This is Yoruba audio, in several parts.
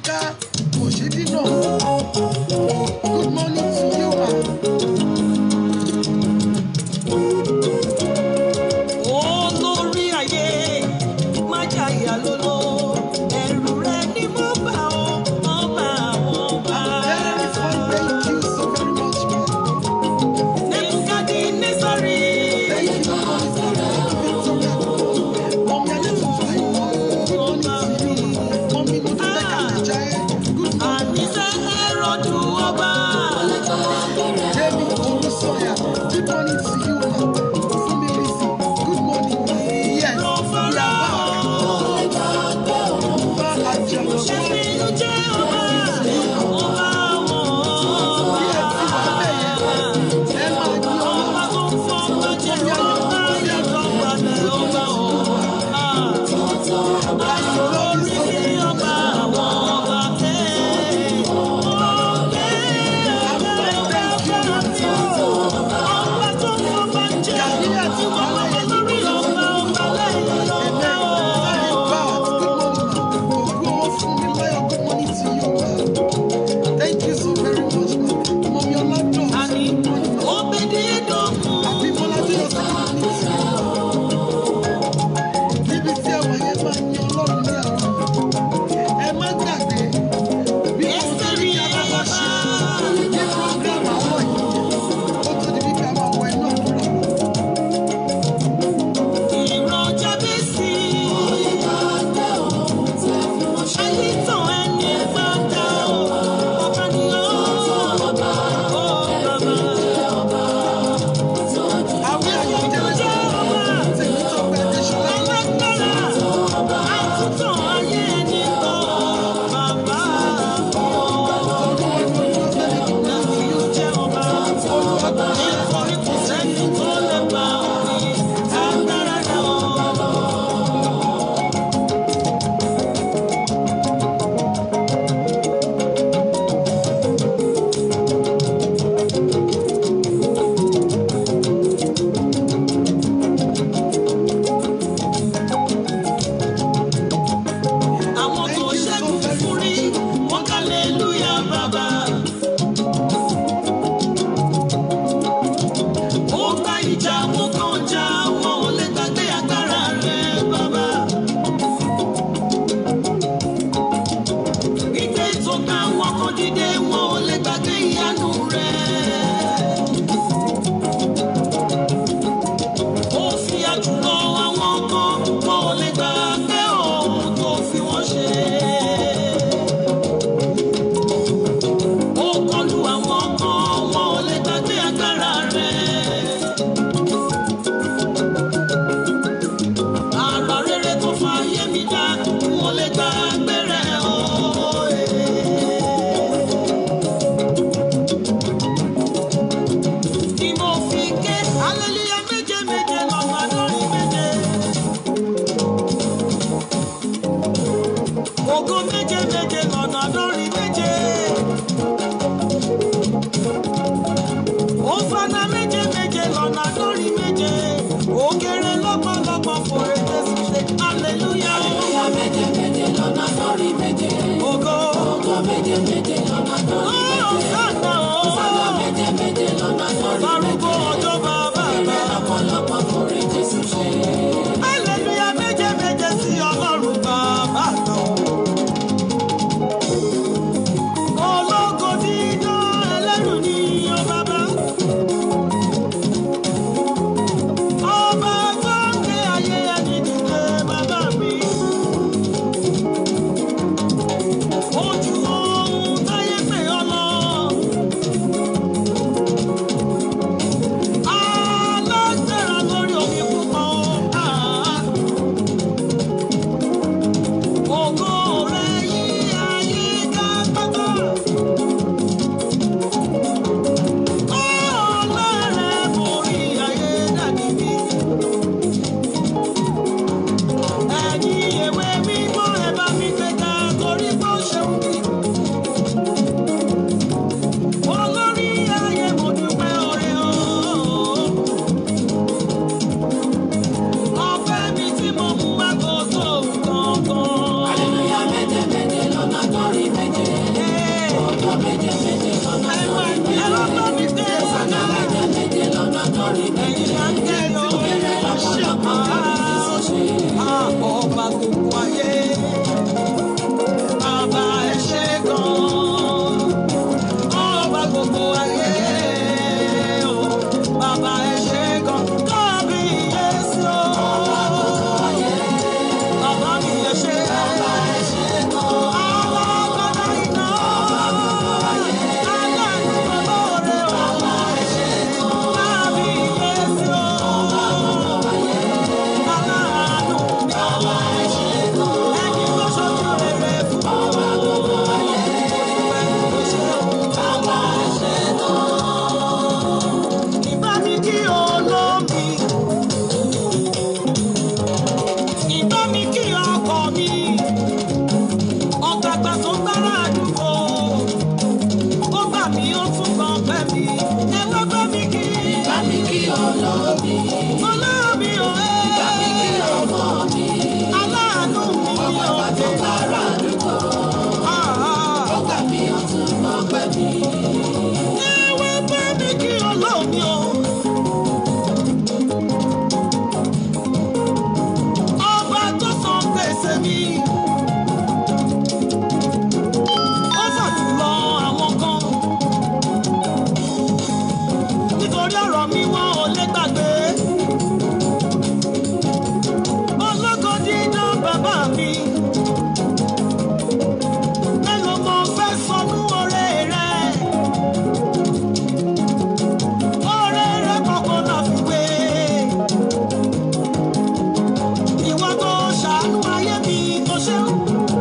Yinka Oshidino. Good morning to you, ma. olórí ayé má jàyà lóló ẹrù rẹ ni mo bá ọ ọba àwọn ọba. Very fine, thank you so very much, ma. nebukadi nesari. Thank you, ma. Victoria. Mommy, I need to find you. Good morning to you. Mommy, mo tún bẹ́ẹ̀ ká lè jẹ́. Good morning. àníṣe ẹrọ̀dù ọba. Jamie Olusoya, good morning to you, ma. Fumi Lisi, good morning, ma. Yes, ló we fara are back. Ọba Àjàlọ́. ṣẹ́ni ló jẹ́ ọba ọba àwọn Bí ẹ ti wà bẹ́ẹ̀ yẹn, ẹ máa gbé ọlá. ọba tó ń fọ́ ọba jẹ́ ọba yàtọ̀ gbalẹ̀ ọba o. Ayọ̀ lórí sí ọba àwọn ọba tẹ́. Ọba tó ń fọba jẹ́ ìwọ ọba lórí ọba ọba lẹ́yìn ọba o. Thank you so very much, ma. Mommy Olado. Àní òbèdè dọ̀kun. Abímbọ́lá tó yọ sí community. Níbi tí ẹwà yẹn máa ń yan Ọlọ́run ní àwọn. Ẹ má gbàgbé bí mo ti Ẹ́sítẹ́rì ní ká bá wá ṣe ọba. ní program àárọ̀ yìí. Ó tó di wípé a máa wọ iná àdúrà. Ìran Jábésì. Ayé tàn ẹni gbọ́dọ̀ o. Ọba ni ó. Ó bàbá. Àwọn ẹ̀yà jẹ́rẹ́sì tèmi tó pẹ́ Adéṣọlá. Alágbára. Àtúntàn ayé ẹni gbọ́. Bàbá. Láti yóò jẹ́ ọba. Nítorí kò sẹ́ni tó lè bá òfin. Agbára náà. àwọn tó ṣẹ́gun fún rí wọ́n kálẹ́lúyà bàbá. ó bá ìjà mú kan já wọn ò lè gbàgbé agbára rẹ̀ bàbá. gbígbé tó ká wọn kan dìde wọn ò lè gbàgbé ìyanu rẹ̀. ó fi àjùlọ àwọn kan wọn ò lè gbàgbé ohun tó fi wọ́n ṣe. ó kọlu àwọn kan wọn ò lè gbàgbé agbára rẹ̀. àrà rere tó fa ayé mi dá wọn ò lè gbàgbé rẹ̀ òye. Tí mo fi ké hallelujah méje méje lọ́nà lórí méje. Ògo méje méje lọ́nà lórí méje. Òfànà méje méje lọ́nà lórí méje. Òkèrè lọ́pọ̀lọpọ̀ fòrè Jésù ṣe hallelujah. Ògo. Ó sànà ó. Farúgbó ọjọ́ bàbá bá. Hallelujah méje méje sí Ọlọ́run bàbá kan. Ológo dídán ẹlẹ́rù ni ó bàbá. Ọba gbọ́ǹkè ayé ẹni dìde bàbá mi. Ojú ohun táyé pè ọ́ lọ. Ẹ wá bá mi kí Ọlọ́run mi o. Ọba tó san gbèsè mi. Ó fàjùlọ àwọn kan. Nítorí ọ̀rọ̀ mi wọ́n ò lè gbàgbé. Ológo dídán bàbá mi. Mélòó mo fẹ́ sọnú oore rẹ̀? Oore rẹ̀ kọ̀ọ̀kan náà fi wé. Ìwọ tó ṣàánú ayé mi tó ṣe ń.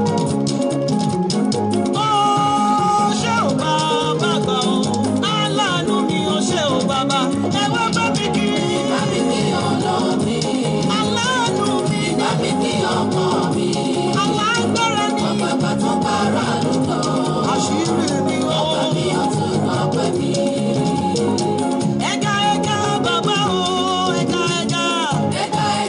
Ó ṣe ò bàbá gbà ó. Aláàánú mi ó ṣe ò bàbá. Ẹ wá bá mi kí. Aláàánú mi. Alágbára ni. Àṣírí mi ó. Ẹ̀ka ẹ̀ka bàbá o. Ẹ̀ka ẹ̀ka.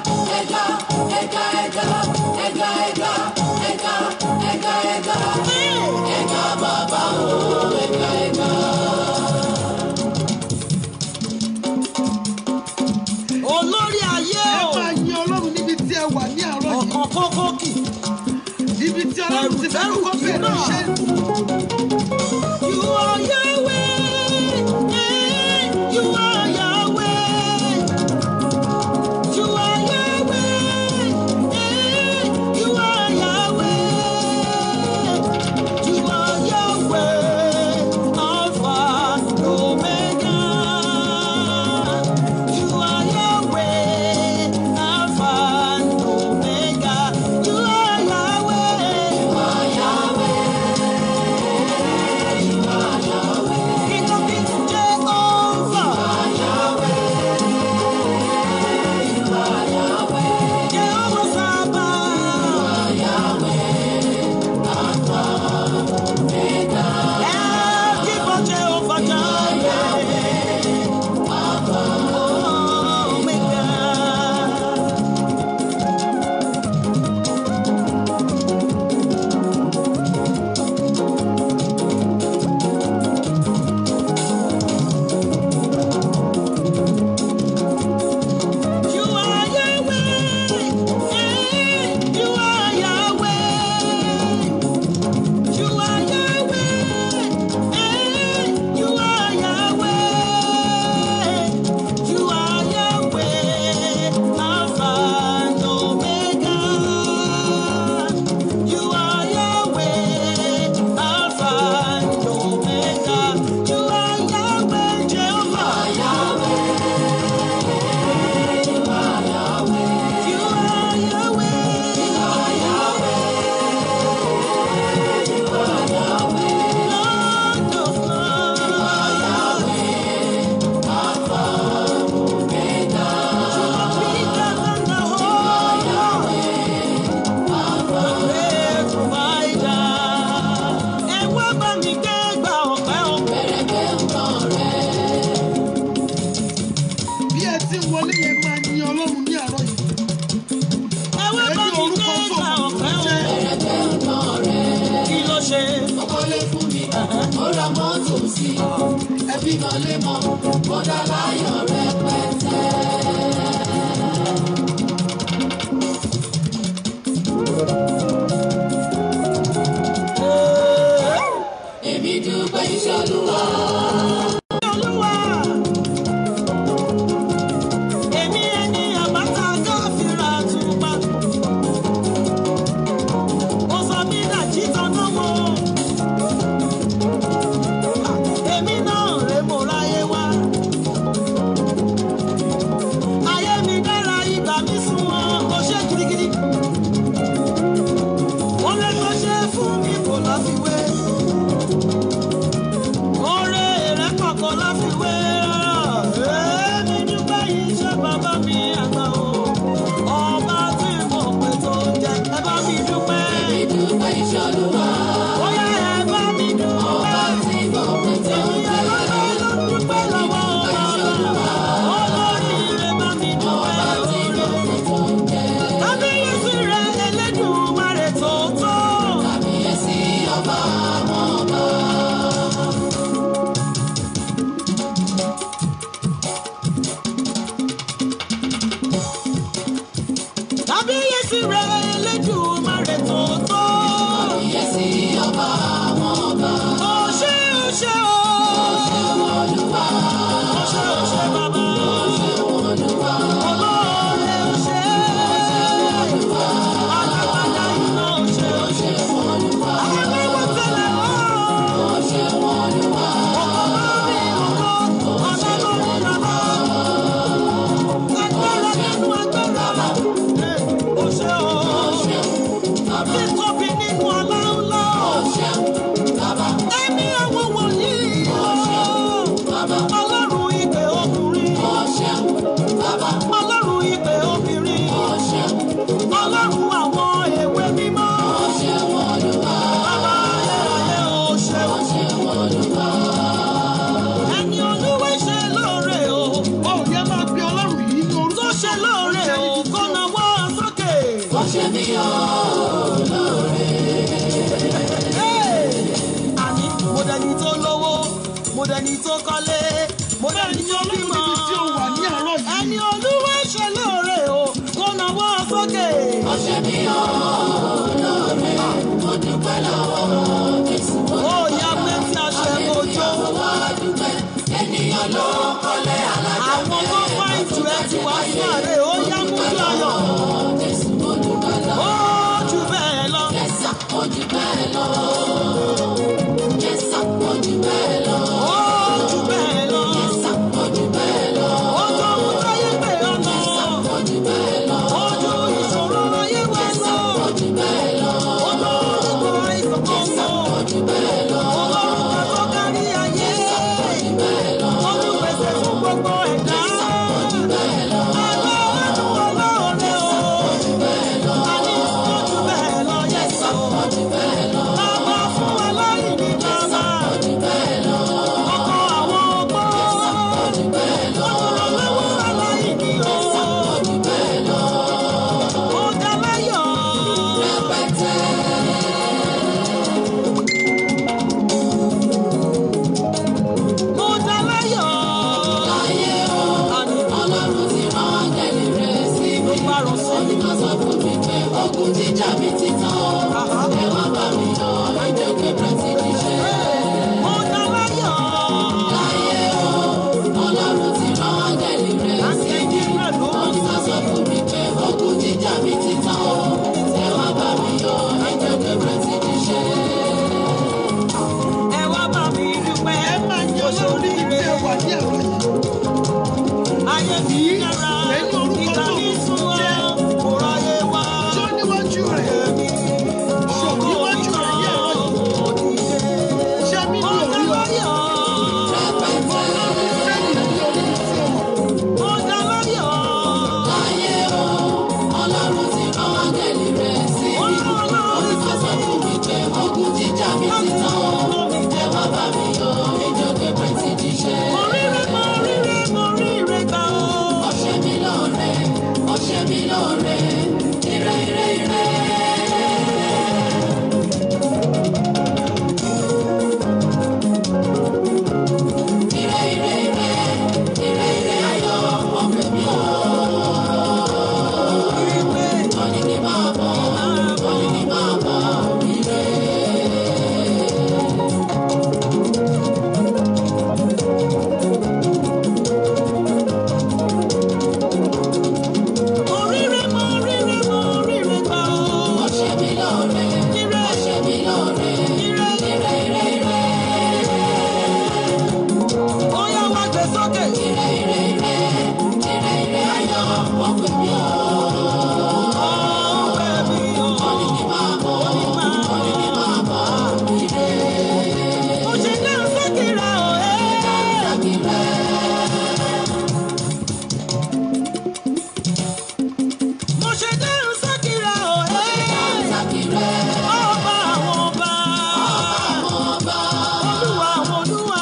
Olórí ayé ẹ o. máa yin ọlọ́run níbi tí ẹ wà ní àárọ̀ yìí Ọ̀kan kókó kì. ibi tí ọlọ́run ti fẹ́ kọ́kọ́ bẹ̀rẹ̀ iṣẹ́ You are Yahweh. eh, You are Yahweh. You are Yahweh. eh, You are Yahweh. You are Yahweh. Alpha and Omega. You are Yahweh. Alpha and Omega. You are Yahweh. King of kings, Jehovah. Jehovah Sabaoth. El Gibor Jehovah Jireh. Omega. You are Yahweh. eh, You are Yahweh. You are Yahweh. eh, You are Yahweh. You are Yahweh. Alpha and Omega. You are Yahweh. Alpha and Omega. You are Yahweh. Jehovah. You are Yahweh. Lord of lords. You are bigger than the whole world. Great provider. Ẹ wá bá mi gbé gba ọ̀pẹ́ o. bí ẹ ti ń wọlé yẹn máa yin ọlọ́run ní àárọ̀ yìí Ẹ wá bá ẹni mi gbé orúkọ gba tó ọ̀pẹ́ o. jẹ́ Kí ló ṣe? Ẹbí kan lé mọ́, bọ́dá láyọ̀ rẹpẹtẹ. Èmi dúpẹ́ iṣẹ́ olúwa. Olúwa. Èmi ẹni àbáta káfíńrà àtùpà. Ó sọ mí dàjí tanná mọ́. Èmi náà rè mo ráyé wá. Ayé mi dára ìgbà mi sún wọn. Ó ṣe gidigidi. Ó lè tó ṣe fún mi kò láfiwé. Oore rẹ̀ kọ̀kọ̀ láfiwé rárá. Èmi dúpẹ́ iṣẹ́ bàbá mi àgbà o. Ọba tí mo pè tó jẹ, ẹ bá mi dúpẹ́. Èmi dúpẹ́ iṣẹ́ olúwa. Bóyá ẹ bá mi dúpẹ́. Ọba tí mo pè tó Èmi jẹ́. lọ́dọ̀ ló dúpẹ́ lọ́wọ́ ọba. Olórí rẹ̀ bá mi Ọba tí dúpẹ́. mo pè tó jẹ́. Kábíyèsí rẹ̀ Elédùmarè tó tó. Kábíyèsí ọba àwọn ọba. mí olóore. àní mo dẹni tó lówó mo dẹni tó kọ́lé mo dẹni tó bímọ níbi tí ó wà ní àárọ̀ yìí. ẹni olúwa ṣe lóore o kó nawọ́ sókè. Ó ṣe mí olóore. Mo dúpẹ́ lọ́wọ́ Jésù. Mo ó yá pé tí a ṣe kojú wá dúpẹ́. Ènìyàn ló kọ́lé alájà. àwọn tó fà ìtù ẹ ti wá sí àárẹ̀ ó yá mú kí ayọ̀ Jésù mo dúpẹ́ lọ́wọ́. ó jù bẹ́ẹ̀ lọ. Yẹ́sà mo jù bẹ́ẹ̀ lọ. Yẹ́sà mo jù bẹ́ẹ̀ lọ. ó jù bẹ́ẹ̀ lọ. Yẹ́sà mo jù bẹ́ẹ̀ lọ. ó tó ohun táyé pè ọ́ lọ. Mo jù bẹ́ẹ̀ lọ. ó ju ìṣòro ayé wa lọ. Mo jù bẹ́ẹ̀ lọ. ó tó nípa àìsàn kan lọ. Mo jù bẹ́ẹ̀ lọ. ọlọ́run kan tó kárí ayé. olùpèsè fún gbogbo ẹ̀dá. aláàánú ọlọ́ọ̀rẹ́ o. àní ó jù bẹ́ẹ̀ lọ yẹ̀sà o. bàbá fún aláìní bàbá. ọkọ àwọn ọgbọ́n. olùrànlọ́wọ́ aláìní o. ó dá láyọ̀. mo dá láyọ̀. àní Ọlọ́run ti rán áńgẹ́lì rẹ̀ sí mi. ló bá rọ sí Ó ní ká sọ fún mi pé ogun jíjà mi ti tán o. Àhá. Ẹ wá bá mi yọ ẹjọ́ kébẹ̀ ti níṣẹ́. mo dá láyọ̀. Láyé o, Ọlọ́run ti rán áńgẹ́lì rẹ̀ sí àti mi. ẹ̀jẹ̀ rẹ̀ ló Ó ní ká sọ fún mi pé ogun jíjà mi ti tán o. Ẹ wá bá mi yọ ẹjọ́ kébẹ̀ ti níṣẹ́. ẹ wá bá mi dúpẹ́. ẹ máa yẹ ọlọ́run níbi tí ẹ wà ní àárọ̀ yìí. ayé mi dára. Pẹ̀lú orúkọ ìgbà tó mi sún wá. jẹ́. kò ráyè wá. Tó níwájú rẹ̀. Ṣò níwájú rẹ̀ ní àárọ̀ yìí. Ṣé mi mo ní dá orí ọ? láyọ̀. Fẹ́mi ní orí tí ó wà. mo dá láyọ̀. Láyé o, Ọlọ́run ti rán áńgẹ́lì rẹ̀ sí mi. Ó ní ká sọ fún mi pé ogun jíjà mi ti tán o. Ẹ wá bá mi yọ ẹjọ́ kébẹ̀ ti níṣẹ́. mo ríre mo ríre mo ríre gbà ó. Ó ṣe mí lóore, ó ṣe mí lóore, ire ire ire. Ire ire ire, ire ire ayọ̀ ọ̀pẹ mi ò. Ó ní kí n máa bọ̀, ó ní kí n máa bọ̀, ire. mo ríre mo ríre mo ríre gbà ó. Ó ṣe mí lóore, ire ó ṣe mí lóore, ire ire ire ire. ó yá wá gbé sókè. Ire ire ire, ire ire ayọ̀ ọ̀pẹ mi ò. ọ̀pẹ mi ò. Ó ní kí n máa bọ̀, ó ní kí n máa bọ̀, ire. mo ṣe dá sókè rà ó. mo ṣe dá sókè rà ó. ọba àwọn ọba. olúwa àwọn olúwa.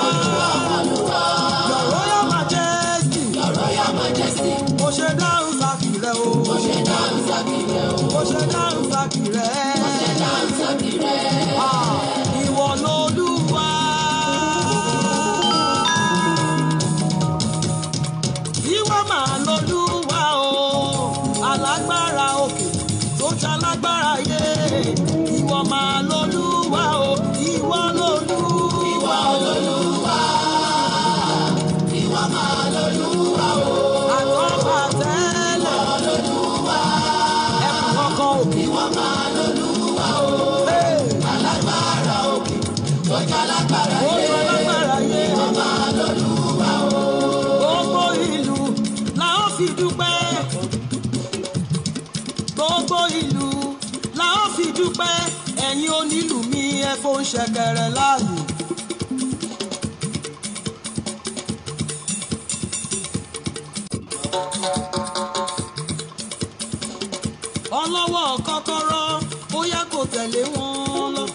your royal majesty. mo ṣe dá sókè rẹ̀ o. mo ṣe dá sókè rẹ̀. Ah, ìwọ lolúwa. ìwọ máa lolúwa o alágbára òkè tó ṣe alágbára yé ìwọ máa lolúwa o ìwọ lolúwa lolúwa. ìwọ máa lolúwa o. àtọ́fà tẹ́lẹ̀. lolúwa. ẹ̀kú kọ̀ọ̀kan òkè. ìwọ máa lolúwa o. alágbára òkè tó ṣe alágbára yé. ó ṣe alágbára yé. ìwọ máa lolúwa o. gbogbo ìlú la ó fi dúpẹ́ gbogbo ìlú la ó fi dúpẹ́ ẹ̀yin onílù mi ẹ fò ń ṣẹ̀kẹ̀rẹ̀ láàyè. ọlọ́wọ́ kọ́kọ́rọ́ bóyá kò tẹ̀lé wọn lọ.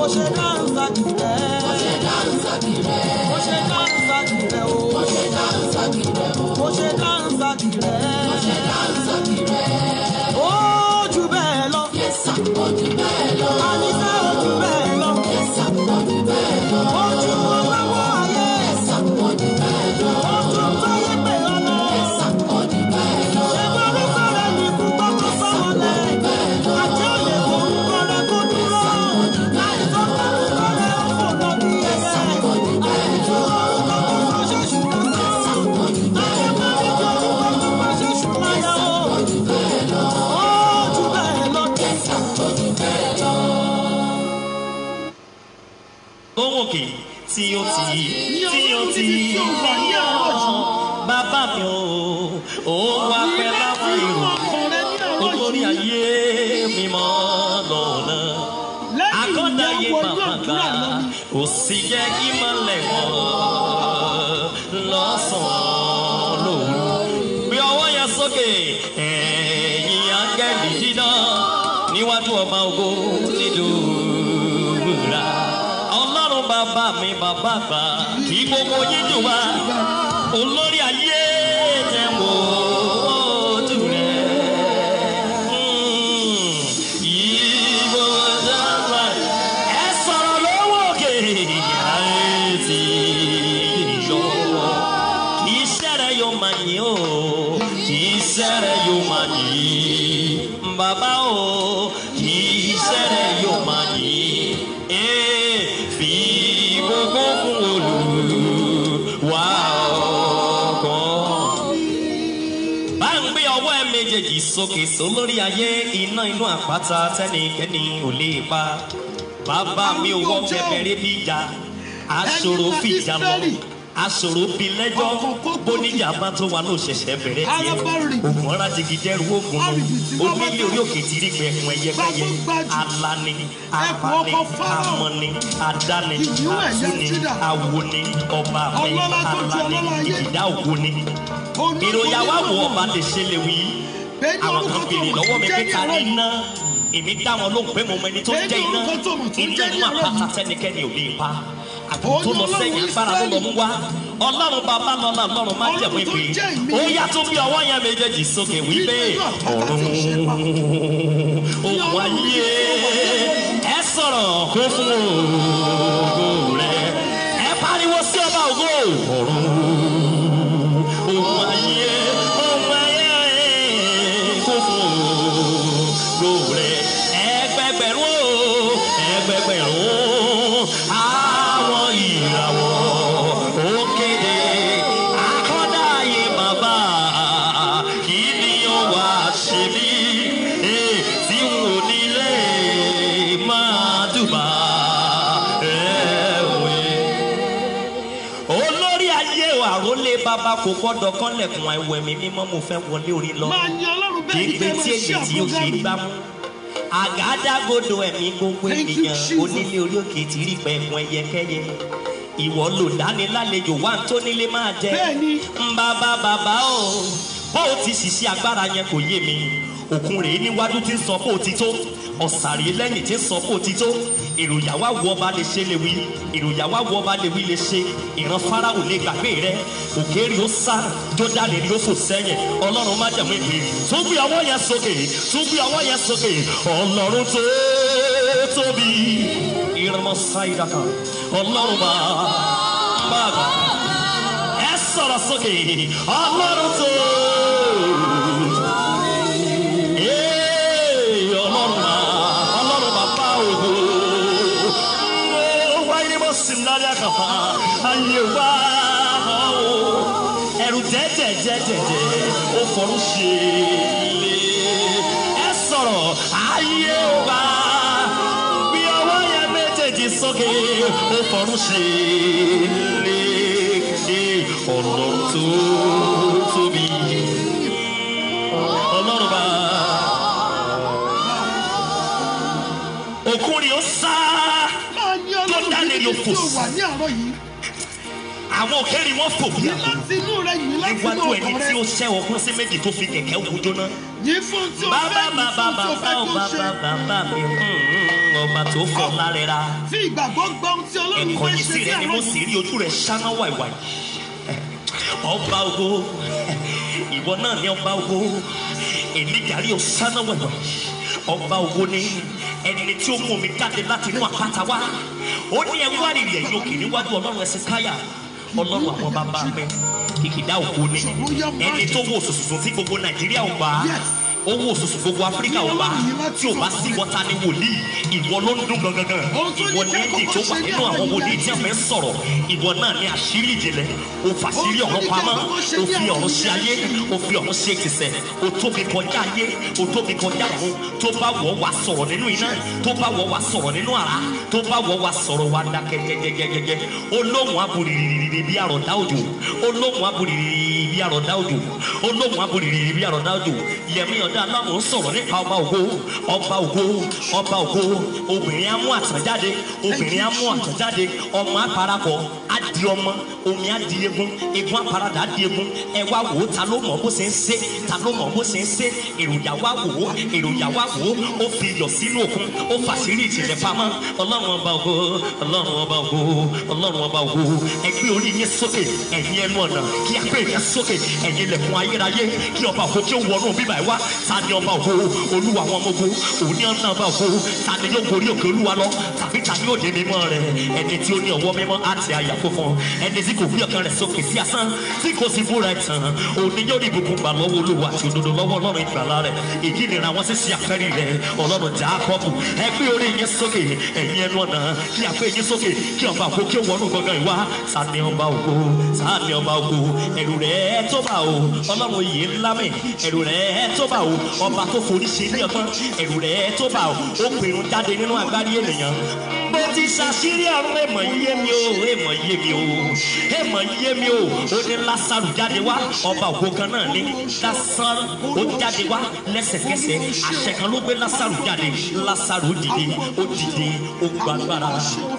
ṣe dáńsà kìrẹ́. Mo ṣe dáńsà kìrẹ́. Mo ṣe dáńsà kìrẹ́ o. Mo ṣe dáńsà kìrẹ́ o. Mo ṣe dáńsà kìrẹ́. Mo ṣe dáńsà kìrẹ́. Ó jù bẹ́ẹ̀ lọ. Yẹ́sà ó jù bẹ́ẹ̀ lọ. Àníṣe ó jù bẹ́ẹ̀ lọ. Yẹ́sà ó jù bẹ́ẹ̀ lọ. Ó jù ọlọ́wọ́ ayé. Yẹ́sà ó jù bẹ́ẹ̀ lọ. Ó jù táyé pé ọ̀nà. Yẹ́sà ó jù bẹ́ẹ̀ lọ. Ṣé borí sọ̀rọ̀ ní kúkọ́ tó sọ̀rọ̀ lẹ̀? Àti òye kò ń kọ́rẹ́ kó dúró. Àìsàn tó ń kọ́rẹ́ ó fò lọ bí ẹyẹ. Àìsàn orúkọ tó máa ṣe ṣùgbọ́n sọ. Àyẹ̀mọ́ ìjọ orúkọ tó máa ṣe ṣùgbọ́n yọ. Ó jù bẹ́ẹ̀ lọ. Yẹ́sà ó jù bẹ́ẹ̀ lọ. lówó òkè tí ó ti Ní tí ó ọlọ́run ti níbi tí ó wà ní àárọ̀ yìí. bàbá mi ò ó wá pẹ́ láwọn èrò olórí ayé mi mọ́ lọ́nà akọ́dáyé bàbá gbà kò sì jẹ́ kí mọ́lẹ̀ mọ́ lọ́sàn-án lòru gbé ọwọ́ yẹn sókè ẹ̀yìn áńgẹ́lì dídá níwájú ọba ògo nídùúrà ọlọ́run bàbá mi bàbá àgbà kí gbogbo yín dùn wá olórí ayé tẹ̀ wò ojú rẹ̀. Mm, ìbò dábàá ẹ sọ̀rọ̀ lọ́wọ́ òkè ayé ti yọ kì í ṣẹ́rẹ̀ yóò máa yìn ó kì í ṣẹ́rẹ̀ yóò máa yìn bàbá o kì í ṣẹ́rẹ̀ yóò máa yìn ee fi gbogbo fún olùwà ọkàn bá ń gbé ọwọ́ ẹ méjèèjì sókè sólórí ayé iná inú àpáta tẹ́nikẹ́ni ò lè pa bàbá mi ò wọ́ bẹ̀bẹ̀rẹ̀ bí ìjà aṣòro fìjà lọ aṣòro bí lẹ́jọ́ bóníjà bá tó wà ló ṣẹ̀ṣẹ̀ bẹ̀rẹ̀ tiẹ̀ ògùn ọ̀rá jigi dẹ́rù ògùn nù onílé orí òkè tí rí gbẹ̀kùn ẹyẹkẹyẹ alani apani amọni adani atuni awoni ọba mi alani ìdá ògùn ni ìròyìn àwa wo ọba lè ṣe lè wí àwọn kan béèrè lọ́wọ́ mi pé ta ni iná èmi dá wọn lóhùn pé mo mọ ẹni tó ń jẹ́ iná iná inú àpáta tẹ́nikẹ́ni ò lè pa àgùntàn tó lọ sẹ́yìn agbára ló lọ mú wá ọlọ́run bàbá lọ́la ọlọ́run má jẹ̀mú ìpè ó yá tó bí ọwọ́ yẹn méjèèjì sókè wípé ọ̀run òun ayé ẹ sọ̀rọ̀ kó fún ògo rẹ ẹ pariwo sí ọba ògo ọ̀run òun ayé òun ayé kó fún ògo rẹ ẹgbẹgbẹ̀rún o ẹgbẹgbẹ̀rún àwọn ìràwọ̀ ó kéde akọ́dá ayé bàbá kí ni ó wá ṣe mí eh, tí n ò nílé máa dùbà ẹ̀wẹ̀ olórí ayé àrólé bàbá kò gbọ́dọ̀ kọ́lẹ̀kùn ẹ̀wẹ̀ mi mímọ́ mo fẹ́ wọlé orí lọ Máa yan Ọlọ́run bẹ́ẹ̀ ni gbígbé kẹ́ tí máa èyí ṣe tí ó ṣe àbúrò gbá mú àgádágodo ẹ̀mí gbogbo Thank you, ènìyàn Jesus. onílé orí òkè tí rí pẹ̀kun ẹyẹkẹ́yẹ ìwọ lò dánilálejò wá tó nílé máa jẹ Bẹ́ẹ̀ni. ń bàbá bàbá o bó o ti ṣiṣẹ́ agbára yẹn kò yé mi òkun rèé níwájú tí ń sọ bó o ti tó ọ̀sàrè lẹ́yìn tí ń sọ bó o ti tó èròyà wá wọ ọba lè ṣe lè wí èròyà wá wọ ọba lè wí lè ṣe ìran fáráwò lè gbàgbé rẹ òkèèrè ó sá jọdálẹ ni ó fò sẹ́yìn ọlọ́run má jẹ̀mú ìpè tún gbé ọwọ́ yẹn sókè tún gbé ọwọ́ yẹn sókè ọlọ́run tó tóbi ìrànmọ́ sáyidá kan ọlọ́run bá bá gbà ẹ sọ̀rọ̀ sókè ọlọ́run tó. Ee, ọlọ́run bá ọlọ́run bá bá ògo. Ó wáyé bó sì ń dárí àkàfà ayé wá o. Ẹ̀rù jẹ́jẹ̀jẹ̀jẹ̀jẹ̀ ó fọ̀rọ̀ ṣe ilé. Ẹ sọ̀rọ̀ ayé wá bí ọwọ́ yẹn méjèèjì sókè ó fọ̀rọ̀ ṣe ilé. Ọlọ́run tó tóbi ọlọ́run bá òkun ni ó sá Máa yan Tó Ọlọ́run dálé níbi ló tí fò ó sí. wà ní àárọ̀ yìí. àwọn òkèèrè wọn fò bí Yìí àpò láti inú rẹ yìí láti inú níwájú ẹni ọkàn tí ó rẹ. ṣẹ́ ọkùn sí méjì tó fi kẹ̀kẹ́ wú jóná. Yìí fún tí o bàbá fẹ́ yìí bàbá fún tí o bàbá fẹ́ ò kí o ṣe. bàbá bàbá mi hmm, ọba tó fọ lárẹ́ra Fi ìgbàgbọ́ gbọ́ ohun tí Ọlọ́run fẹ́ ẹ̀kọ́yìn ṣe sí sí rẹ ni mo àwọn sì rí ojú rẹ ṣáná wàìwàì ọba ògo ìwọ náà ní ọba ògo ènìjàrí ò ṣáná wàìwàì ọba ògo ni ẹni tí ó mú mi jáde láti inú àpáta wá ó ní ẹwú àrìrì ẹ̀yìn òkè níwájú ọlọ́run ẹsẹ̀ káyà ọlọ́run àwọn bàbá mi kìkìdá ògo ni ẹni tó wò sòsòsò tí gbogbo nàìjíríà ò bá ó wò sòsò gbogbo áfíríkà ò bá tí ò bá sí wọ́ta ní wòlíì ìwọ ló ń dún gangan ìwọ ní èdè tó wà nínú àwọn wòlíì tí a fẹ́ sọ̀rọ̀ ìwọ náà ní àṣírí ìjìnlẹ̀ o fàṣírí ọ̀rọ̀ pamọ́ o fi ọ̀rọ̀ ṣe ayé o fi ọ̀rọ̀ ṣe ìtìsẹ̀ o tóbi kọjá ayé o tóbi kọjá ọ̀run tó bá wọ̀ wá sọ̀rọ̀ nínú iná tó bá wọ̀ wá sọ̀rọ̀ nínú àrá tó bá wọ̀ wá sọ̀rọ̀ wá dákẹ́ jẹ́jẹ́jẹ́jẹ́ olóhùn aburìrìrì bí àròdá òjò olóhùn aburìrìrì bí àròdá òjò olóhùn aburìrìrì bí àròdá òjò yẹmí ọ̀dà aláwọ̀ ń sọ̀rọ̀ nípa ọba ògo ọba ògo ọba ògo obìnrin á mú àtànjáde obìnrin á mú àtànjáde ọmọ àparakọ á di ọmọ omi á di egun egun àparadà á di egun ẹ wá wò ó ta ló mọ̀ bó ṣe ń ṣe ta ló mọ̀ bó ṣe ń ṣe èròjà wá wò ó èròjà wá wò ó ó fi iyọ̀ sínú òkun ó fàṣírí ìjìnlẹ̀ pamọ́ ọlọ́run ọba ògo ọlọ́run ọba ògo ọlọ́run ọba ògo ẹ gbé orí yín sókè ẹ̀yin ẹnu ọ̀nà kí a gbé yín sókè ẹ̀yin ilẹ̀kùn ayérayé kí ọba ògo kí ó wọnú bíbá ẹ wá ta ni ọba ògo olúwa àwọn ọmọ ogun òní ọ̀nà ọba ògo ta ni yóò gorí òkè olúwa lọ tàbí ta ni yóò dé mímọ́ rẹ̀ ẹni tí ó ní ọwọ́ mímọ́ àti àyà funfun ẹni tí kò fi ọkàn rẹ̀ sókè sí asán tí kò sì búra ẹ̀tàn òní yóò ní ìbùkún gbà lọ́wọ́ olúwa àti òdodo lọ́wọ́ ọlọ́run ìgbàlá rẹ̀ èyí nira wọn sì ṣe àfẹ́rí rẹ̀ ọlọ́run jákọ́bù ẹ gbé orí yín sókè ẹ̀yin ẹnu ọ̀nà kí a gbé yín sókè kí ọba ògo kí ó wọnú gangan ìwá ta ni ọba ògo ta ni ọba ògo ẹ̀rù rẹ̀ tó bá o ọlọ́run yìí ńlá mi ẹ̀rù rẹ̀ tó bá o ọba tó forí ṣe ní ọgbọ́n ẹ̀rù rẹ̀ tó bá o ó pinnu jáde nínú agbárí ènìyàn bó ti ṣàṣírí ọ̀run èèmọ̀ yé mi o èèmọ̀ yé mi o èèmọ̀ yé mi o ó ní lásàrù jáde wá ọba ògo kan náà ní lásàrù ó jáde wá lẹ́sẹ̀kẹsẹ̀ àṣẹ kan ló gbé lásàrù jáde lásàrù dìde ó dìde ó gbàgbára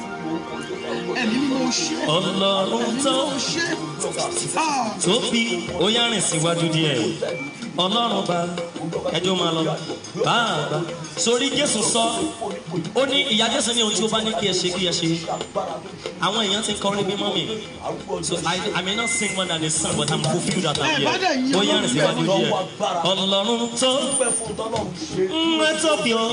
ẹ̀mí ni mo ṣe. ọlọ́run tó Mo ṣe. Ah, tóbi ó yá rìn síwájú díẹ̀ ọlọ́run bá ẹjọ́ máa lọ bàbá sórí jésù sọ ó ní ìyá jésù ní ohun tí ó bá ní kí ẹ ṣe kí ẹ ṣe àwọn èèyàn ti ń kọrin bí mọ́mì so I, I may not sing more than a song but I'm fulfilled that I'm here ó yá rìn síwájú díẹ̀ ọlọ́run tó ń ẹ tóbi ó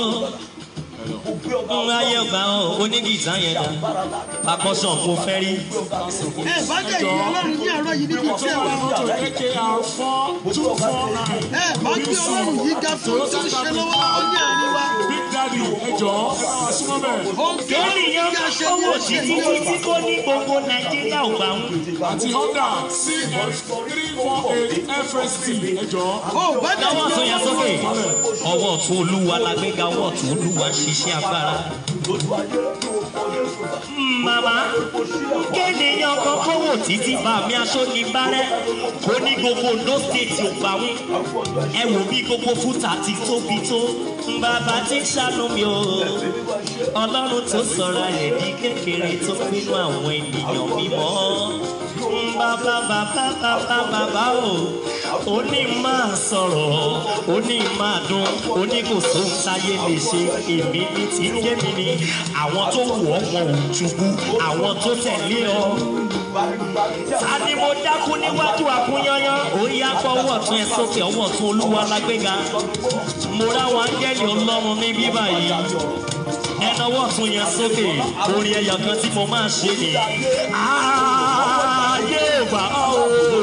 ń ayé ọgbà ó onígìtá yẹn dá akọ́sọ̀ mo fẹ́ rí ẹ bá dẹ̀ yí ọlọ́run ní àárọ̀ yìí níbi tí ẹ wà. AKR four two four nine. ẹ bá gbé ọlọ́run yìí ga fún tó ń ṣe lọ́wọ́ ní àárín wa. Big Daddy ẹ jọ̀ọ́ ẹ bá wa súnmọ́ bẹ́ẹ̀. Ohun tí ó ní kéèyàn kí a ṣe ní owó ọ̀sẹ̀ títí yìí. títí kó ní gbogbo nàìjíríà ò gbà ń. Àti Honda CF three four eight FST ẹ jọ̀ọ́. Ó bá dẹ̀ lọ́wọ́ yí ọ̀tún yẹn sókè ọlọ́run. ọwọ́ ọ̀tún olúwa la gbéga ọwọ́ ọ̀tún olúwa ń ṣiṣẹ́ agbára. màmá kéèyàn kan kówó títí bá mi aṣọ ní bárẹ́ kó ní gbogbo Ondo state ò gbà ń. ẹ wò bí gbogbo fúta ti tóbi tó bàbá tí ń ṣàánú mi o ọlọ́run tó sọ̀rọ̀ rẹ̀ di kékeré tó pinnu àwọn ènìyàn mímọ́ bàbá bàbá bàbá bàbá o ó ní máa sọ̀rọ̀ ó ní máa dún ó ní kò sóhun táyé lè ṣe èmi ní tí ń jẹ́ mi ni àwọn tó wù ọ́ wọn ò ṣubú àwọn tó tẹ̀lé ọ. ta ni mo dákú níwájú àkúnyányán ó yá kọ́ ọwọ́ ọ̀tún ẹ sókè ọwọ́ ọ̀tún olúwa lágbéga mo ráwọn áńgẹ́lì ọlọ́run ní bíbá yìí ẹnáwó ọ̀tún yẹn sókè orin ẹyọ kan tí mo máa ṣe ni. ayé wà ó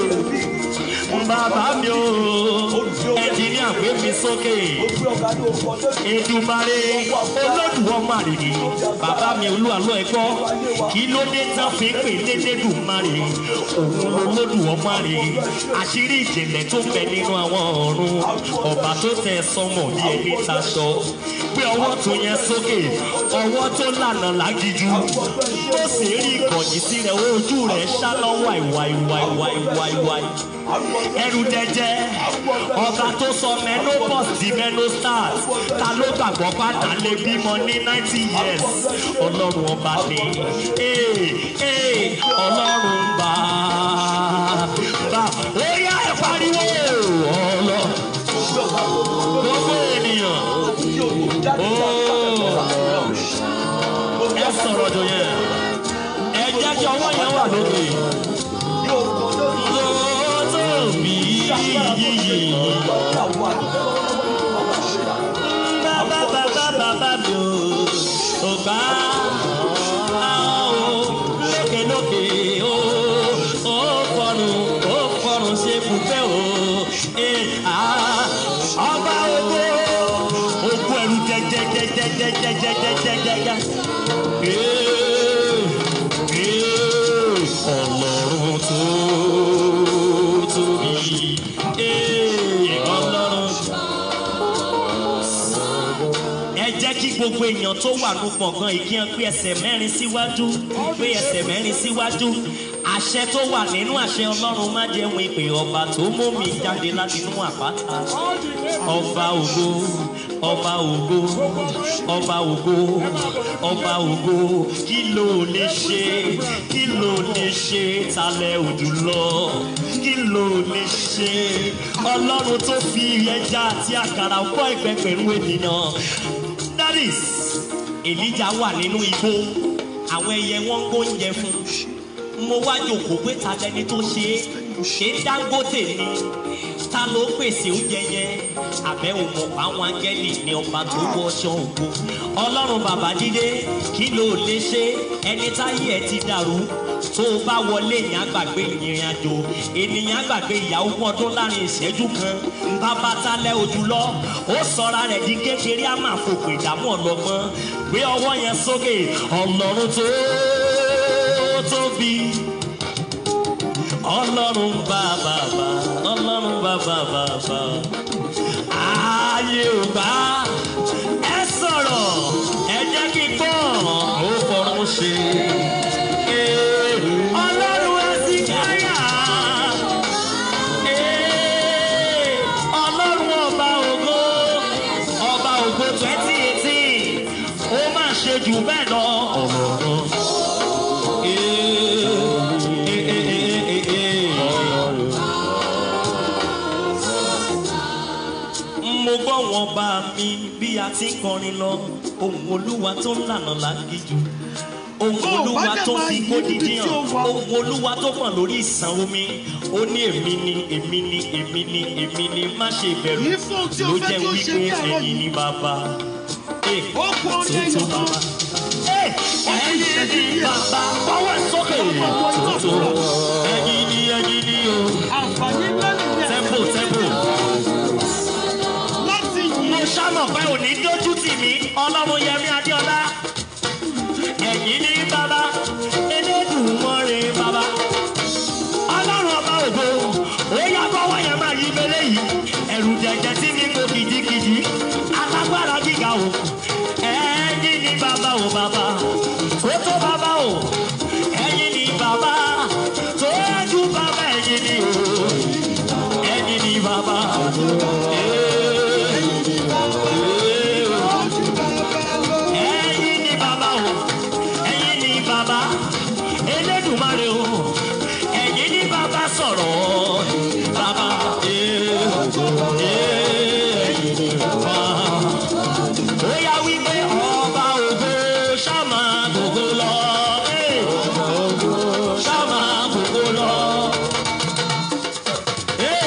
bàbá mi ò ẹnjìníà gbé mi sókè Èdùmàrè Olódùmarè ni bàbá mi olúwalọ́ ẹ gbọ́ kí ló dé tán fi ń pè lédèdùmarè òun lolódùmarè àṣírí ìjìnlẹ̀ tó bẹ nínú àwọn ọ̀run ọba tó tẹ sọmọ bí ẹni taṣọ gbé ọwọ́ tó yẹn sókè ọwọ́ tó lànà lágíjú tó sì rí ìkọ̀yìn sí rẹ̀ ojú rẹ̀ ṣáná wàìwàìwàìwàìwàìwàì ẹrù jẹjẹ ọba tó sọ menopause di menostars ta ló gbàgbọ́ padà lè bímọ ní ninety years ọlọ́run ọba ni ee ee ọlọ́run bá bá ó yá ẹ pariwo ọlọ gbogbo ènìyàn ó sọ̀rọ̀ jù yẹn ẹ jẹ́ kí ọwọ́ yẹn wà lókè. lóòótọ́ mi yíyí bàbá bàbá bàbá mi ò ò bá àwọn lókè lókè ó ó fọrùn ó fọrùn ṣe bùgbé o ẹ à ọba ogo ogun ẹrù jẹjẹjẹjẹjẹjẹjẹjẹjẹjẹ ọlọ́run tó tóbi ọlọ́run ẹ jẹ́ kí gbogbo èèyàn tó wà ní gbọ̀ngàn ìkíyàn pé ẹsẹ̀ mẹ́rin síwájú pé ẹsẹ̀ mẹ́rin síwájú àṣẹ tó wà nínú àṣẹ ọlọ́run má jẹun ìpè ọba tó mú mi jáde láti inú àpáta ọba ògo ọba ògo ọba ògo ọba ògo kí ló lè ṣe kí ló lè ṣe talẹ̀ òjò lọ kí ló lè ṣe ọlọ́run tó fi ẹja àti àkàrà kọ́ ẹgbẹgbẹ̀rún ènìyàn daddies elijah wà nínú igbó àwọn ẹyẹ wọn ń gbóúnjẹ fún mo wá jòkó pé ta lẹni tó ṣe é ṣé dangote ni ta ló pèsè oúnjẹ yẹn àbẹ̀wò mọ̀ àwọn áńgẹ́lì ní ọba tó wọṣọ ògo ọlọ́run bàbá dídé kí ló lè ṣe ẹni táyé ẹ ti dàrú tó o bá wọlé èèyàn àgbàgbé ìrìn àjò ènìyàn àgbàgbé ìyàwó fún ọdún láàrin ìṣẹ́jú kan bàbá talẹ̀ ojú lọ ó sọra rẹ̀ di kékeré á máa fòpò ìdààmú ọlọ́gbọ́n gbé ọwọ́ yẹn sókè ọlọ́run tó tóbi ọlọ́run bàbá ọlọ́run bàbá bàbá ààyè ò bá ẹ sọ̀rọ̀ ẹ jẹ́ kí n gbọ́ ó fọ̀run ṣe. Ee, Ọlọ́run ẹ sì káyà. Ee, Ọlọ́run ọba ògo ọba ògo twenty eighteen ó máa ṣe jù bẹ́ẹ̀ lọ. Ọlọ́run. Ee, ee, ee, ee, ee, ee. mo gbọ́ wọn bá mi bí a ti ń kọrin lọ ohun olúwa tó ń lànà lágíjú ohun Ó, olúwa wá dẹ̀ tó máa fi yí kódìdí níbi tí hàn ó wà. ohun olúwa tó pọ̀ lórí ìsàn omi ó ní èmi ni èmi ni èmi ni èmi ni má ṣe bẹ̀rù Yìí fún ohun tí o ló fẹ́ jẹ́ kí ó ṣe wípé ní àárọ̀ ẹ̀yin yìí. ni bàbá Eh, Ó kú orí tó ẹyọ tó kan. bàbá Eh, ẹ̀yin ni bàbá bọ́wọ́ sókè tó tó ẹ̀yin ni ẹ̀yin ni o àǹfààní ńlá nìyẹn tempo tempo láti mo yìn ṣàmọ̀ pé òní dójú tì mí ọlọ́run yẹmí adéọlá ẹ̀yìn ní bàbá elédùnmọ́rin bàbá ọlọ́run ọba ògo ó yá bọ́wọ́ yẹn máa yí mẹ́lẹ́ yìí ẹ̀rù jẹ̀jẹ̀ tí mi kò kìjikìji alágbára gíga o ẹ̀yìn ní bàbá o bàbá tó tó bàbá o ẹ̀yìn ní bàbá tó ju bàbá ẹ̀yìn ní o ẹ̀yìn ní bàbá. Ẹ̀yin ni bàbá o, ẹ̀yin ni bàbá, Elédùmarè o, ẹ̀yin ni bàbá sọ̀rọ̀, bàbá ee, ee, ẹ̀yin ni bàbá. Ó yá wípé ọba ògo ṣáma gbogbo lọ, ee, ṣáma gbogbo lọ. Ee,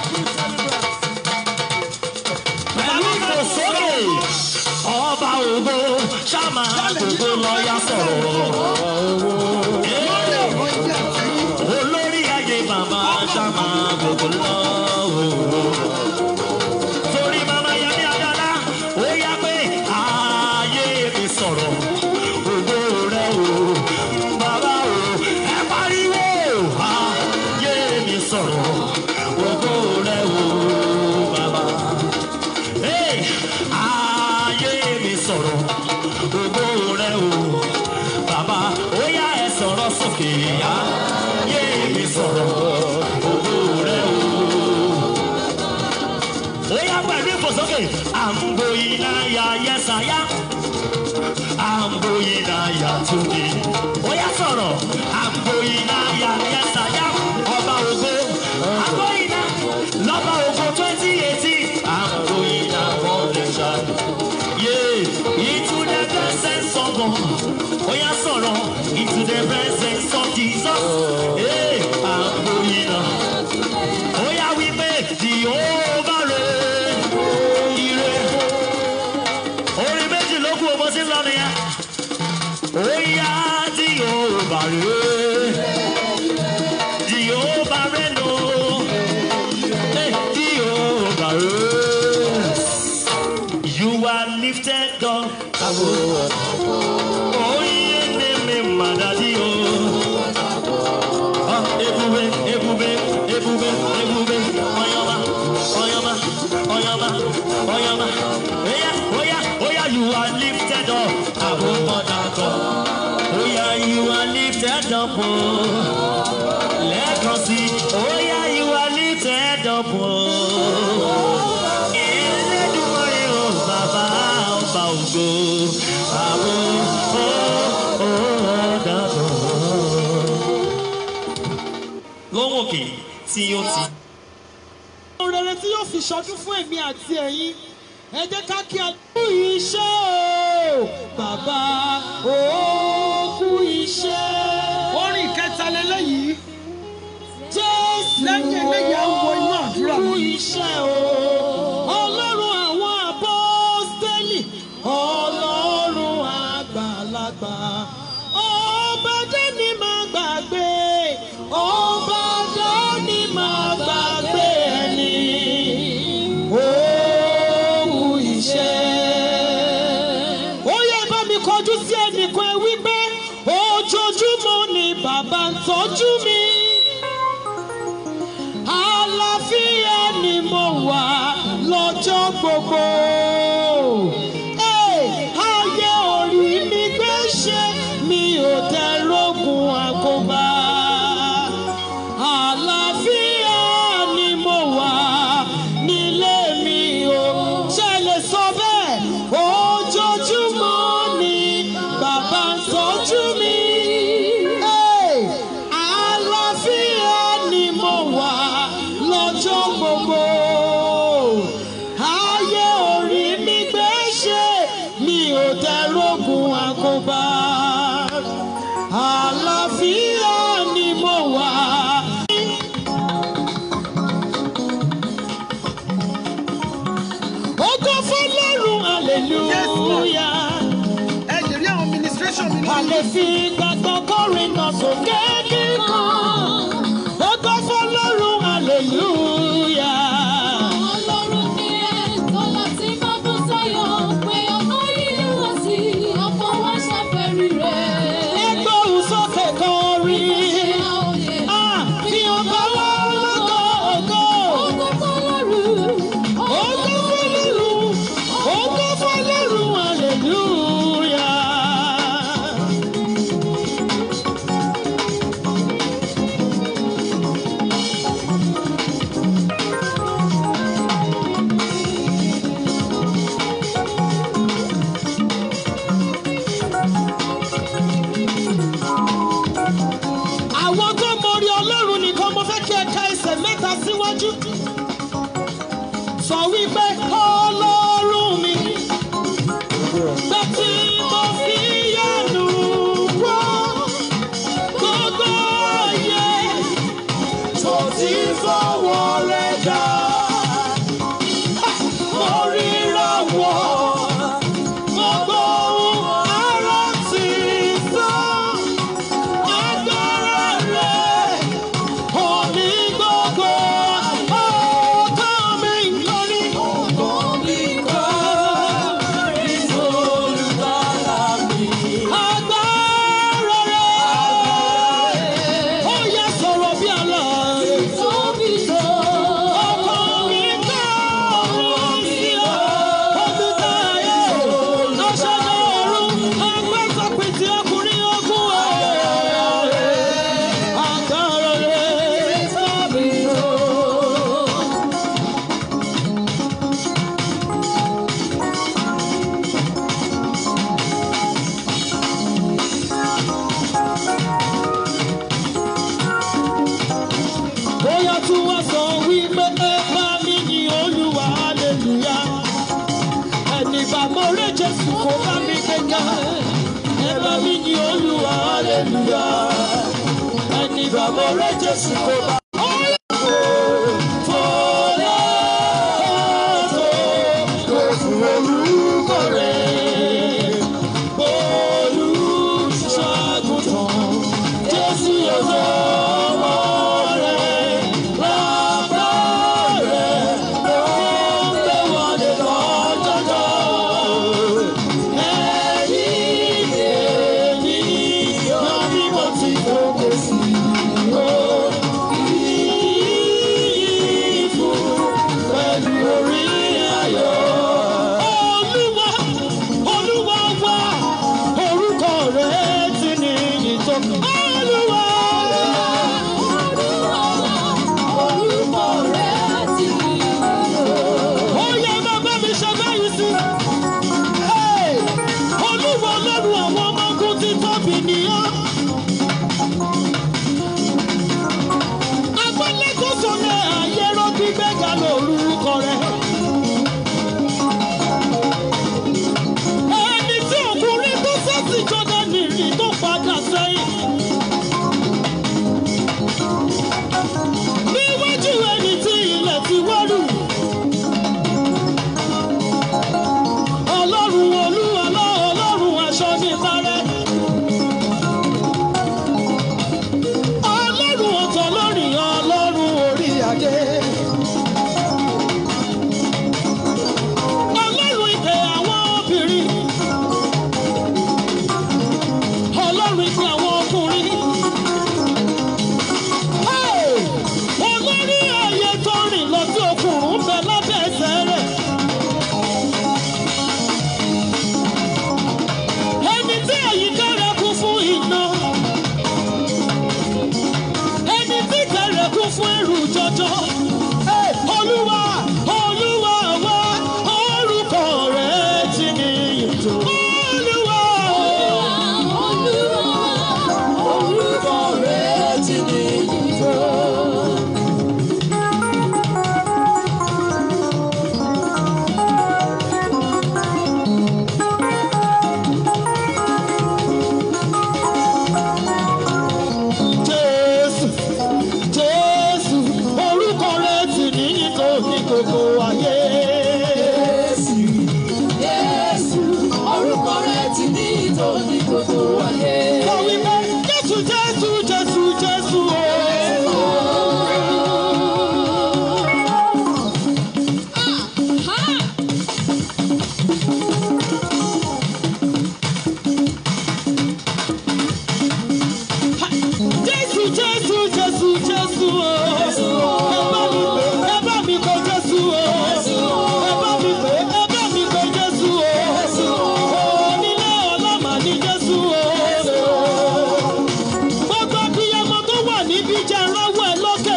pẹ̀lú ìfòsókè ọba ògo ṣáma gbogbo lọ́ọ́yà sọ̀rọ̀. ọ̀rọ̀ ìyá àtẹ̀yìn olórí ayé bàbá ṣáma gbogbo lọ́wọ́. torí màmá yẹmi adala ó yá pé ayé mi sọ̀rọ̀ ògo rẹ o bàbá o ẹ pariwo ayé mi sọ̀rọ̀ ògo rẹ o bàbá. Hey, ayé mi sọ̀rọ̀ ògo rẹ o bàbá ó yá ẹ sọ̀rọ̀ sókè ayé mi sọ̀rọ̀ ògo rẹ o. ó yá pẹ̀lú ìfòsókè àǹbò iná ya yẹ́sàyá àǹbò iná ya tóbi ó yá sọ̀rọ̀ àǹbò iná ya yẹ́sàyá ọba ògo àǹbò iná lọ́ba ògo twenty eighteen àǹbò iná wọ́n lè ṣàdùn. Yeah, into the blessed song. ó yá sọ̀rọ̀ into the presence of Jesus. Hey, I'm going up. Ó yá wípé Jehovah rẹ̀ ire. Orin méjì ló kú ọmọ sí lọ́nà yẹn. Ó yá Jehovah rẹ̀. Jehovah rẹ̀ nù. Hey, Jehovah rẹ̀. You are lifted up. Oye ne me madadi o. Ah, ebube, ebube, ebube, ebube. Oyama, oyama, oyama, oyama. Oya, oya, oya, you are lifted up. Abomodako. Oya, you are lifted up. Oh. Lẹ́ẹ̀kan sí, oya, you are lifted up. Oh. Elédùmarè o, bàbá ọba ògo. Àwọn ọ̀dàbọ̀. Lọ́wọ́ òkè tí ó ti. ohun rere tí yóò fi ṣọdún fún èmi àti ẹ̀yin ẹ jẹ́ ká kí a kú iṣẹ́ o bàbá ó kú iṣẹ́. orin kẹta lélẹ́yìí jésù lẹ́yìn eléyìí á wọ inú àdúrà kú iṣẹ́ o ọlọ́run àwọn apọ́stẹ́lì ọlọ́run àgbàlagbà ọba dání máa gbàgbé ọba dání máa gbàgbé ẹni òkú iṣẹ́. ó yẹ bá mi kọjú sí ẹnìkan ẹ wípé ojoojúmọ́ ni bàbá ń tọ́jú mi àlàáfíà ni mo wà lọ́jọ́ gbogbo. Hey, ayé orí mi gbé ṣe mi ò tẹ rógun àkóbá. Àlàáfíà ni mo wà nílé mi o. Ṣé ẹ lè sọ bẹ́ẹ̀? Ojoojúmọ́ ni bàbá ń tọ́jú mi. Hey, àlàáfíà ni mo wà lọ́jọ́ gbogbo. Ayé orí mi gbé ṣe mi ò tẹ rógun àkóbá. Àlàáfíà ni mo wà. Ògo fọlọ́run hallelujah. ẹ lè rí àwọn ministration mi A lórí lè fi gbàgbọ́ kọrin náà sókè kíkan. Ògo fọlọ́run hallelujah. Ọlọ́run ni ẹ̀ tọ́lá tí máa bú sáyọ̀ pé ọmọ yìí wá sí ọmọ wa ṣàfẹ́rí rẹ̀. Ẹgbẹ́ òun sókè kọrin. Ah, Fi ọba wá lọ́gọ́ ògo. Ògo fọlọ́run, Ògo fọlọ́run. Ògo fọlọ́run hallelujah. àwọn tó mọrí ọlọ́run nìkan mo fẹ́ kí ẹ ka ẹsẹ̀ mẹ́ta síwájú. sọ wípé ọlọ́run mi pé tí mo fi yánu wọ́ gbogbo ayé tó ti fọwọ́ rẹ̀ dá. mo ríra wọ̀ gbogbo ohun ara ti sàn agbára rẹ̀ omi gbogbo bá mi ní olúwa hallelujah ẹni bàbá rẹ jésù kò bá. Olúwa, Olúwa wá, orúkọ rẹ̀ ti ní ìtọ́. Olúwa, Orúkọ rẹ̀ ti ní ó yẹ bàbá mi ṣe báyìí sí. Hey! Olúwa Ọlọ́run àwọn ọmọ ogun ti tóbi nìyẹn. Agbálẹ́kọ̀ọ́sọ ní àyẹ̀rọ gbígbẹ́ga lórúkọ rẹ̀. Ẹni tí ọkùnrin tó sẹ́sì jọdá nìrì tó padà sẹ́yìn. Níwájú ẹni tí ilẹ̀ ti wọ́rù. Ọlọ́run olúwa lọ́ ọlọ́run aṣọ ní ìparẹ́. Ọlọ́run ọ̀tọ̀ lórí ọlọ́run orí adé. Ọlọ́run ìpè àwọn obìnrin. Ọlọ́run ìpè àwọn ọkùnrin. Hey! Olórí ayé tó rìn lọ sí okùnrùn bẹ lábẹ́ ẹsẹ̀ rẹ̀. Ẹni tí àyíká rẹ̀ kún fún iná. Ẹni tí kẹrẹ̀ kún fún ẹrù jọjọ. Hey! Olúwa, Olúwa wá, orúkọ rẹ̀ ti ní ìtò. Olúwa, Olúwa. Orúkọ rẹ̀ ti ní ìtọ́. Jésù, Jésù, orúkọ rẹ̀ ti ní ìtò ní gbogbo ayé. Jésù, orúkọ rẹ̀ ti ní ìtọ́ ní gbogbo ayé. Kọ wípé Jésù, Jésù, Jésù, Jésù o. Jésù, Jésù, Jésù, Jésù o. Ẹ bá mi pè, ẹ bá mi pè Jésù o. Ẹ bá mi pè, ẹ bá mi pè Jésù o. Onílé ọlọ́mà ní Jésù o. Gbogbo abiyamọ tó wà níbí jẹ́ rọ́wọ́ ẹ lókè.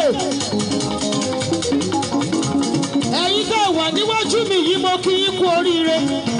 Ẹ̀yin tẹ́ wà níwájú mi yìí mo kí yín kú oríire.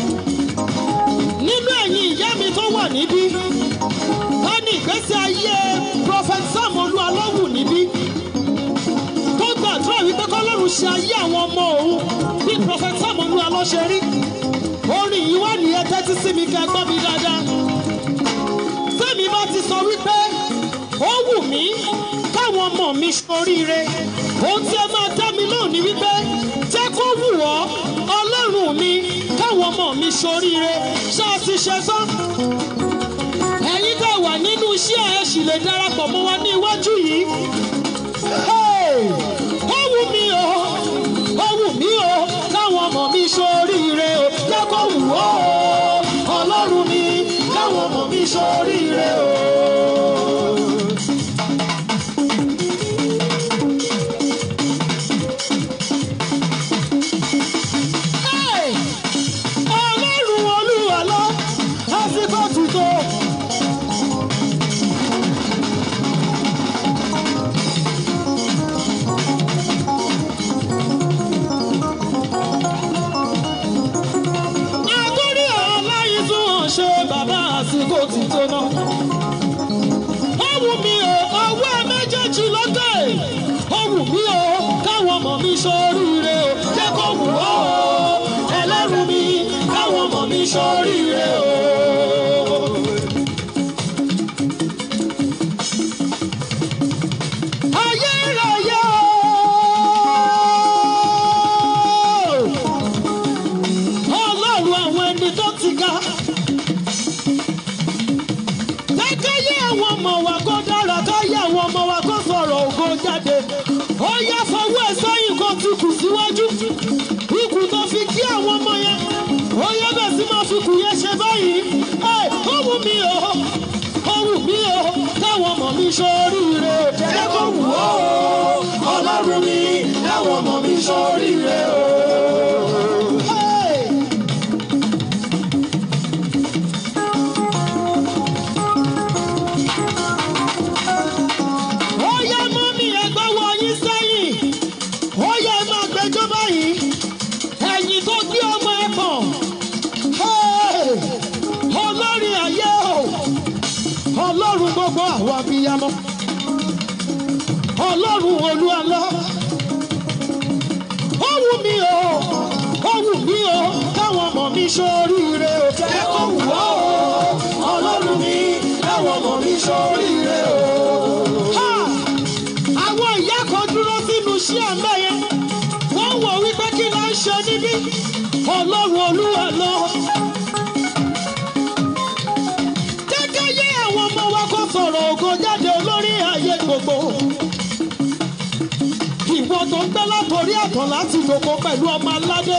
Nínú ẹ̀yin ìyá mi tó wà níbí wọ́n ní ìgbésí ayé prophet sam olúwalọ́wù níbí tó gbàdúrà wípé kọ́lọ́run ṣe ayé àwọn ọmọ òun bí prophet sam olúwalọ́ ṣe rí orin yìí wà ní ẹtẹ́tí sí mi kẹ́ gbọ́ mi dáadáa sẹ́mi bá ti sọ wípé ó wù mí káwọn ọmọ mi ṣoríire ohun tí ẹ máa dá mi lóhùn ní wípé jẹ́ kó wù ọ́ ọlọ́run mi káwọn ọmọ mi ṣoríire ṣáà ti ṣe tán ẹ̀yin tẹ́ wà nínú iṣẹ́ ẹ̀ sì lè darapọ̀ mọ́ wa ní iwájú yìí. Hey! ó wù mí o ó wù mí o káwọn ọmọ mi ṣoríire o jẹ́ kó wù ó o ọlọ́run mi káwọn ọmọ mi ṣoríire o. Hey! ọlọ́run olúwa lọ àsìkò tuntun. Àtúrí aláìsùn ṣe bàbá àsìkò ti tó náà. ọmọ wa kó dára káyé àwọn ọmọ wa kó sọ̀rọ̀ ògo jáde ó yá fọwọ́ ẹ̀ sẹ́yìn kó ti kù síwájú ikù tó fi kí àwọn ọmọ yẹn ó yá bẹ̀ sí máa fi kù yẹn ṣe báyìí ẹ ó wù mí o ó wù mí o káwọn ọmọ mi ṣoríire jẹ́ kó wù ó ọlọ́run mi káwọn ọmọ mi ṣoríire o. Hey! ó yá mọ́mí ẹgbẹ́ wọ yín sẹ́yìn ó yá ẹ máa gbẹjọ́ báyìí ẹ̀yìn tó gbé ọmọ ẹ pọ̀ Hey! olórí ayé o ọlọ́run gbogbo àwọn abiyamọ ọlọ́run olúwalọ́ ó wù mí o ó wù mí o káwọn ọmọ mi ṣoríire o jẹ́ kó wù ó ọlọ́run mi káwọn ọmọ mi ṣoríire o. Ha! àwọn ìyá kan dúró sínú iṣẹ́ àmọ́ yẹn wọ́n wò wípé kí ló ń ṣe níbí ọlọ́run olúwa lọ. jẹ́jẹ́ yé àwọn ọmọ wa kó sọ̀rọ̀ ògo jáde olórí ayé gbogbo. ìwọ tó ń gbé látòrí àtàn láti dòkó pẹ̀lú ọmọ aládé.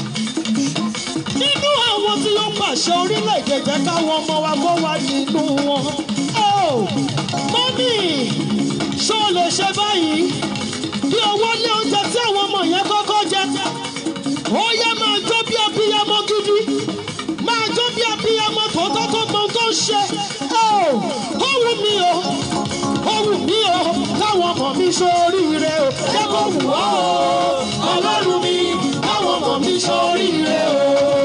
nínú àwọn tí yóò pàṣẹ orílẹ̀-èdè jẹ́ káwọn ọmọ wa kó wà nínú wọn. Oh, mọ́mí ṣó lè ṣe báyìí bí owó lé oúnjẹ tí àwọn ọmọ yẹn kọ́kọ́ jẹ ó yẹ máa jó bí abiyamọ gidi máa jó bí abiyamọ tòótọ́ tó mọ ohun tó ń ṣe ó ó wù mí o ó wù mí o káwọn ọmọ mi ṣoríire o jẹ́ kó wù ọ́ o ọlọ́run mi káwọn ọmọ mi ṣoríire o.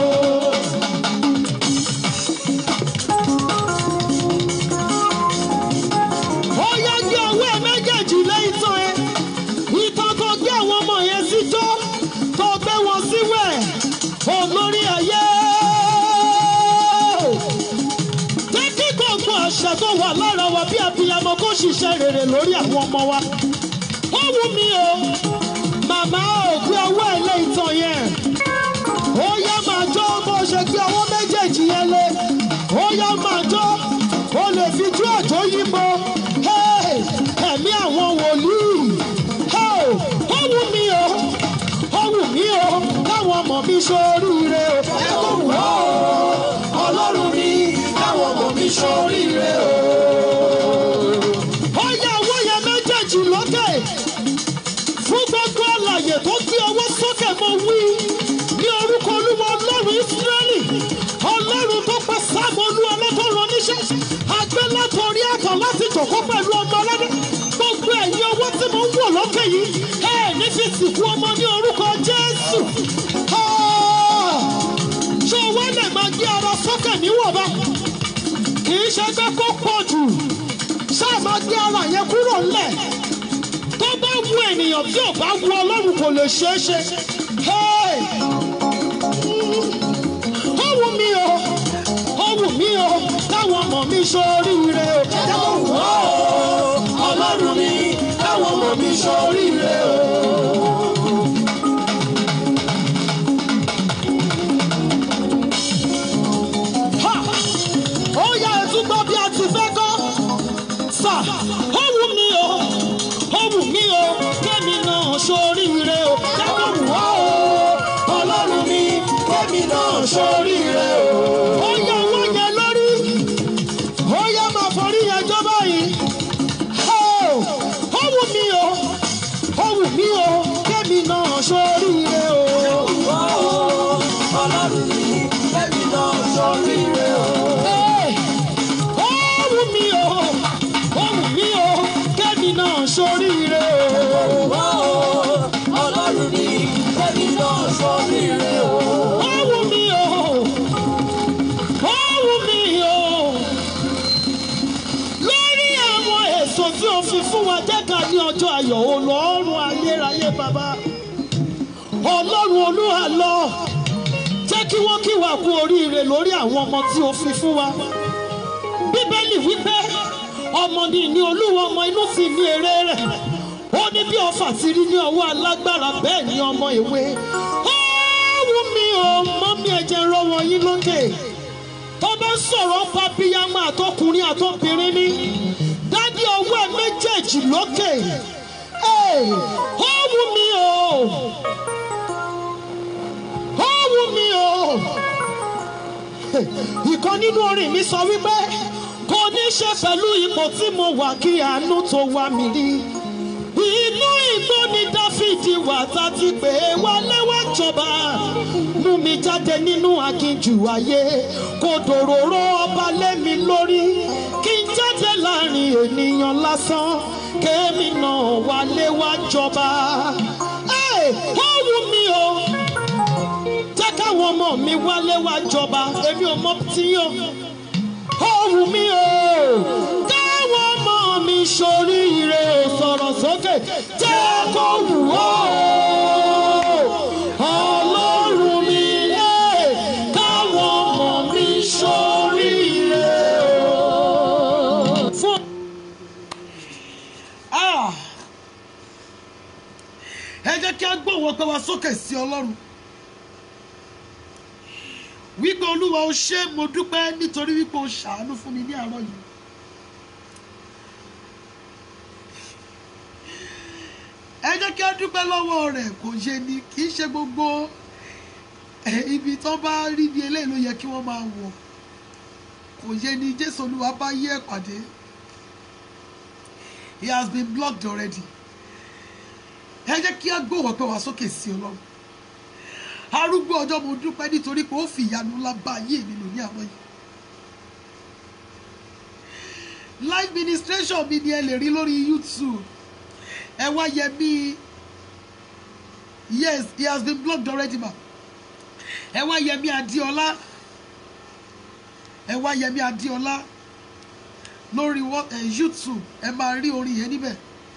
ó yá gbé ọwọ́ ẹ méjèèjì lé ìtàn ẹ ìtàn tó gbé àwọn ọmọ yẹn sí tó tó gbé wọn síwẹ̀ olórí ayé jẹ́ kí gbogbo àṣẹ tó wà lára wa bí abiyamọ kó ṣiṣẹ́ rere lórí àwọn ọmọ wa ó wù mí o màmá ò gbé ọwọ́ ẹ lé ìtàn yẹn ó yá máa jó bó ṣe gbé ọwọ́ méjèèjì yẹn lé ó yá máa jó ó lè fi jó àjò yípo Hey! ẹ̀mí àwọn wòlíì Hey! ó wù mí o ó wù mí o káwọn ọmọ mi ṣoríire o ẹ kò wù ọ́ o ọlọ́run mi káwọn ọmọ mi ṣoríire o. ó yá owó yẹn méjèèjì lókè fún gbogbo àlàyé tó gbé ọwọ́ sókè mo wí ní orúkọ olúwa ọlọ́run ìsírẹ́lì ọlọ́run tó pẹ́ sáàmù olúwa lọ́tọ̀ọ̀rọ̀ níṣẹ́ àgbẹ̀ látọ̀rí àtọ̀ láti jòkó pẹ̀lú ọmọ ọlọ́dẹ gbogbo ẹ̀yin owó tí mo ń wò lókè yìí ẹ̀ ní fi sìnkú ọmọ ní orúkọ jésù Ah! ṣé owó lè máa gbé ara sókè níwọ̀nba kì í ṣe pé kó pọ̀ jù ṣáà máa gbé ara yẹn kúrò ńlẹ̀ tó bá wu ènìyàn tí ò bá wu ọlọ́run kò lè ṣeé ṣe. Hey! ó wù mí o ó wù mí o káwọn ọmọ mi ṣoríire o. ẹ kò wù ọ́ o ọlọ́run mi káwọn ọmọ mi ṣoríire o. Ha! ó yá ẹtún gbọ́ bí a ti fẹ́ kọ́ sà ó wù mí o ó wù mí o kémi náà ṣoríire o. ẹ kò wù ọ́ o ọlọ́run mi kémi náà ṣoríire o. ó yá owó yẹn lórí ó yá máa forí yẹn jọ báyìí ó ó wù mí o ó wù mí o kémi náà ṣoríire o. ọlọ́run mi kémi náà ṣoríire o. Hey! ó wù mí o ó wù mí o kémi náà ṣoríire o. ọlọ́run mi kémi náà ṣoríire o. ó wù mí o ó wù mí o lórí àwọn èso tí o fi fún wa jẹ́ ká ní ọjọ́ ayọ̀ olọ́run ayérayé bàbá ọlọ́run olúwa lọ jẹ́ kí wọ́n kí wa kú oríire lórí àwọn ọmọ tí o fi fún wa bíbélì wípé ọmọ ni ìní olúwa ọmọ inú sì ní èrè rẹ̀ ó ní bí ọfà ti rí ní ọwọ́ alágbára bẹ́ẹ̀ ni ọmọ ìwé ó wù mí o mọ́ mi ẹ̀jẹ̀ rọ wọn yín lókè tó bá sọ̀rọ̀ pa bíyàmọ́ àtọkùnrin àtọbìnrin ní méjèèjì lókè Hey, ó wù mí o ó wù mí o ìkan nínú orin mi sọ wípé kò ní ṣe pẹ̀lú ipò tí mo wà kí àánú tó wá mi rí inú igbó ni dáfídì wà tá ti pè é wálé wá jọba mú mi jáde nínú aginjù ayé kò dòróró ọba lé mi lórí kí n jáde láàrin ènìyàn lásán kémi náà wálé wá jọba Ẹ̀, ó wù mí o jẹ́ káwọn ọmọ mi wálé wá jọba èmi ò mọ tí yàn ó wù mí o káwọn ọmọ mi ṣoríire sọ̀rọ̀ sókè jẹ́ kó wù ó ọlọ́run mi ẹ̀ káwọn ọmọ mi ṣoríire o. fún Ah! ẹ jẹ́ kí a gbóhùn ọpẹ́ wa sókè sí ọlọ́run wípé olúwa ó ṣé mo dúpẹ́ nítorí wípé o ṣàánú fún mi ní àárọ̀ yìí ẹ jẹ́ kí a dúpẹ́ lọ́wọ́ rẹ̀ kò yé ni kì í ṣe gbogbo ẹ, ibi tó bá rí bí eléyìí ló yẹ kí wọ́n máa wọ̀ kò yé ni jésù olúwa bá yí ẹ̀ pàdé he has been blocked already ẹ jẹ́ kí a gbóhùn ọpẹ́ wa sókè sí ọlọ́run arúgbó ọjọ́ mo dúpẹ́ nítorí pé ó fi ìyanu ńlá bá ayé mi lò ní àwọn yìí live ministration mi ni ẹ lè rí lórí youtube ẹ wá yẹ mí yes he has been blocked already ma ẹ wá yẹ mí adéọlá ẹ wá yẹ mí adéọlá lórí wọ- ẹ, youtube ẹ máa rí orin yẹn níbẹ̀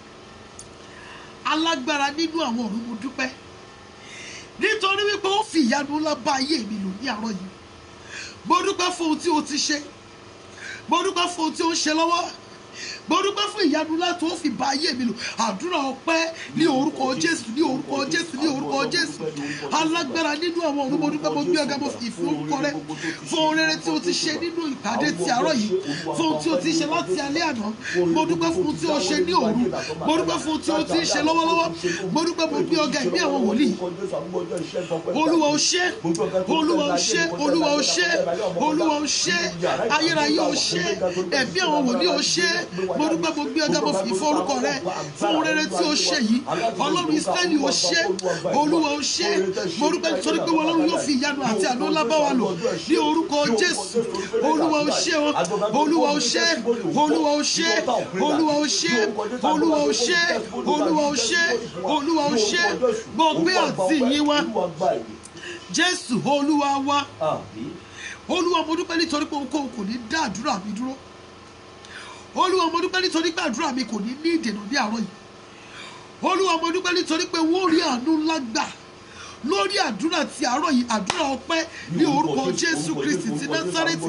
alágbára nínú àwọn ọ̀run mo dúpẹ́ nítorí wípé ó fi ìyanu ńlá bá ayé mi lò ní àárọ̀ yìí mo dúpẹ́ fún ohun tí o ti ṣe mo dúpẹ́ fún ohun tí o ń ṣe lọ́wọ́ mo dúpẹ́ fún ìyanu ńlá tó fi bá ayé mi lò àdúrà ọpẹ́ ní orúkọ jésù ní orúkọ jésù ní orúkọ jésù alágbára nínú àwọn ọ̀run mo dúpẹ́ mo gbé ọ̀gá mo fi ìfún orúkọ rẹ fún ohun rere tí o ti ṣe nínú ìpàdé ti àárọ̀ yìí fún ohun tí o ti ṣe láti alẹ́ àná mo dúpẹ́ fún ohun tí o ṣe ní òru mo dúpẹ́ fún ohun tí o ti ṣe lọ́wọ́lọ́wọ́ mo dúpẹ́ mo gbé ọ̀gá ìbí àwọn wòlíì olúwa ó ṣe olúwa ó ṣe olúwa ó ṣe olúwa ó ṣe ayérayé ó ṣe ẹ̀mí àwọn wòlíì ó ṣe mo dúpẹ́ mo gbé ọjà mo fi ìfọ́ orúkọ rẹ fún ohun rere tí ó ṣe yìí ọlọ́run israẹli ó ṣe olúwa ó ṣe mo dúpẹ́ nítorí pé ọlọ́run yóò fi ìyanu àti àánú ńlá bá wa lò ní orúkọ jésù olúwa ó ṣe o olúwa ó ṣe olúwa ó ṣe olúwa ó ṣe olúwa ó ṣe olúwa ó ṣe olúwa ó ṣe gbogbo àti ìyìn wa jésù olúwa wa olúwa mo dúpẹ́ nítorí pé ohunkóhun kò ní dá àdúrà mi dúró olúwa mo dúpẹ́ nítorí pé àdúrà mi kò ní ní ìdènà ní àárọ̀ yìí olúwa mo dúpẹ́ nítorí pé wọ́n rí àánú ńlá gbà lórí àdúrà ti àárọ̀ yìí àdúrà ọpẹ́ ní orúkọ jésù kristi ti násárẹ́tì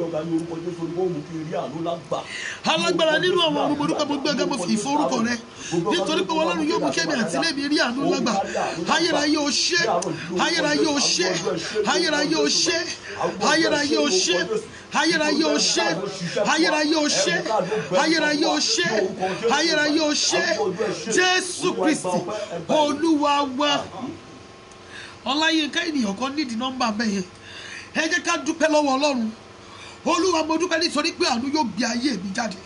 alágbára nínú àwọn ọ̀run mo dúpẹ́ mo gbé ọgá mo fi ìfọ́ orúkọ rẹ nítorí pé wọn lọ́run yóò mú kẹ́mi àti ilé mi rí àánú ńlá gbà ayérayé o ṣé ayérayé o ṣé ayérayé o ṣé ayérayé o ṣé ayérayé o ṣé ayérayé o ṣé ayérayé o ṣé ayérayé o ṣé jésù kristi olúwa wa ọláyínká ènìyàn kan nídìí nọ́mbà bẹ́ẹ̀ yẹn ẹ jẹ́ ká dúpẹ́ lọ́wọ́ ọlọ́run olúwa mo dúpẹ́ nítorí pé àánú yóò gbé ayé mi jáde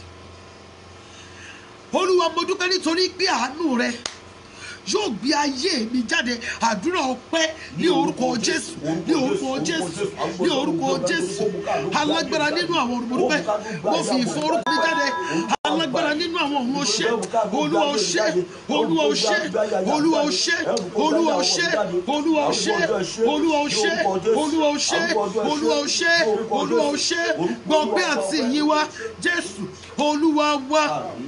olúwa mo dúpẹ́ nítorí pé àánú rẹ yóò gbé ayé mi jáde àdúrà ọpẹ́ ní orúkọ jésù ní orúkọ jésù ní orúkọ jésù alágbára nínú àwọn ọ̀run mo dúpẹ́ mo fi ìfọ́ orúkọ mi jáde alágbára nínú àwọn ọ̀run ọṣẹ́ olúwa ọṣẹ́ olúwa ọṣẹ́ olúwa ọṣẹ́ olúwa ọṣẹ́ olúwa ọṣẹ́ olúwa ọṣẹ́ olúwa ọṣẹ́ olúwa ọṣẹ́ olúwa ọṣẹ́ gbọgbẹ́ àti ìyìn wa jésù olúwa wa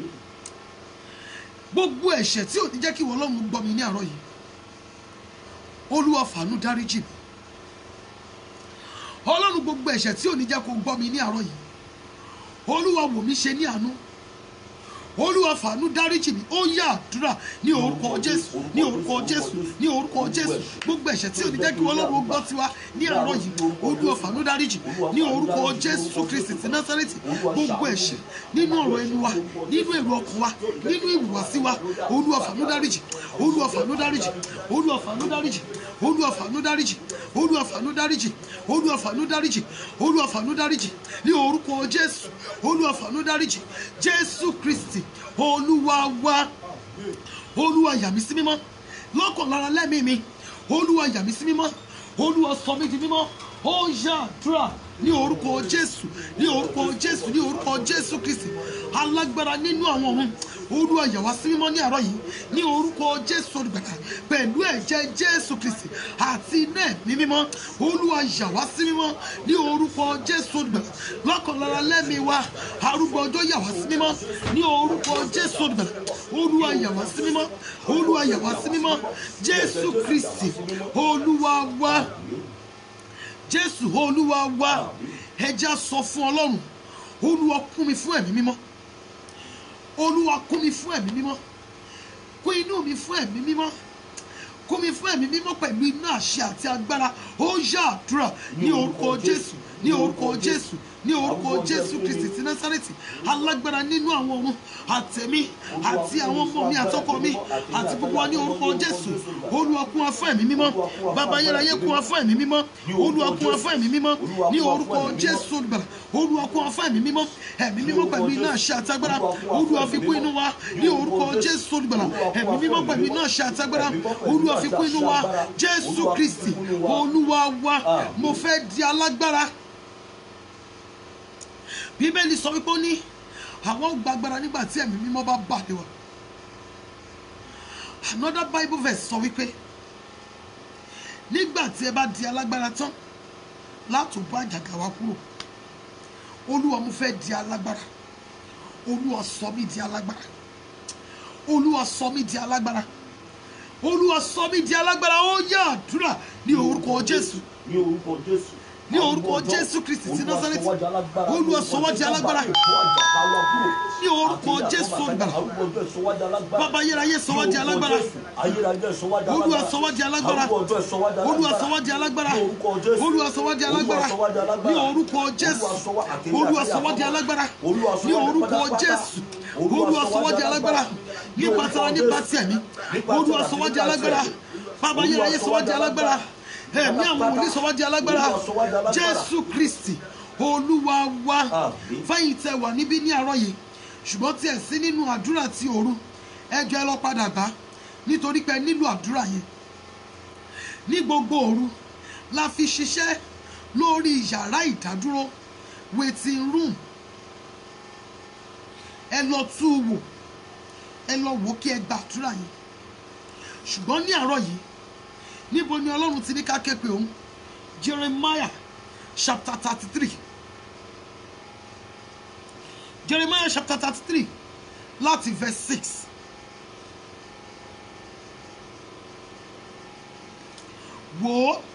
gbogbo ẹ̀ṣẹ̀ tí ò ní jẹ́ kí ìwọ ọlọ́run gbọ́ mi ní àárọ̀ yìí olúwa fàánú dáríjì mi ọlọ́run gbogbo ẹ̀ṣẹ̀ tí ò ní jẹ́ kó gbọ́ mi ní àárọ̀ yìí olúwa wò mí ṣe ní àánú olúwa fàánú dáríjì mi ó yá àdúrà ní orúkọ jésù ní orúkọ jésù ní orúkọ jésù gbogbo ẹ̀ṣẹ̀ tí ò ní jẹ́ kí ọlọ́run gbọ́ tiwa ní àárọ̀ yìí olúwa fàánú dáríjì ní orúkọ jésù kristi ti násárẹ́tì gbogbo ẹ̀ṣẹ̀ nínú ọ̀rọ̀ ẹnu wa nínú èrò ọkàn wa nínú ìhùwàsí wa olúwa fàánú dáríjì olúwa fàánú dáríjì olúwa fàánú dáríjì olúwa fàánú dáríjì olúwa fàánú dáríjì olúwa fàánú dáríjì olúwa fàánú dáríjì ní orúkọ jésù olúwa fàánú dáríjì jésù kristi olúwa wa olúwa yà mí sí mímọ́ lọ́kàn lára lẹ́mìí mi olúwa yà mí sí mímọ́ olúwa sọ mí di mímọ́ ó yá àdúrà ní orúkọ jésù ní orúkọ jésù ní orúkọ jésù kristi alágbára nínú àwọn ọ̀run olúwa yà wá sí mímọ́ ní àárọ̀ yìí ní orúkọ jésù olùgbàlà pẹ̀lú ẹ̀jẹ̀ jésù kristi àti iná ẹ̀mí mímọ́ olúwa yà wá sí mímọ́ ní orúkọ jésù olùgbàlà lọ́kàn lára lẹ́mìí wa arúgbó ọjọ́ yà wá sí mímọ́ ní orúkọ jésù olùgbàlà olúwa yà wá sí mímọ́ olúwa yà wá sí mímọ́ jésù kristi olúwa wa jésù olúwa wa ẹja sọ fún ọlọ́run olúwa kún mi fún ẹ̀mí mímọ́ olúwa kún mi fún ẹ̀mí mímọ́ kún inú mi fún ẹ̀mí mímọ́ kún mi fún ẹ̀mí mímọ́ pẹ̀lú iná àṣẹ àti agbára ó yá àdúrà ní orúkọ jésù ní orúkọ jésù ní orúkọ jésù kristi ti násárẹ́tì alágbára nínú àwọn ọ̀run àtẹ̀mí àti àwọn ọmọ mi àtọkọ mi àti gbogbo wa ní orúkọ jésù olúwa kún wa fún ẹ̀mí mímọ́ bàbá ayérayé kún wa fún ẹ̀mí mímọ́ olúwa kún wa fún ẹ̀mí mímọ́ ní orúkọ jésù olùgbàlà olúwa kún wa fún ẹ̀mí mímọ́ ẹ̀mí mímọ́ pẹ̀lú iná àṣẹ àtagbára olúwa fi kún inú wa ní orúkọ jésù olùgbàlà ẹ̀mí mímọ́ pẹ̀lú iná àṣẹ àtagbára olúwa fi kún inú wa jésù kristi olúwa wa mo fẹ́ di alágbára bíbélì sọ wípé ó ní àwọn gbàgbára nígbà tí ẹ̀mí mímọ́ bá bà lé wa another bible verse sọ wípé nígbà tí ẹ bá di alágbára tán láti bọ́ àjàgà wa kúrò olúwa mo fẹ́ di alágbára olúwa sọ mí di alágbára olúwa sọ mí di alágbára olúwa sọ mí di alágbára ó yá àdúrà ní orúkọ jésù ní orúkọ jésù ní orúkọ jésù kristi ti násárẹ́tì olúwa sọ wá di alágbára ní orúkọ jésù olùgbàlà bàbá ayérayé sọ wá di alágbára olúwa sọ wá di alágbára olúwa sọ wá di alágbára olúwa sọ wá di alágbára ní orúkọ jésù olúwa sọ wá di alágbára ní orúkọ jésù olúwa sọ wá di alágbára nípa tara nípa tí ẹ̀mí olúwa sọ wá di alágbára bàbá ayérayé sọ wá di alágbára ẹ̀mí àwọn wòlíì sọ wá di alágbára jésù kristi olúwa wa fẹ́yìn tẹ wà níbí ní àárọ̀ yìí ṣùgbọ́n tí ẹ̀ sí nínú àdúrà ti òru ẹjọ́ ẹ lọ padà gbá nítorí pé ẹ nílò àdúrà yẹn ní gbogbo òru la fi ṣiṣẹ́ lórí yàrá ìdádúró waiting room ẹ lọ tú u wò ẹ lọ wò ó kí ẹ gba àdúrà yẹn ṣùgbọ́n ní àárọ̀ yìí níbo ni ọlọ́run ti ní ká ké pe òun jeremiah chapter thirty three jeremiah chapter thirty three láti verse six wò ó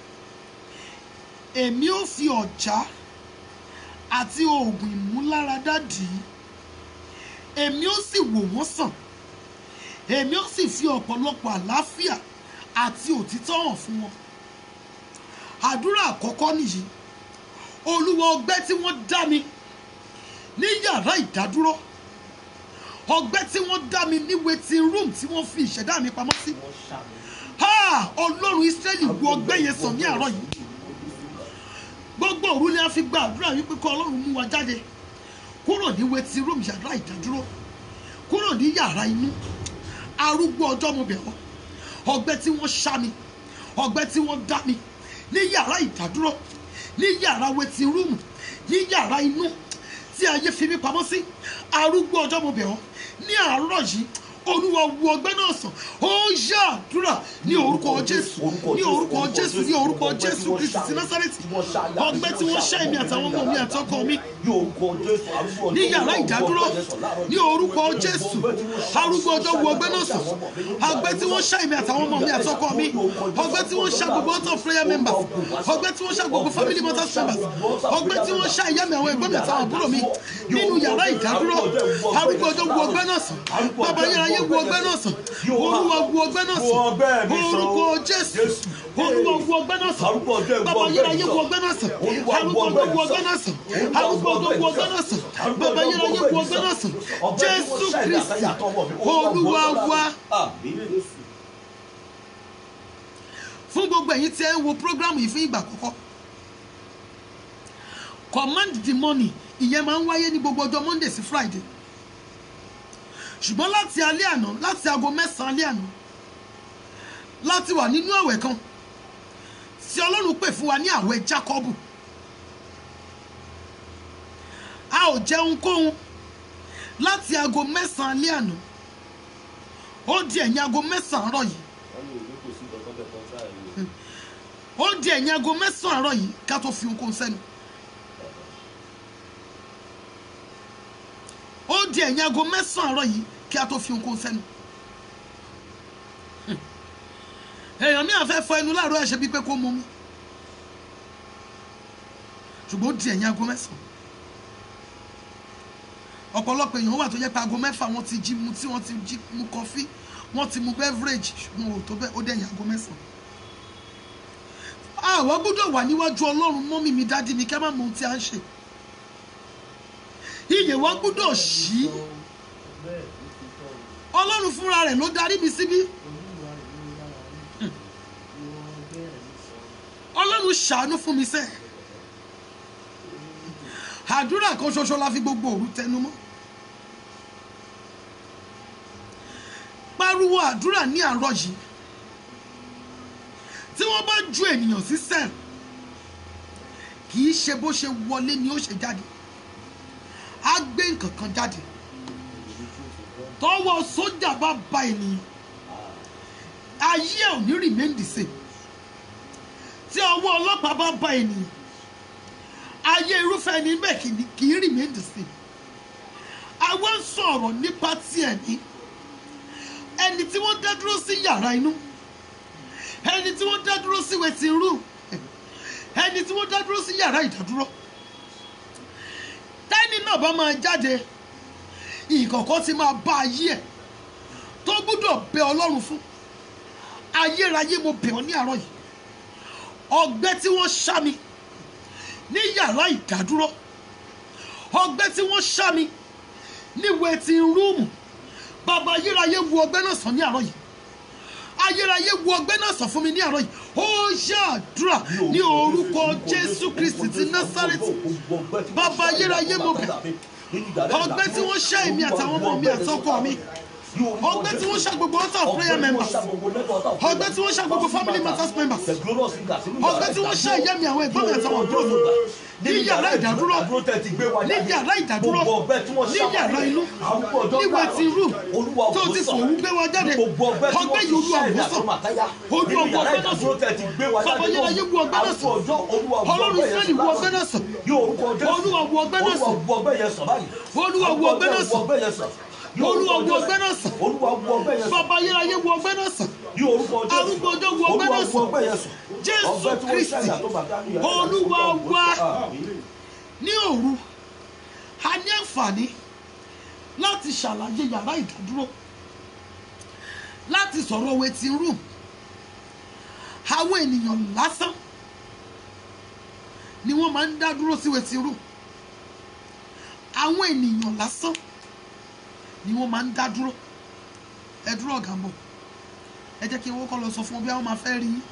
èmi ò fi ọ̀já àti oògùn ìmúláradá dì í èmi ò sì wò wọ́n sàn èmi ò sì fi ọ̀pọ̀lọpọ̀ àlàáfíà àti òtítọ́ hàn fún wọn àdúrà àkọ́kọ́ nìyí olúwa ọgbẹ́ tí wọ́n dá mi ní yàrá ìdádúró ọgbẹ́ tí wọ́n dá mi ní waiting room tí wọ́n fi ìṣẹ̀dá mi pamọ́ sí ha ọlọ́run israẹli wo ọgbẹ́ yẹn sàn ní àárọ̀ yìí gbogbo òru ni a fi gba àdúrà wípé kọ́ ọlọ́run mú wa jáde kúrò ní waiting room yàrá ìdádúró kúrò ní yàrá inú arúgbó ọjọ́ mo bẹ̀ ọ́ ọgbẹ́ tí wọ́n ṣá mi ọgbẹ́ tí wọ́n dá mi ní yàrá ìdádúró ní yàrá waiting room ní yàrá inú tí ayé fi mí pamọ́ sí arúgbó ọjọ́ mo bẹ̀ ọ́ ní àárọ̀ yìí olúwa wo ọgbẹ́ náà sàn ó yá àdúrà ní orúkọ jésù ní orúkọ jésù ní orúkọ jésù kristi ti násàrẹ́tì ọgbẹ́ tí wọ́n ṣá èmi àtàwọn ọmọ mi àtọkọ mi ní yàrá ìdádúró ní orúkọ jésù arúgbó ọjọ́ wo ọgbẹ́ náà sàn ọgbẹ́ tí wọ́n ṣá èmi àtàwọn ọmọ mi àtọkọ mi ọgbẹ́ tí wọ́n ṣá gbogbo ọ̀tọ̀ prayer members ọgbẹ́ tí wọ́n ṣá gbogbo family matters members ọgbẹ́ tí wọ́n ṣá ìyá mi àwọn ẹ̀gbọ́n mi àtàwọn àbúrò mi nínú yàrá ìdádúró arúgbó ọjọ́ wo ọgbẹ́ náà sàn bàbá yẹn ayé wo ọgbẹ́ náà sàn olúwa wo ọgbẹ́ náà sàn orúkọ jésù olúwa wo ọgbẹ́ náà sàn bàbá yẹn ayé wo ọgbẹ́ náà sàn arúgbó ọjọ́ wo ọgbẹ́ náà sàn arúgbó ọjọ́ wo ọgbẹ́ náà sàn bàbá yẹn ayé wo ọgbẹ́ náà sàn jésù kristi olúwa wa fún gbogbo ẹ̀yin tí ẹ ń wo program yìí fún ìgbà àkọ́kọ́ command the money ìyẹn máa ń wáyé ní gbogbo ọjọ́ monday sí friday ṣùgbọ́n láti alẹ́ àná láti aago mẹ́sàn-án alẹ́ àná láti wà nínú àwẹ̀ kan tí ọlọ́run pè fún wa ní àwẹ̀ jákọ́bù a ò jẹun kóhun láti aago mẹ́sàn-án alẹ́ àná ó di ẹ̀yìn aago mẹ́sàn-án àárọ̀ yìí ó di ẹ̀yìn aago mẹ́sàn-án àárọ̀ yìí ká tó fi ohunkóhun sẹ́nu ó di ẹ̀yìn aago mẹ́sàn-án àárọ̀ yìí kí a tó fi ohunkóhun sẹ́nu èèyàn mi àfẹ́ fọ ẹnu láàárọ̀ ẹ̀ ṣe bíi pé kó mú mi ṣùgbọ́n ó di ẹ̀yìn aago mẹ́sàn-án ọ̀pọ̀lọpọ̀ èèyàn wà tó jẹ́ pé aago mẹ́fà wọ́n ti jí mu tí wọ́n ti jí mu kọfí wọ́n ti mu beverage ṣùgbọ́n ò tó bẹ́ẹ̀ ó dẹ̀ ẹ̀yìn aago mẹ́sàn-án àwa gbọ́dọ̀ wà níwájú ọlọ́run mọ́mí mi dádì mi kẹ́ má mọ ohun tí a ń ṣe iyè wa gbọ́dọ̀ ṣí ọlọ́run fúnra rẹ̀ ló darí mi síbí ọlọ́run ṣàánú fún mi sẹ́ àdúrà kan ṣoṣo la fi gbogbo òru tẹnu mọ́ pariwo àdúrà ní àárọ̀ yìí tí wọ́n bá ju ènìyàn sí sẹ́ẹ̀ kì í ṣe bó ṣe wọlé ni ó ṣe jáde á gbé nǹkan kan jáde tọwọ́ sójà bá ba ènìyàn ayé ẹ̀ ò ní remain the same tí ọwọ́ ọlọ́pàá bá ba ènìyàn ayé irúfẹ́ ẹni bẹ́ẹ̀ kì í- kì í remain the same àwọn ń sọ̀rọ̀ nípa tiẹ̀ ní ẹni tí wọ́n dá dúró sí yàrá inú ẹni tí wọ́n dá dúró sí waiting room ẹni tí wọ́n dá dúró sí yàrá ìdádúró tẹ́ni náà bá máa jáde ìkọ̀kọ̀ ti máa bá ayé ẹ̀ tó gbúdọ̀ bẹ ọlọ́run fún ayérayé mo bẹ̀ ọ́ ní àárọ̀ yìí ọgbẹ́ tí wọ́n ṣá mi ní yàrá ìdádúró ọgbẹ́ tí wọ́n ṣá mi ní waiting room bàbá ayérayé wo ọgbẹ́ náà sàn ní àárọ̀ yìí ayérayé wo ọgbẹ́ náà sàn fún mi ní àárọ̀ yìí ó ṣàdúrà ní orúkọ jésù kristi ti násárẹ́tì bàbá ayérayé mo bẹ̀ ọgbẹ́ tí wọ́n ṣá èmi àtàwọn ọmọ mi àtọkọ mi ọgbẹ́ tí wọ́n ṣá gbogbo altar of prayer members ọgbẹ́ tí wọ́n ṣá gbogbo family matters members ọgbẹ́ tí wọ́n ṣá ìyá mi àwọn ẹ̀gbọ́n mi àtàwọn àbúrò mi ní yàrá ìdádúró ní yàrá ìdádúró ní yàrá inú ní waiting room tó ti sùn òun gbé wa jáde ọgbẹ́ yìí olú àwòsàn olú ọgbẹ́ ọgbẹ́ náà sùn bàbá yẹn ayé wu ọgbẹ́ náà sùn ọlọ́run israẹli wu ọgbẹ́ náà sùn olúwa wu ọgbẹ́ náà sùn olúwa wu ọgbẹ́ náà sùn olúwa wu ọgbẹ́ náà sùn bàbá yẹn ayé wu ọgbẹ́ náà sùn arúgbó ọjọ́ wu ọgbẹ́ náà sùn jésù kristi olúwa wa ní òru a ní àǹfààní láti ṣàlàyé yàrá ìdádúró láti sọ̀rọ̀ waiting room àwọn ènìyàn lásán ni wọ́n máa ń dá dúró sí waiting room àwọn ènìyàn lásán ni wọ́n máa ń dá dúró ẹ dúró ọ̀gá ń bọ̀ ẹ jẹ́ kí n wọ́kọ́ lọ sọ fún wọn bí àwọn máa fẹ́ rí yín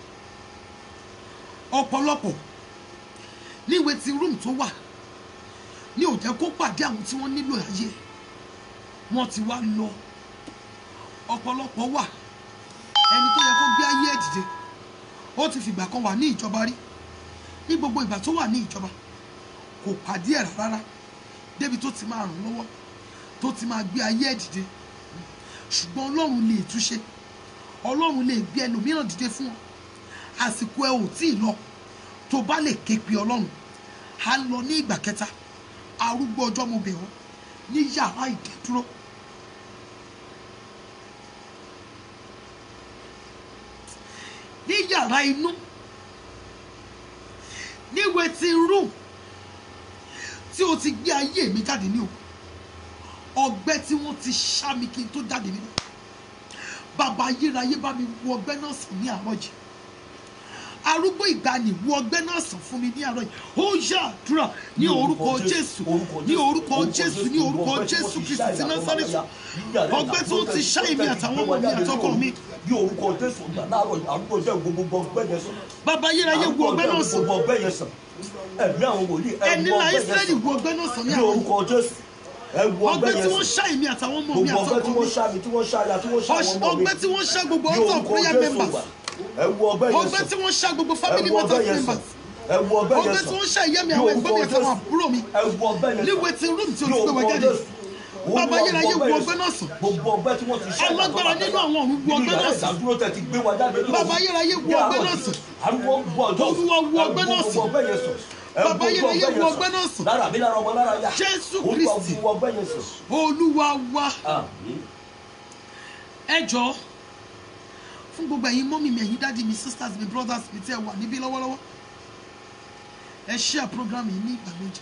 ọ̀pọ̀lọpọ̀ ní waiting room tó wà ní ò jẹ́ kó pàdé àwọn tí wọ́n nílò ayé wọ́n ti wá lọ ọ̀pọ̀lọpọ̀ wà ẹni tó yẹ kó gbé ayé ẹ̀ dìde ó ti fìgbà kan wà ní ìjọba rí ní gbogbo ìgbà tó wà ní ìjọba kò pàdé ẹ̀ rárá débi tó ti máa ràn lọ́wọ́ tó ti máa gbé ayé ẹ̀ dìde ṣùgbọ́n ọlọ́run lè túnṣe ọlọ́run lè gbé ẹlòmíràn dìde fún ọ àsìkò ẹ ò tí ì lọ tó bá lè ké pe ọlọ́run á lọ ní ìgbà kẹta arúgbó ọjọ́ mo bẹ̀ ọ́ ní yàrá ìdádúró ní yàrá inú ní waiting room tí o ti gbé ayé mi jáde ní o ọgbẹ́ tí wọ́n ti ṣá mi kí n tó jáde nínú bàbá ayérayé bá mi wo ọgbẹ́ náà sàn ní àárọ̀ yìí arúgbó ìgbàanì wo ọgbẹ́ náà sàn fún mi ní àárọ̀ yìí ó yá àdúrà ní orúkọ jésù ní orúkọ jésù ní orúkọ jésù kristi ti násárẹ́tì ọgbẹ́ tí wọ́n ti ṣá èmi àtàwọn ọmọ mi àtọkọ mi ní orúkọ jésù gbà láàárọ̀ àrùkọ jẹ́ gbogbo ọgbẹ́ yẹn sàn. bàbá ayérayé wo ọgbẹ́ náà sàn gbogbo ọgbẹ́ yẹn sàn. ẹ̀mí àwọn wòlíì ẹ̀ ẹni wọ la ọgbẹ́ israẹli yẹn wo ọgbẹ́ náà sàn sàn. ní ní àárọ̀ yìí orúkọ jésù ẹ̀ wọ ọgbẹ́ ọgbẹ́ tí yẹn wọ́n sàn. ṣá èmi àtàwọn ọmọ mi gbogbo ọgbẹ́ tí àtọkọ wọ́n mi ṣá mi tí wọ́n ṣá ya tí wọ́n ṣá àwọn ọmọ mi. ọgbẹ́ tí wọ́n ṣá gbogbo ní altar of orúkọ prayer jésù members gbà ẹ̀ wọ ọgbẹ́ yẹn ọgbẹ́ sàn. tí wọ́n ṣá gbogbo family ẹ̀ wọ matters ọgbẹ́ yẹn sàn. members ẹ̀ wọ ọgbẹ́ yẹn ọgbẹ́ sàn. tí wọ́n ṣá ìyá mi ní àwọn ẹ̀gbọ́n mi orúkọ àtàwọn Jésù. àbúrò mi ẹ̀ wọ ọgbẹ́ yẹn ní sàn. waiting room tí o ní ti gbé orúkọ wọn jáde jésù. Bàbá Olúwa, ayérayé gbogbo wo ọgbẹ́ ọgbẹ́ náà sàn. gbogbo ọgbẹ́ tí wọ́n ti ṣá Alágbára nínú àwọn ọ̀run wo ọgbẹ́ náà sàn. ìdádúró tẹ̀ ti gbé wa jáde ní Bàbá òru. ayérayé wo Ní ọgbẹ́ àárọ̀ náà yìí, sàn. arúgbó gbọ́ ọjọ́ Olúwa wo ọgbẹ́ náà gbogbo sàn. ọgbẹ́ yẹn sàn. Ẹ Bàbá gbogbo ayérayé ọgbẹ́ wo yẹn ọgbẹ́ náà sàn. lára mi lára ọmọ lára ya Jésù Olúwa Kristi. wo ọgbẹ́ yẹn sàn. olúwa wa Àmín. ẹ jọ fún gbogbo ẹ̀yin mọ́mì mi ẹ̀yin dáàdi mi sisters mi brothers mi tí ẹ wà níbí lọ́wọ́lọ́wọ́ ẹ share program yìí ní ìgbà méje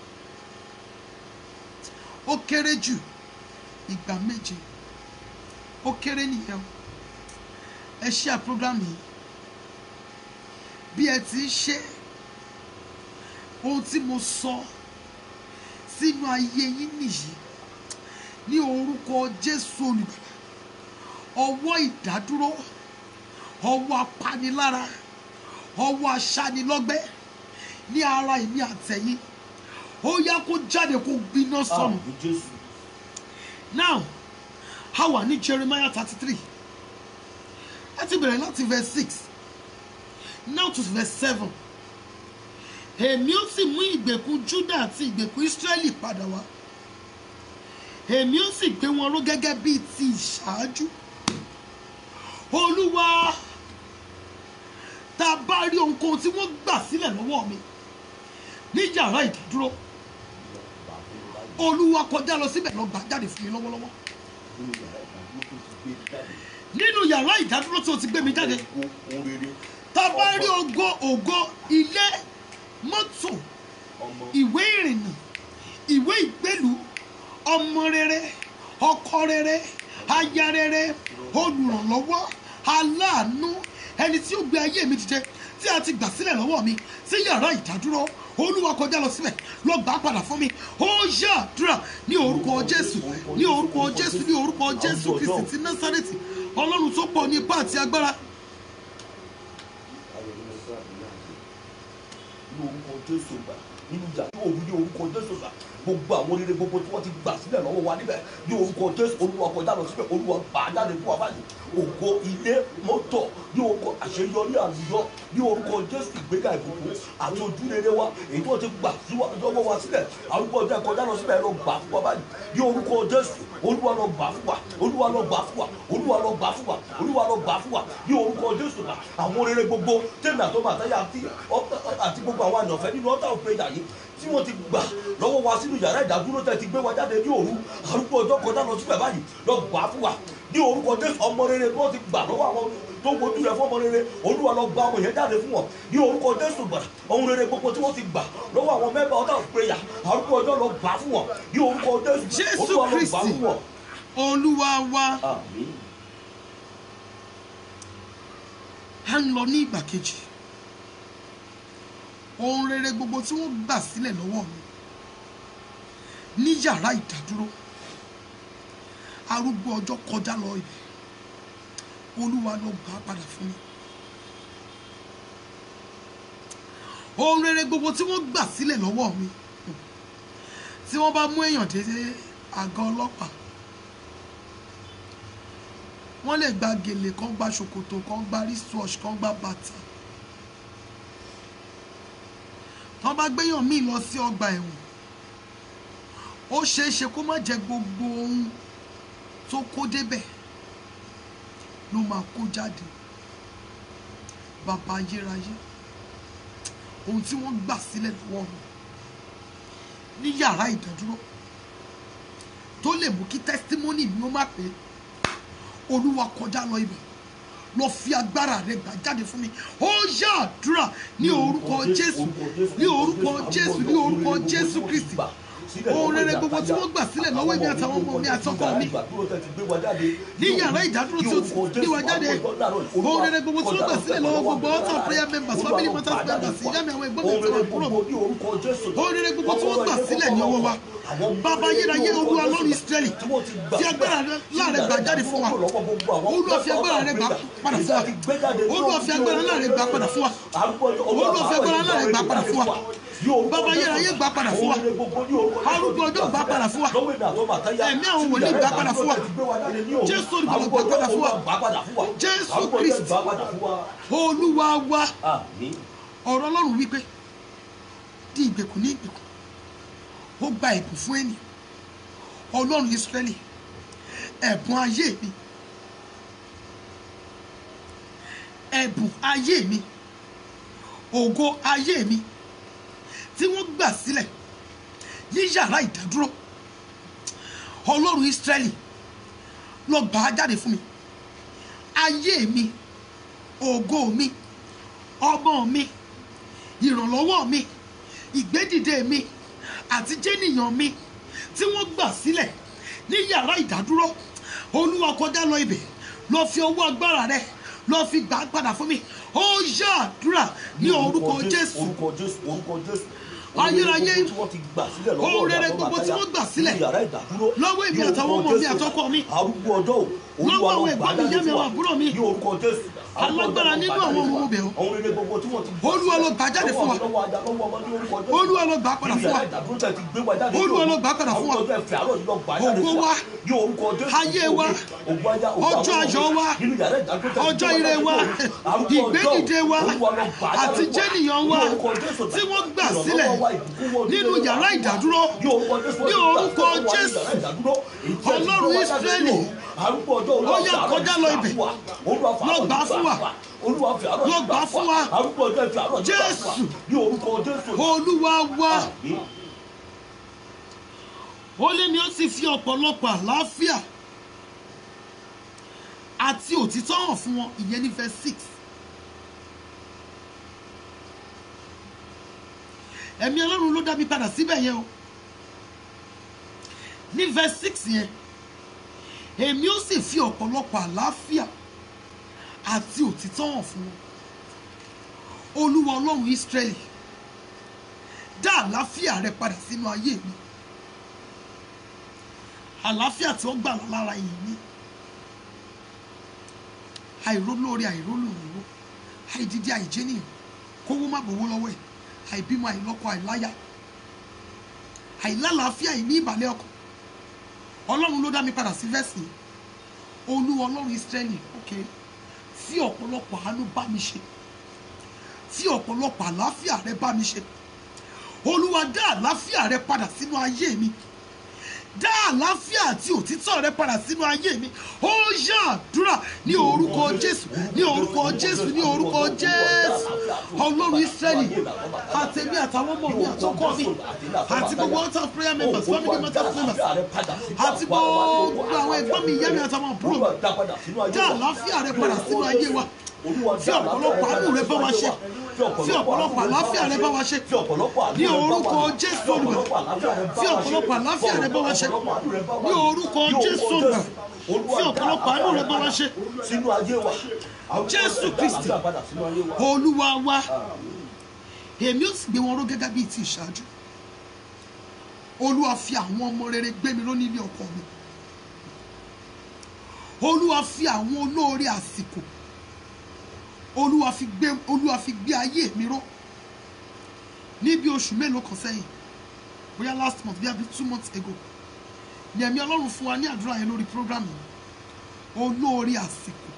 ó kéré jù ìgbà méje ó kéré nìyẹn o ẹ share program yìí bí ẹ ti ń ṣe ohun tí mo sọ sínú ayé yín nìyí ní orúkọ jésù olùgbàlà ọwọ́ ìdádúró ọwọ́ apanilára ọwọ́ aṣanilọ́gbẹ́ ní ara èmi àtẹ̀yìn ó yá kó jáde kó gbiná sọnù Àmín Jésù. now a wà ní jeremiah thirty three láti bẹ̀rẹ̀ láti verse six now to verse seven èmi ó sì mú ìgbèkùn judah àti ìgbèkùn israeli padà wá èmi ó sì gbé wọn ró gẹ́gẹ́ bíi ti ìṣáájú olúwa tá a bá rí ohunkóhun tí wọ́n gbà sílẹ̀ lọ́wọ́ mi ní yàrá ìdádúró olúwa kọjá lọ síbẹ̀ lọ gbà jáde fún mi lọ́wọ́lọ́wọ́ nínú yàrá ìdádúró tí o ti gbé mi jáde tá a bá rí ògo ògo ilé mọ́tò ìwé ìrìnnà ìwé ìgbélú ọmọ rere ọkọ rere aya rere olùrànlọ́wọ́ aláàánú ẹni tí ó gbé ayé mi dìde tí a ti gbà sílẹ̀ lọ́wọ́ mi sí yàrá ìdádúró olúwa kọjá lọ síbẹ̀ lọ gbà á padà fún mi ó yá àdúrà ní orúkọ jésù ní orúkọ jésù ní orúkọ jésù kristi ti násárẹ́tì ọlọ́run tó pọ̀ ní ipá àti agbára ní orúkọ jésù gbà nínú ìjà tí òun ní orúkọ jésù gbà gbogbo àwọn oríire gbogbo tí wọ́n ti gbà sílẹ̀ lọ́wọ́ wa níbẹ̀ ní orúkọ jésù olúwa kọjá lọ síbẹ̀ olúwa gbà á jáde fún wa báyìí ògo ilé mọ́tò ní orúkọ àṣeyọrí àlùyọ ní orúkọ jésù ìgbéga ìbùkún àti ojúrere wa èyí tí wọ́n ti gbà síwá- lọ́wọ́ wa sílẹ̀ arúgbó ọjọ́ kọjá lọ síbẹ̀ lọ gbà fún wa báyìí ní orúkọ jésù olúwa lọ gbà fún wa olúwa lọ gbà fún wa olúwa lọ gbà fún wa olúwa lọ gbà fún wa ní orúkọ jésù náà àwọn oríire gbogbo tẹ́lẹ̀ àtọ́mọ àtẹ́yà àti ọ́- àti gbogbo àwọn àyànfẹ́ nínú ọ́tà òpèjà yìí tí wọ́n ti gbà lọ́wọ́ wa sínú yàrá ìdádúró tẹ́ ti gbé wa jáde ní òru arúgbó ọjọ́ kọjá lọ síbẹ̀ báyìí lọ gbà fún wa ní orúkọ jésù ọmọ rere tí wọ́n ti gbà lọ́wọ́ àwọn tó wojú rẹ̀ fún ọmọ rere olúwa lọ gba ọmọ yẹn jáde fún wọn ní orúkọ jésù gbà ohun rere gbogbo tí wọ́n ti gbà lọ́wọ́ àwọn mẹ́bà ọ̀tá òpèjà arúgbó ọjọ́ lọ gbà fún wọn ní orúkọ jésù Jésù olúwa lọ gbà Kristi. fún wọn. olúwa wa àmín à ń lọ ní ìgbà kejì ohun rere gbogbo tí wọ́n gbà sílẹ̀ lọ́wọ́ mi ní yàrá ìdádúró arúgbó ọjọ́ kọjá lọ ibẹ̀ olúwa lọ gbà á padà fún mi ohun rere gbogbo tí wọ́n gbà sílẹ̀ lọ́wọ́ mi tí wọ́n bá mú èèyàn dé àgọ́ ọlọ́pàá wọ́n lè gba gèlè kan gba ṣòkòtò kan gba wristwatch kan gba bàtà tán bá gbéyàn míì lọ sí ọgbà ẹ̀wọ̀n ó ṣeé ṣe kó má jẹ gbogbo ohun tó kó débẹ̀ ló máa kó jáde bàbá ayérayé ohun tí wọ́n gbà sílẹ̀ lọ́wọ́ mi ní yàrá ìdádúró tó lè mú kí testimony mi ó má pé olúwa kọjá lọ ibẹ̀ lọ fi agbára rẹ gbà jáde fún mi ó yá àdúrà ní orúkọ jésù ní orúkọ jésù ní orúkọ jésù kristi ohun rere gbogbo tí wọ́n gbà sílẹ̀ lọ́wọ́ èmi àtàwọn ọmọ mi àtọkọ mi ní yàrá ìdádúró tí ó ti gbé wa jáde ohun rere gbogbo tí wọ́n gbà sílẹ̀ lọ́wọ́ gbogbo altar prayer members family matters members ìyá mi àwọn ẹ̀gbọ́n mi àti àwọn àbúrò mi ohun rere gbogbo tí wọ́n gbà sílẹ̀ ní ọwọ́ wa bàbá ayérayé olúwa lọ́rùn israẹli fi agbára láàrẹ gbà jáde fún wa olúwa fi agbára rẹ gbà padà fún wa olúwa fi agbára láàrẹ gbà padà fún wa olúwa fi agbára láàrẹ gbà padà fún wa bàbá ayérayé gbà padà fún wa arúgbó ọjọ́ gbà padà fún wa ẹ̀mí àwọn wòlíì gbà padà fún wa jésù olùgbàlà gbà padà fún wa jésù kristi olúwa wa ọ̀rọ̀ ọlọ́run wípé di ìgbèkùn ní ìgbèkùn ó gba ẹ̀bùn fún ẹni ọlọ́run israẹli ẹ̀bùn ayé mi ẹ̀bùn ayé mi ògo ayé mi tí wọ́n gbà sílẹ̀ ní yàrá ìdádúró ọlọ́run israẹli lọ gbà á jáde fún mi ayé mi ògo mi ọmọ mi ìrànlọ́wọ́ mi ìgbédìde mi àti jẹ́nìyàn mi tí wọ́n gbà sílẹ̀ ní yàrá ìdádúró olúwa kọjá lọ ibẹ̀ lọ fi ọwọ́ agbára rẹ lọ fi gbà á padà fún mi ó yá àdúrà ní orúkọ jésù orúkọ jésù orúkọ jésù Ayérayé, tí wọ́n ti gbà sílẹ̀ lọ́wọ́ ohun rere ọ̀dà gbogbo tí Àtàyà, wọ́n gbà sílẹ̀ ní yàrá ìdádúró lọ́wọ́ èmi ní àtàwọn orúkọ ọmọ mi Jésù. àtọkọ mi, arúgbó ọjọ́ o lọ́wọ́ Olúwa àwọn lọ ẹ̀gbọ́n mi, gbà ìyá mi, jáde fún àwọn wa. àbúrò mi. ní orúkọ jésù Alágbára nínú àwọn ọmọ ọmọ bẹ̀ ọ́. ohun rere gbogbo tí wọ́n ti gbà Olúwa lọ gbà jáde fún wa. lọ́wọ́ ajá lọ́wọ́ ọmọ ní orúkọ Jésù. Olúwa lọ gbà padà Ní fún wa. yàrá ìdádúró tẹ̀ ti gbé wa jáde Olúwa ní lọ gbà padà fún wa. arúgbó ọjọ́ ẹ̀fẹ̀ àárọ̀ yìí lọ gbà jáde Ògo fún wa. ní orúkọ Jésù. Ayé wa. Ògo ajá, ògo Ọjọ́ àwọn ayọ̀ ọmọ wa. nínú yàrá ìdádúró tẹ̀ ti ọjọ́ gbé ire jáde wa ní arúgbó ọjọ́ o. ìgbédìde wa Olúwa lọ gbà jáde àti fún wa. jẹ́nìyàn wa Ní orúkọ Jésù. tí wọ́n gbà Ìrànlọ́wọ́ sílẹ̀ wa, ìbùkún wa, nínú ojúrere yàrá wa. ìdádúró ní orúkọ Jésù. ní orúkọ Jésù. Ọlọ́run Ísírẹ́lì, ó yá kọjá lọ ibẹ̀. Lọ gbà fún wa. Lọ gbà fún wa. Jésù. ní orúkọ Jésù. olúwa wa Àmín. ó lé ní ó sì fi ọ̀pọ̀lọpọ̀ àlàáfíà àti òtítọ́ hàn fún wọn ìyẹn ní verse six ẹ̀mí ọlọ́run ló dá mi padà síbẹ̀ yẹn o ní verse six yẹn èmi ó sì fi ọ̀pọ̀lọpọ̀ àlàáfíà àti òtítọ́ hàn fún wọn olúwa ọlọ́run Ísírẹ́lì dá àlàáfíà rẹ padà sínú ayé mi àlàáfíà tí ó gbà lára yìí ni àìrólóore àìrólòrò àìdídí àìjẹnìyàn kówó má bòwó lọ́wọ́ ẹ̀ àìbímọ àìlọ́kọ àìláyà àìlálàáfíà ìní ìbàlẹ̀ ọkàn ọlọ́run ló dá mi padà sí vẹ́sì yìí. olúwa ọlọ́run Ísírẹ́lì ok fi ọ̀pọ̀lọpọ̀ àánú bá mi ṣe fi ọ̀pọ̀lọpọ̀ àlàáfíà rẹ bá mi ṣe olúwa dá àlàáfíà rẹ padà sínú ayé mi dá àlàáfíà àti òtítọ́ rẹ padà sínú ayé mi ó yá àdúrà ní orúkọ jésù ní orúkọ jésù ní orúkọ jésù ọlọ́run ìsírẹ́lì àtẹ̀mí àtàwọn ọmọ mi àtọkọ mi àti gbogbo altar of prayer members family matters members àti gbogbo àwọn ẹ̀gbọ́n mi ìyá mi àtàwọn àbúrò mi dá àlàáfíà rẹ padà sínú ayé wa fi ọ̀pọ̀lọpọ̀ àánú rẹ bá wa ṣe fi ọ̀pọ̀lọpọ̀ àlàáfíà rẹ bá wa ṣe ní orúkọ jésù olùgbà fi ọ̀pọ̀lọpọ̀ àlàáfíà rẹ bá wa ṣe ní orúkọ jésù olùgbà fi ọ̀pọ̀lọpọ̀ àánú rẹ bá wa ṣe sínú ayé wa Jésù Kristi. padà sínú ayé wa. olúwa wa èmi ó sì gbé wọn ró gẹ́gẹ́ bíi ti ìṣáájú olúwa fi àwọn ọmọ rere gbé mi ró nílé ọkọ mi olúwa fi àwọn olóore àsìkò olúwa fi gbé olúwa fi gbé ayé mi ró ní bí oṣù mélòó kan sẹ́yìn bóyá last month bí i two months ago ní ẹ̀mí ọlọ́run fún wa ní àdúrà yẹn lórí program yìí olóore àsìkò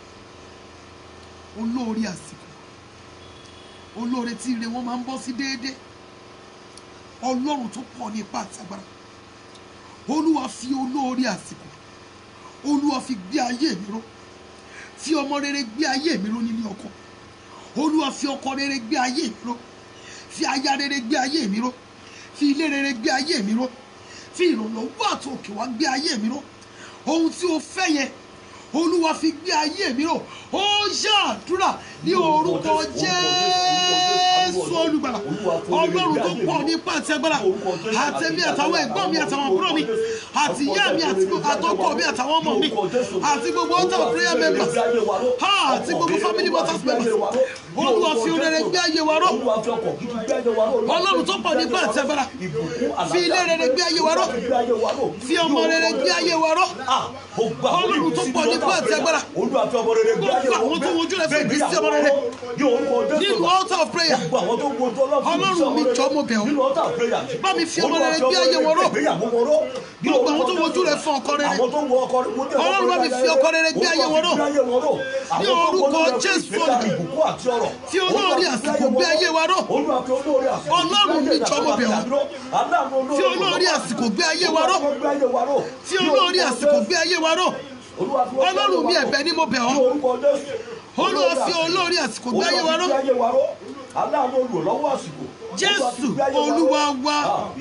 olóore àsìkò olóore tí ire wọn máa ń bọ́ sí déédéé ọlọ́run tó pọ̀ ní ipá àti agbára olúwa fi olóore àsìkò olúwa fi gbé ayé mi ró fi ọmọ rere gbé ayé mi ró nílé ọkọ olúwa fi ọkọ rere gbé ayé mi ró fi aya rere gbé ayé mi ró fi ilé rere gbé ayé mi ró fi ìrànlọ́wọ́ àti òkè wá gbé ayé mi ró ohun tí o fẹ́ yẹn olúwa fi gbé ayé mi ró ó ṣàdúrà ní orúkọ jésù olùgbàlà ọlọ́run tó pọ̀ nípa àti agbára àtẹ̀mí àtàwọn ẹ̀gbọ́n mi àtàwọn àbúrò mi àti ìyá mi àti àtọkọ mi àtàwọn ọmọ mi àti gbogbo altar prayer members ha àti gbogbo family matters members olúwa fi rere gbé ayé wa ró ọlọ́run tó pọ̀ nípa àti agbára fi ilé rere gbé ayé wa ró fi ọmọ rere gbé ayé wa ró ọlọ́run tó pọ̀ nípa àti agbára gbogbo àwọn tó wojú rẹ fún ìgbésí ọmọ rere nínú altar of prayer ọlọ́run mi jọ mo bẹ̀ ọ́ bá mi fi ọmọ rere gbé ayé wọn ró gbogbo àwọn tó wojú rẹ fún ọkọ rere ọlọ́run bá mi fi ọkọ rere gbé ayé wọn ró ní orúkọ jésù olùkọ́ fi olórí àsìkò gbé ayé wa ró ọlọ́run mi jọ mo bẹ̀ ọ́ fi olórí àsìkò gbé ayé wa ró fi olórí àsìkò gbé ayé wa ró ọlọ́run mi ẹ̀bẹ̀ ni mo bẹ̀ ọ́ olúwa fi olórí àsìkò gbé ayé wa ró aláàánú olùrànlọ́wọ́ àsìkò jésù olúwa wa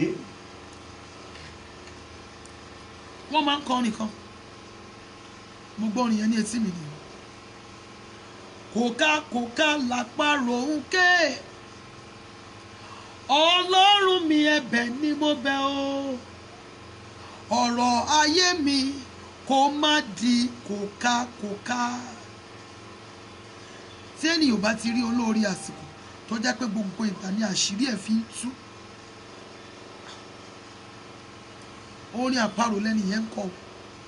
wọ́n máa ń kọ́ nìkan mo gbọ́ orin yẹn ní etí mi nìyẹn kòká kòká làpárò ń ké ọlọ́run mi ẹ̀bẹ̀ ni mo bẹ̀ ọ́ ọ̀rọ̀ ayé mi kó má di kòká kòká tí ènìyàn bá ti rí olórí àsìkò tó jẹ́ pé gbogbo ìgbà ni àṣírí ẹ̀ fi ń tú orin àparò lẹ́nu yẹn ń kọ́ o.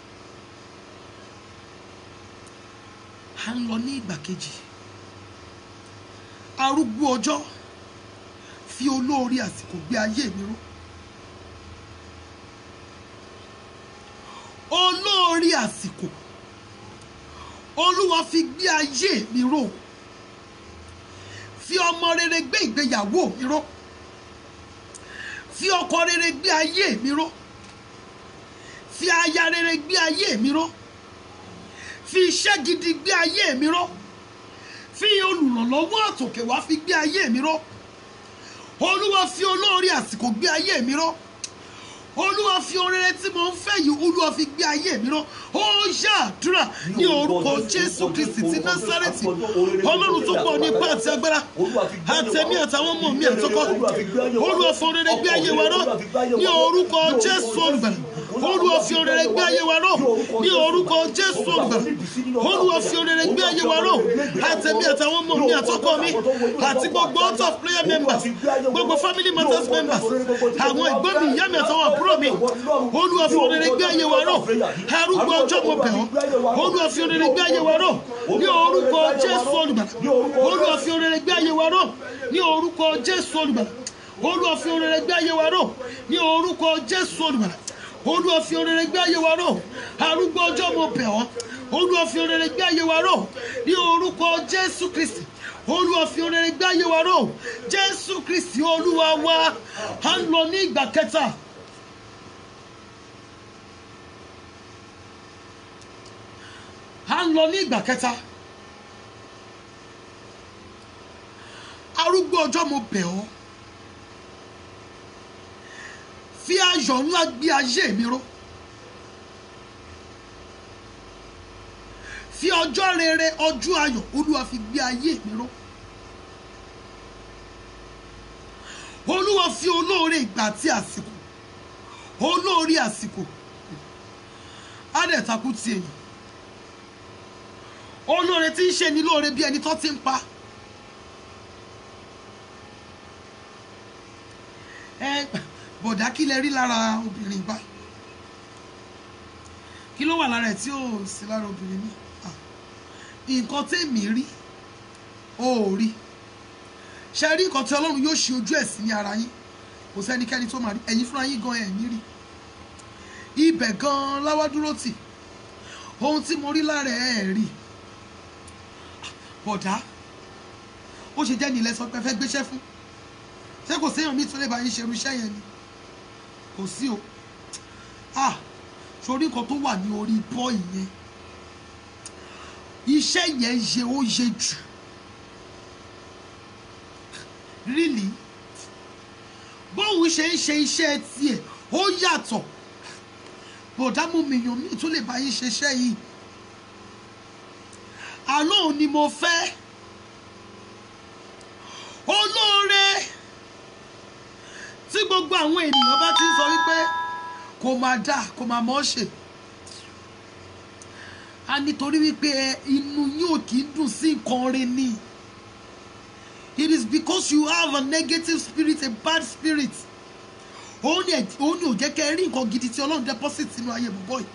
à ń lọ ní ìgbà kejì arúgbó ọjọ́ fi olórí àsìkò gbé ayé mi ró olórí àsìkò olúwa fi gbé ayé mi ró fi ọmọ rere gbé ìgbéyàwó mi ró fi ọkọ rere gbé ayé mi ró fi aya rere gbé ayé mi ró fi iṣẹ́ gidi gbé ayé mi ró fi olùrànlọ́wọ́ àtòkè wá fi gbé ayé mi ró olúwa fi olórí àsìkò gbé ayé mi ró olúwa fi orere tí mo ń fẹ́ yìí olúwa fi gbé ayé mi ró ó ṣàdúrà ní orúkọ jésù kristi ti násárẹ́tì ọlọ́run tó pọ̀ nípa àti agbára àtẹ̀mí àtàwọn ọmọ mi àtọkọ olúwa fi orere gbé ayé wa ró ní orúkọ jésù olùgbàlà olúwa fi orere gbé ayé wa ró ní orúkọ jésù olùgbàlà olúwa fi orere gbé ayé wa ró àtẹ̀mí àtàwọn ọmọ mi àtọkọ mi àti gbogbo out of prayer members gbogbo family matters members àwọn ẹ̀gbọ́n mi ìyá mi àtàwọn àbúrò mi olúwa fi orere gbé ayé wa ró arúgbó ọjọ́ mo bẹ̀ ọ́ olúwa fi orere gbé ayé wa ró ní orúkọ jésù olùgbàlà olúwa fi orere gbé ayé wa ró ní orúkọ jésù olùgbàlà olúwa fi orere gbé ayé wa ró ní orúkọ jésù olùgbàlà olúwa fi orere gbé ayé wa ró arúgbó ọjọ́ mo bẹ̀ ọ́ olúwa fi orere gbé ayé wa ró ní orúkọ jésù kristi olúwa fi orere gbé ayé wa ró jésù kristi olúwa wa à ń lọ ní ìgbà kẹta. à ń lọ ní ìgbà kẹta arúgbó ọjọ́ mo bẹ̀ ọ́ fi ayọ̀ ńlá gbé ayé mi ró fi ọjọ́ rere ọjọ́ ayọ̀ olúwa fi gbé ayé mi ró olúwa fi olóore ìgbà àti àsìkò olóore àsìkò á dẹ̀ takú ti èyàn olóore tí ń ṣe ni lóore bí ẹni tó ti ń pa ẹ bọ̀dá kí lẹ rí lára obìnrin báyìí kí ló wà lára ẹ̀ tí ò sí lára obìnrin mi Ah, nǹkan tèmi rí ó rí ṣe rí nǹkan tí ọlọ́run yóò ṣe ojú ẹ̀ sí ní ara yín kò sẹ́nikẹ́ni tó máa rí ẹ̀yin fúnra yín gan ẹ̀ ní rí ibẹ̀ gan láwá dúró tì ohun tí mo rí lára ẹ̀ rí bọ̀dá ó ṣe jẹ́ nílẹ̀ sọ pé ẹ fẹ́ gbéṣẹ́ fún ṣé kò séèyàn mi tó lè bá yín ṣerú iṣẹ́ yẹn ni kò sí o ah sórí nǹkan tó wà ní orí bọ́ọ̀ì yẹn iṣẹ́ yẹn yẹ ó yẹ jù really bóun ṣe ń ṣe iṣẹ́ tiẹ̀ ó yàtọ̀ bọ̀dá mú mi yàn mí tó lè bá yín ṣiṣẹ́ yìí àlọ́ òun ni mo fẹ́ olóore tí gbogbo àwọn ènìyàn bá ti ń sọ wípé kò máa dà kò máa mọ́ ṣe a nítorí wípé inú yín ò kì í dùn sí nǹkan rẹ ni it is because you have a negative spirit a bad spirit òun ni ẹ̀- òun ni ò jẹ́ kẹ́ ẹ rí nǹkan gidi tí ọlọ́run deposit sínú ayé bọ̀bọ̀ yìí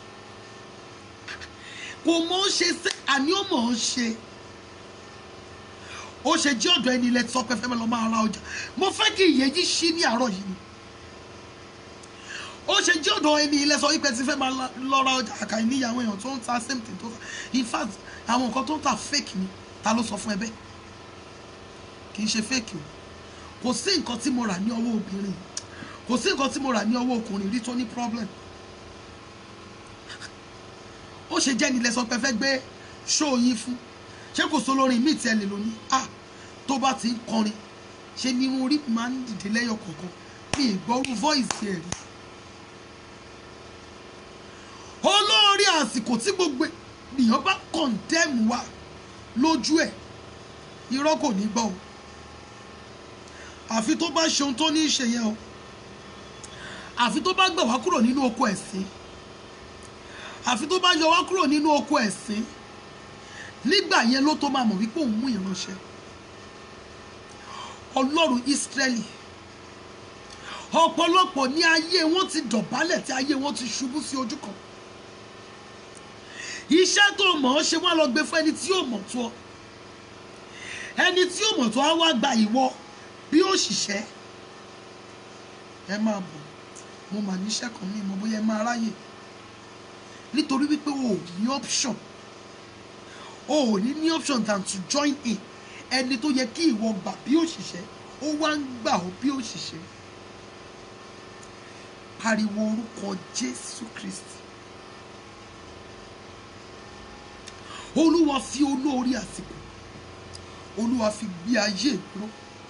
kò mọ̀ ọ́n ṣe sí àní ó mọ̀ ọ́n ṣe ó ṣe jí ọ̀dọ̀ ẹni ilẹ̀ tí sọ pé fẹ́ lọ máa ra ọjà mo fẹ́ kí ìyẹn yìí ṣí ní àárọ̀ yìí ni ó ṣe jí ọ̀dọ̀ ẹni ilẹ̀ sọ wípé tí fẹ́ máa la- lọ ra ọjà àkàì níyàwó èèyàn tó ń ta same thing tó ń ta in fact àwọn nǹkan tó ń ta fake ni ta ló sọ fún ẹ bẹ́ẹ̀ kì í ṣe fake o kò sí nǹkan tí mo rà ní ọwọ́ obìnrin kò sí nǹkan tí mo rà ní ọwọ́ ọkùnrin rí tó ní problem ó ṣe jẹ́ nílẹ̀ sọ pé fẹ́ gbé ṣóò yín fún ṣé kò sólórin míì tí ẹ lè lò ní à tó bá ti ń kọrin ṣe ni irun orí mi máa ń dìde lẹ́yọ̀ kọ̀ọ̀kan mi ì gbọ́rú voice ẹ̀ rí olórí àsìkò tí gbogbo ènìyàn bá condemn wa lójú ẹ̀ irọ́ kò ní gbọ́ o àfi tó bá ṣe ohun tó ní í ṣe yẹn o àfi tó bá gbà wá kúrò nínú oko ẹ̀sìn àfi tó bá yọ wá kúrò nínú oko ẹ̀sìn nígbà yẹn ló tó máa mọ̀ wípé òun mú ìránṣẹ́ ọlọ́run ìsírẹ́lì ọ̀pọ̀lọpọ̀ ní ayé wọn ti dọ̀bálẹ̀ tí ayé wọn ti ṣubú sí ojú kan iṣẹ́ tó mọ̀ ọ́ ṣe wọ́n lọ gbé fún ẹni tí yóò mọ̀ tó ọ ẹni tí yóò mọ̀ tó á wá gba ìwọ bí òṣìṣẹ́ ẹ máa bọ̀ mo mà níṣẹ́ kan ní ìmọ̀ bóyá ẹ máa ráyè nítorí wípé o ò ní option o ò ní ní option than to join in ẹni tó yẹ kí ìwọ gbà bí òṣìṣẹ́ ó wá ń gbà ó bí òṣìṣẹ́ pariwo orúkọ Jésù Kristi olúwa fi olórí àsìkò olúwa fi gbé ayé dúró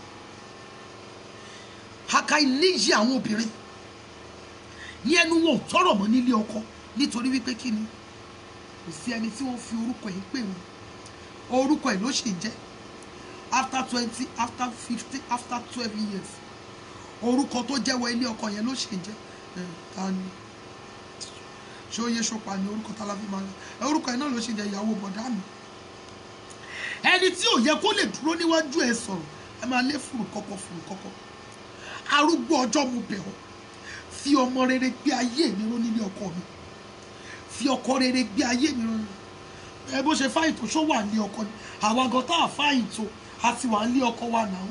aka níyì àwọn obìnrin ní ẹnu wọn ò tọrọ mọ́ nílé ọkọ nítorí wípé kí ni kò sí ẹni tí wọ́n fi orúkọ yìí pè wọ́n orúkọ ẹ̀ ló ṣì ń jẹ́ after twenty after fifty after twelve years orúkọ tó jẹ́wọ́ ilé ọkọ yẹn ló ṣì ń jẹ́ ẹ̀, ta ni ṣé ó yẹ ṣọpa ni orúkọ tá la fi máa ń ẹ orúkọ yẹn náà ló ṣì ń jẹ́ ìyàwó bọ̀dá mi ẹni tí ò yẹ kó lè dúró níwájú ẹ sọ̀rọ̀ ẹ máa lé fùrù kọ́kọ́ fùrù kọ́kọ́ arúgbó ọjọ́ mo bẹ̀ ọ́ fi ọmọ rere gbé ayé mi ró nílé ọkọ mi fi ọkọ rere gbé ayé mi ró ẹ bó ṣe fáyìn tó ṣó wà ní ọkọ ni àwa gan tá a fáyìn tó a ti wà ní ọkọ wa náà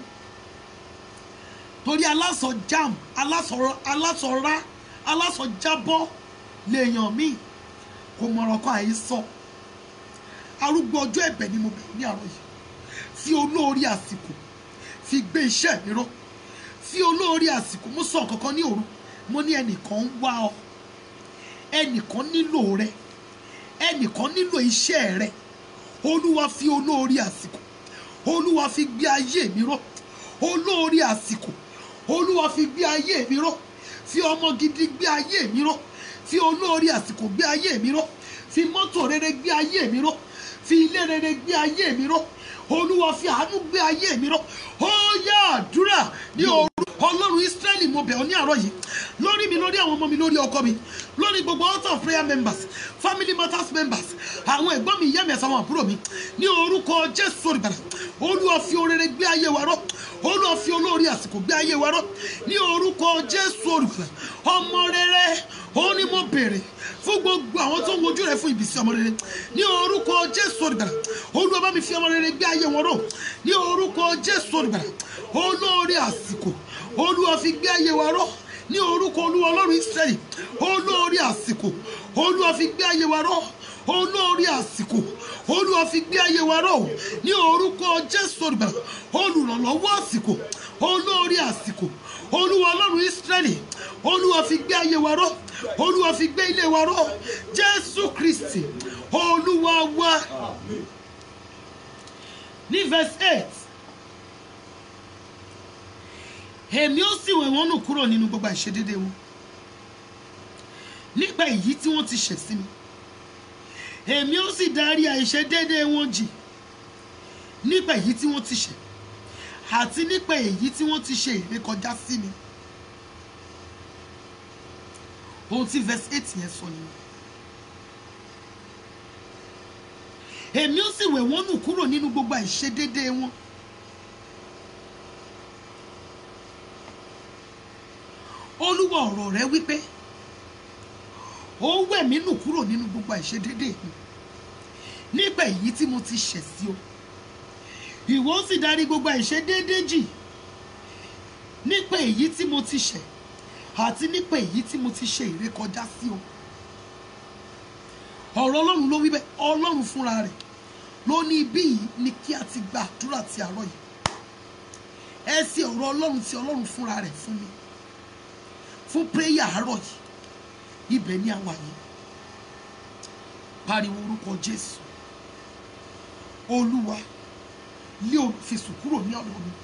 torí aláṣọ jam aláṣọ aláṣọ rá aláṣọ jábọ́ lèèyàn míì kò mọ̀rọ̀ kan àìsọ arúgbó ọjọ́ ẹ̀bẹ̀ ni mo bẹ̀ ní àárọ̀ yìí fi olórí àsìkò fi gbé iṣẹ́ mi ró fi olórí àsìkò mo sọ kankan ní òru mo ní ẹnìkan ń wá ọ ẹnìkan nílò rẹ ẹnìkan nílò iṣẹ́ rẹ olúwa fi olórí àsìkò olúwa fi gbé ayé mi ró olórí àsìkò olúwa fi gbé ayé mi ró fi ọmọ gidi gbé ayé mi ró fi olórí àsìkò gbé ayé mi ró fi mọ́tò rere gbé ayé mi ró fi ilé rere gbé ayé mi ró olúwa fi àánú gbé ayé mi ró ó yá àdúrà ní òru ọlọ́run israẹli mo bẹ̀ ọ́ ní àárọ̀ yìí lórí mi lórí àwọn ọmọ mi lórí ọkọ mi lórí gbogbo altar of prayer members family matters members àwọn ẹ̀gbọ́n mi ìyá mi àtàwọn àbúrò mi ní orúkọ jésù olùbàdàn olúwa fi orere gbé ayé wa ró olúwa fi olórí àsìkò gbé ayé wa ró ní orúkọ jésù olùbàdàn ọmọ rere ó ní mo béèrè fún gbogbo àwọn tó ń wojú rẹ fún ìbísí ọmọ rere ní orúkọ jésù olùbàdàn olúwa bá mi fi ọmọ rere gbé ayé wọn ró ní orúkọ jésù olùbàdàn olórí àsìkò olúwa fi gbé ayé wa ró ní orúkọ olúwa ọlọ́run israẹli olórí àsìkò olúwa fi gbé ayé wa ró olórí àsìkò olúwa fi gbé ayé wa ró ní orúkọ jésù olùbàdàn olùrànlọ́wọ́ àsìkò olórí àsìkò olúwa ọlọ́run israẹli olúwa fi gbé ayé wa ró olúwa fi gbé ilé wa ró jésù kristi olúwa wa ní verse eight èmi ó sì wẹ̀ wọ́n nù kúrò nínú gbogbo àìṣedéédéé wọn nípa èyí tí wọ́n ti ṣẹ̀ sí mi èmi ó sì darí àìṣedéédéé wọn jì nípa èyí tí wọ́n ti ṣẹ̀ àti nípa èyí tí wọ́n ti ṣe ìrékọjá sí mi ohun tí verse eight yẹn sọ nìyẹn èmi ó sì wẹ̀ wọ́n nù kúrò nínú gbogbo àìṣedéédéé wọn olúwa ọ̀rọ̀ rẹ wípé ó wẹ̀ mí nù kúrò nínú gbogbo àìṣedéédéé mi nígbà èyí tí mo ti ṣẹ̀ sí o ìwọ ó sì darí gbogbo àìṣedéédéé jì nípa èyí tí mo ti ṣẹ̀ àti nípa èyí tí mo ti ṣe ìrékọjá sí o ọ̀rọ̀ ọlọ́run ló wí bẹ́ẹ̀ ọlọ́run fúnra rẹ̀ ló ní ibí yìí ni kí a ti gba àdúrà ti àárọ̀ yìí ẹ sí ọ̀rọ̀ ọlọ́run tí ọlọ́run fúnra rẹ̀ fún mi fún péyà àárọ̀ yìí ibẹ̀ ni àwa yìí pariwo orúkọ jésù olúwa lé olùfisùn kúrò ní ọ̀dọ̀ mi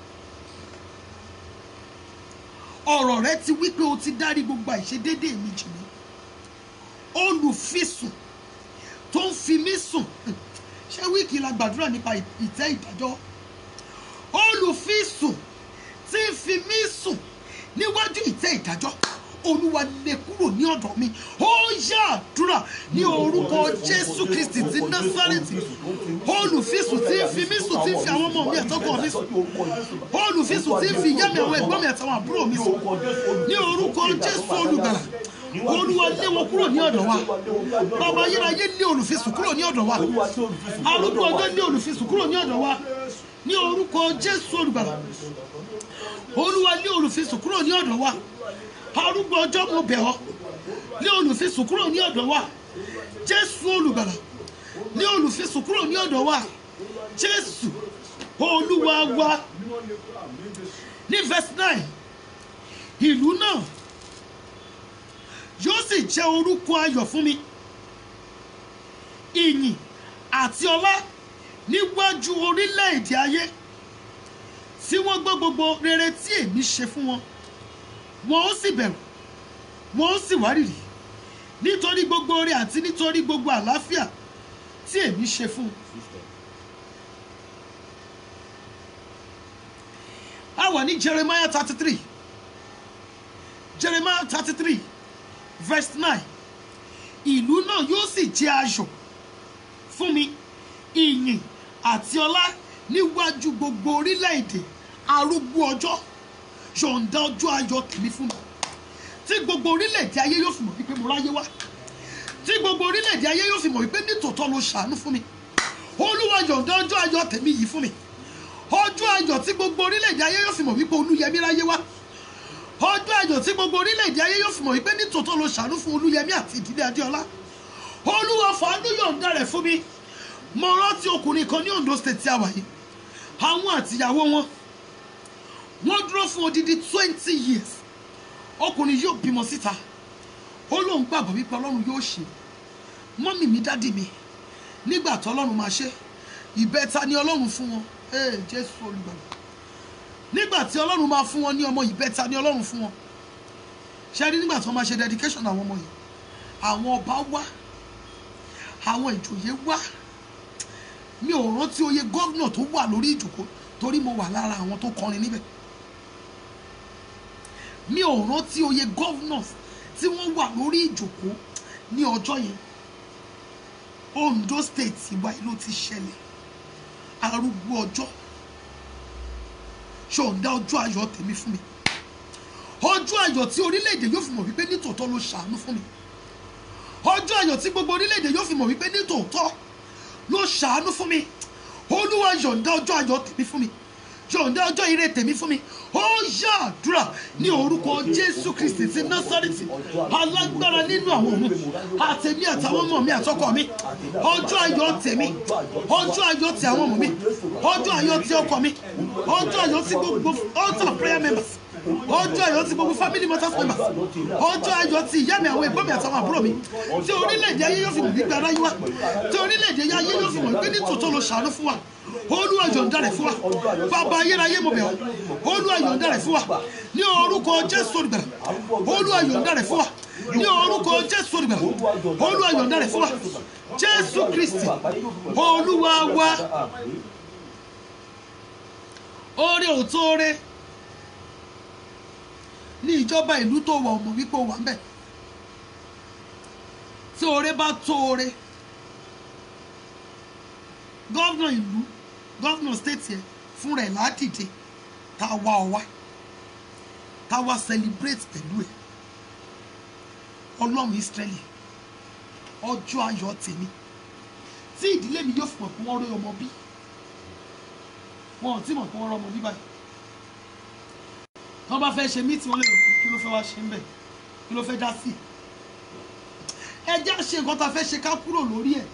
ọ̀rọ̀ rẹ ti wí pé o ti dárí gbogbo àìṣedéédéé mi jì mí olùfisùn tó ń fi mí sùn ṣé wíìkì la gbàdúrà nípa ìtẹ́ ìdájọ́ olùfisùn tí ń fi mí sùn níwájú ìtẹ́ ìdájọ́ olúwa lè kúrò ní ọ̀dọ̀ mi ó yá àdúrà ní orúkọ jésù kristi ti násárẹ́tì olùfisùn tí ń fi mí sùn tí ń fi àwọn ọmọ mi àtọkọ mi sùn olùfisùn tí ń fi ìyá mi àwọn ẹ̀gbọ́n mi àtàwọn àbúrò mi sùn ní orúkọ jésù olùgbàlà olúwa lé wọn kúrò ní ọ̀dọ̀ wa bàbá ayérayé lé olùfisùn kúrò ní ọ̀dọ̀ wa arúgbó ọjọ́ lé olùfisùn kúrò ní ọ̀dọ̀ wa ní orúkọ jésù olùgbàlà olúwa lé olùfisùn kúrò ní ọ̀dọ̀ wa arúgbó ọjọ́ mo bẹ̀ ọ́ lé olùfisùn kúrò ní ọ̀dọ̀ wa jésù olùgbàlà lé olùfisùn kúrò ní ọ̀dọ̀ wa jésù olúwa wa ní verse nine ìlú náà yóò sì jẹ́ orúkọ ayọ̀ fún mi ìyìn àti ọlá níwájú orílẹ̀-èdè ayé tí wọ́n gbọ́ gbogbo rere tí èmi ṣe fún wọn wọn ó sì bẹ̀rù wọn ó sì wárìrì nítorí gbogbo oore àti nítorí gbogbo àlàáfíà tí èmi ṣe fún un. a wà ní jeremiah thirty three jeremiah thirty three verse nine ìlú náà yóò sì jẹ́ ayọ̀ fún mi ìyìn àti ọlá níwájú gbogbo orílẹ̀-èdè arúgbó ọjọ́ yọ̀ǹda ọjọ́ ayọ̀ tèmi fún mi tí gbogbo orílẹ̀-èdè ayé yóò fi mọ̀ wípé mo ráyé wá tí gbogbo orílẹ̀-èdè ayé yóò fi mọ̀ wípé nítòótọ́ ló ṣàánú fún mi olúwa yọ̀ǹda ọjọ́ ayọ̀ tèmi yìí fún mi ọjọ́ ayọ̀ tí gbogbo orílẹ̀-èdè ayé yóò fi mọ̀ wípé olúyẹmí ráyé wá ọjọ́ ayọ̀ tí gbogbo orílẹ̀-èdè ayé yóò fi mọ̀ wípé nítòótọ́ ló ṣàánú fún olúyẹmí àti ìdílé adéọlá olúwa fàánú yọ̀ǹda rẹ̀ fún mi mo rántí ọkùnrin kan ní ondo state tí a wà yìí àwọn àtìyàwó wọn wọ́n dúró fún odidi twenty years ọkùnrin yóò bímọ síta ó lóun gbàgbọ́ wípé ọlọ́run yóò ṣe mọ́mì mi dádì mi nígbà tó ọlọ́run máa ṣe ìbẹ́ta ni ọlọ́run fún wọn ee jésù olùgbàlà nígbà tí ọlọ́run máa fún wọn ní ọmọ ìbẹ́ta ni ọlọ́run fún wọn ṣe rí nígbà tí wọ́n máa ṣe dedication àwọn ọmọ yìí àwọn ọba wá àwọn ìjòyè wá mi ò rántí oyè gómìnà tó wà lórí ìjòkó torí mo wà lára àwọn tó kọrin níbẹ̀ mi ò rántí oyè gómìnà tí wọ́n wà lórí ìjòkó ní ọjọ́ yẹn Ondo state ìwà ìlú ti ṣẹlẹ̀ arúgbó ọjọ́ ṣọ̀ǹda ọjọ́ ayọ̀ tèmi fún mi ọjọ́ ayọ̀ tí orílẹ̀-èdè yóò fi mọ̀ wípé nítòótọ́ ló ṣàánú fún mi ọjọ́ ayọ̀ tí gbogbo orílẹ̀-èdè yóò fi mọ̀ wípé nítòótọ́ ló ṣàánú fún mi olúwa yọ̀ǹda ọjọ́ ayọ̀ tèmi fún mi yọ̀ǹda ọjọ́ ire tèmi fún mi ó yá àdúrà ní orúkọ jésù kristi ti násárìtì alágbára nínú àwọn ọ̀run àtẹ̀mí àtàwọn ọmọ mi àtọkọ mi ọjọ́ ayọ̀ tèmi ọjọ́ ayọ̀ ti àwọn ọmọ mi ọjọ́ ayọ̀ ti ọkọ mi ọjọ́ ayọ̀ ti gbogbo altar prayer members ọjọ́ ayọ̀ ti gbogbo family matters members ọjọ́ ayọ̀ ti ìyá mi àwọn ẹ̀gbọ́n mi àtàwọn àbúrò mi tí orílẹ̀-èdè ayé yóò fi mọ̀ gbígbé aráyé wa tí orílẹ̀-èdè ayé yóò fi mọ̀ gbé ní tòótọ́ ló ṣàánú fún wa olúwa yọ̀ǹda rẹ̀ fún wa bàbá ayérayé mo bẹ̀ ọ́ olúwa yọ̀ǹda rẹ̀ fún wa ní orúkọ jésù olùgbàlà olúwa yọ̀ǹda rẹ̀ fún wa ní orúkọ jésù olùgbàlà olúwa yọ̀ǹda rẹ̀ fún wa jésù kristi olúwa wa oore òtó oore ní ìjọba ìlú tó wà ọmọ wípé ó wà ń bẹ̀ tí oore bá tó oore gọ́vnà ìlú gọ́vnà stéètì ẹ̀ fúnra ẹ̀ ládìde tá a wá ọ wá tá a wá celebrate pẹ̀lú ẹ̀ ọlọ́run israẹli ọjọ́ ayọ̀ tèmi tí ìdílé mi yóò fi mọ̀ pé wọ́n rí ọmọ bí wọn ò tí mọ̀ pé wọ́n rí ọmọ bí báyìí tí wọ́n bá fẹ́ ṣe mítì wọn lè rò pé kí ló fẹ́ wá ṣe ń bẹ̀ kí ló fẹ́ dá sí ẹ jẹ́ àṣe nǹkan tá a fẹ́ ṣe ká kúrò lórí ẹ̀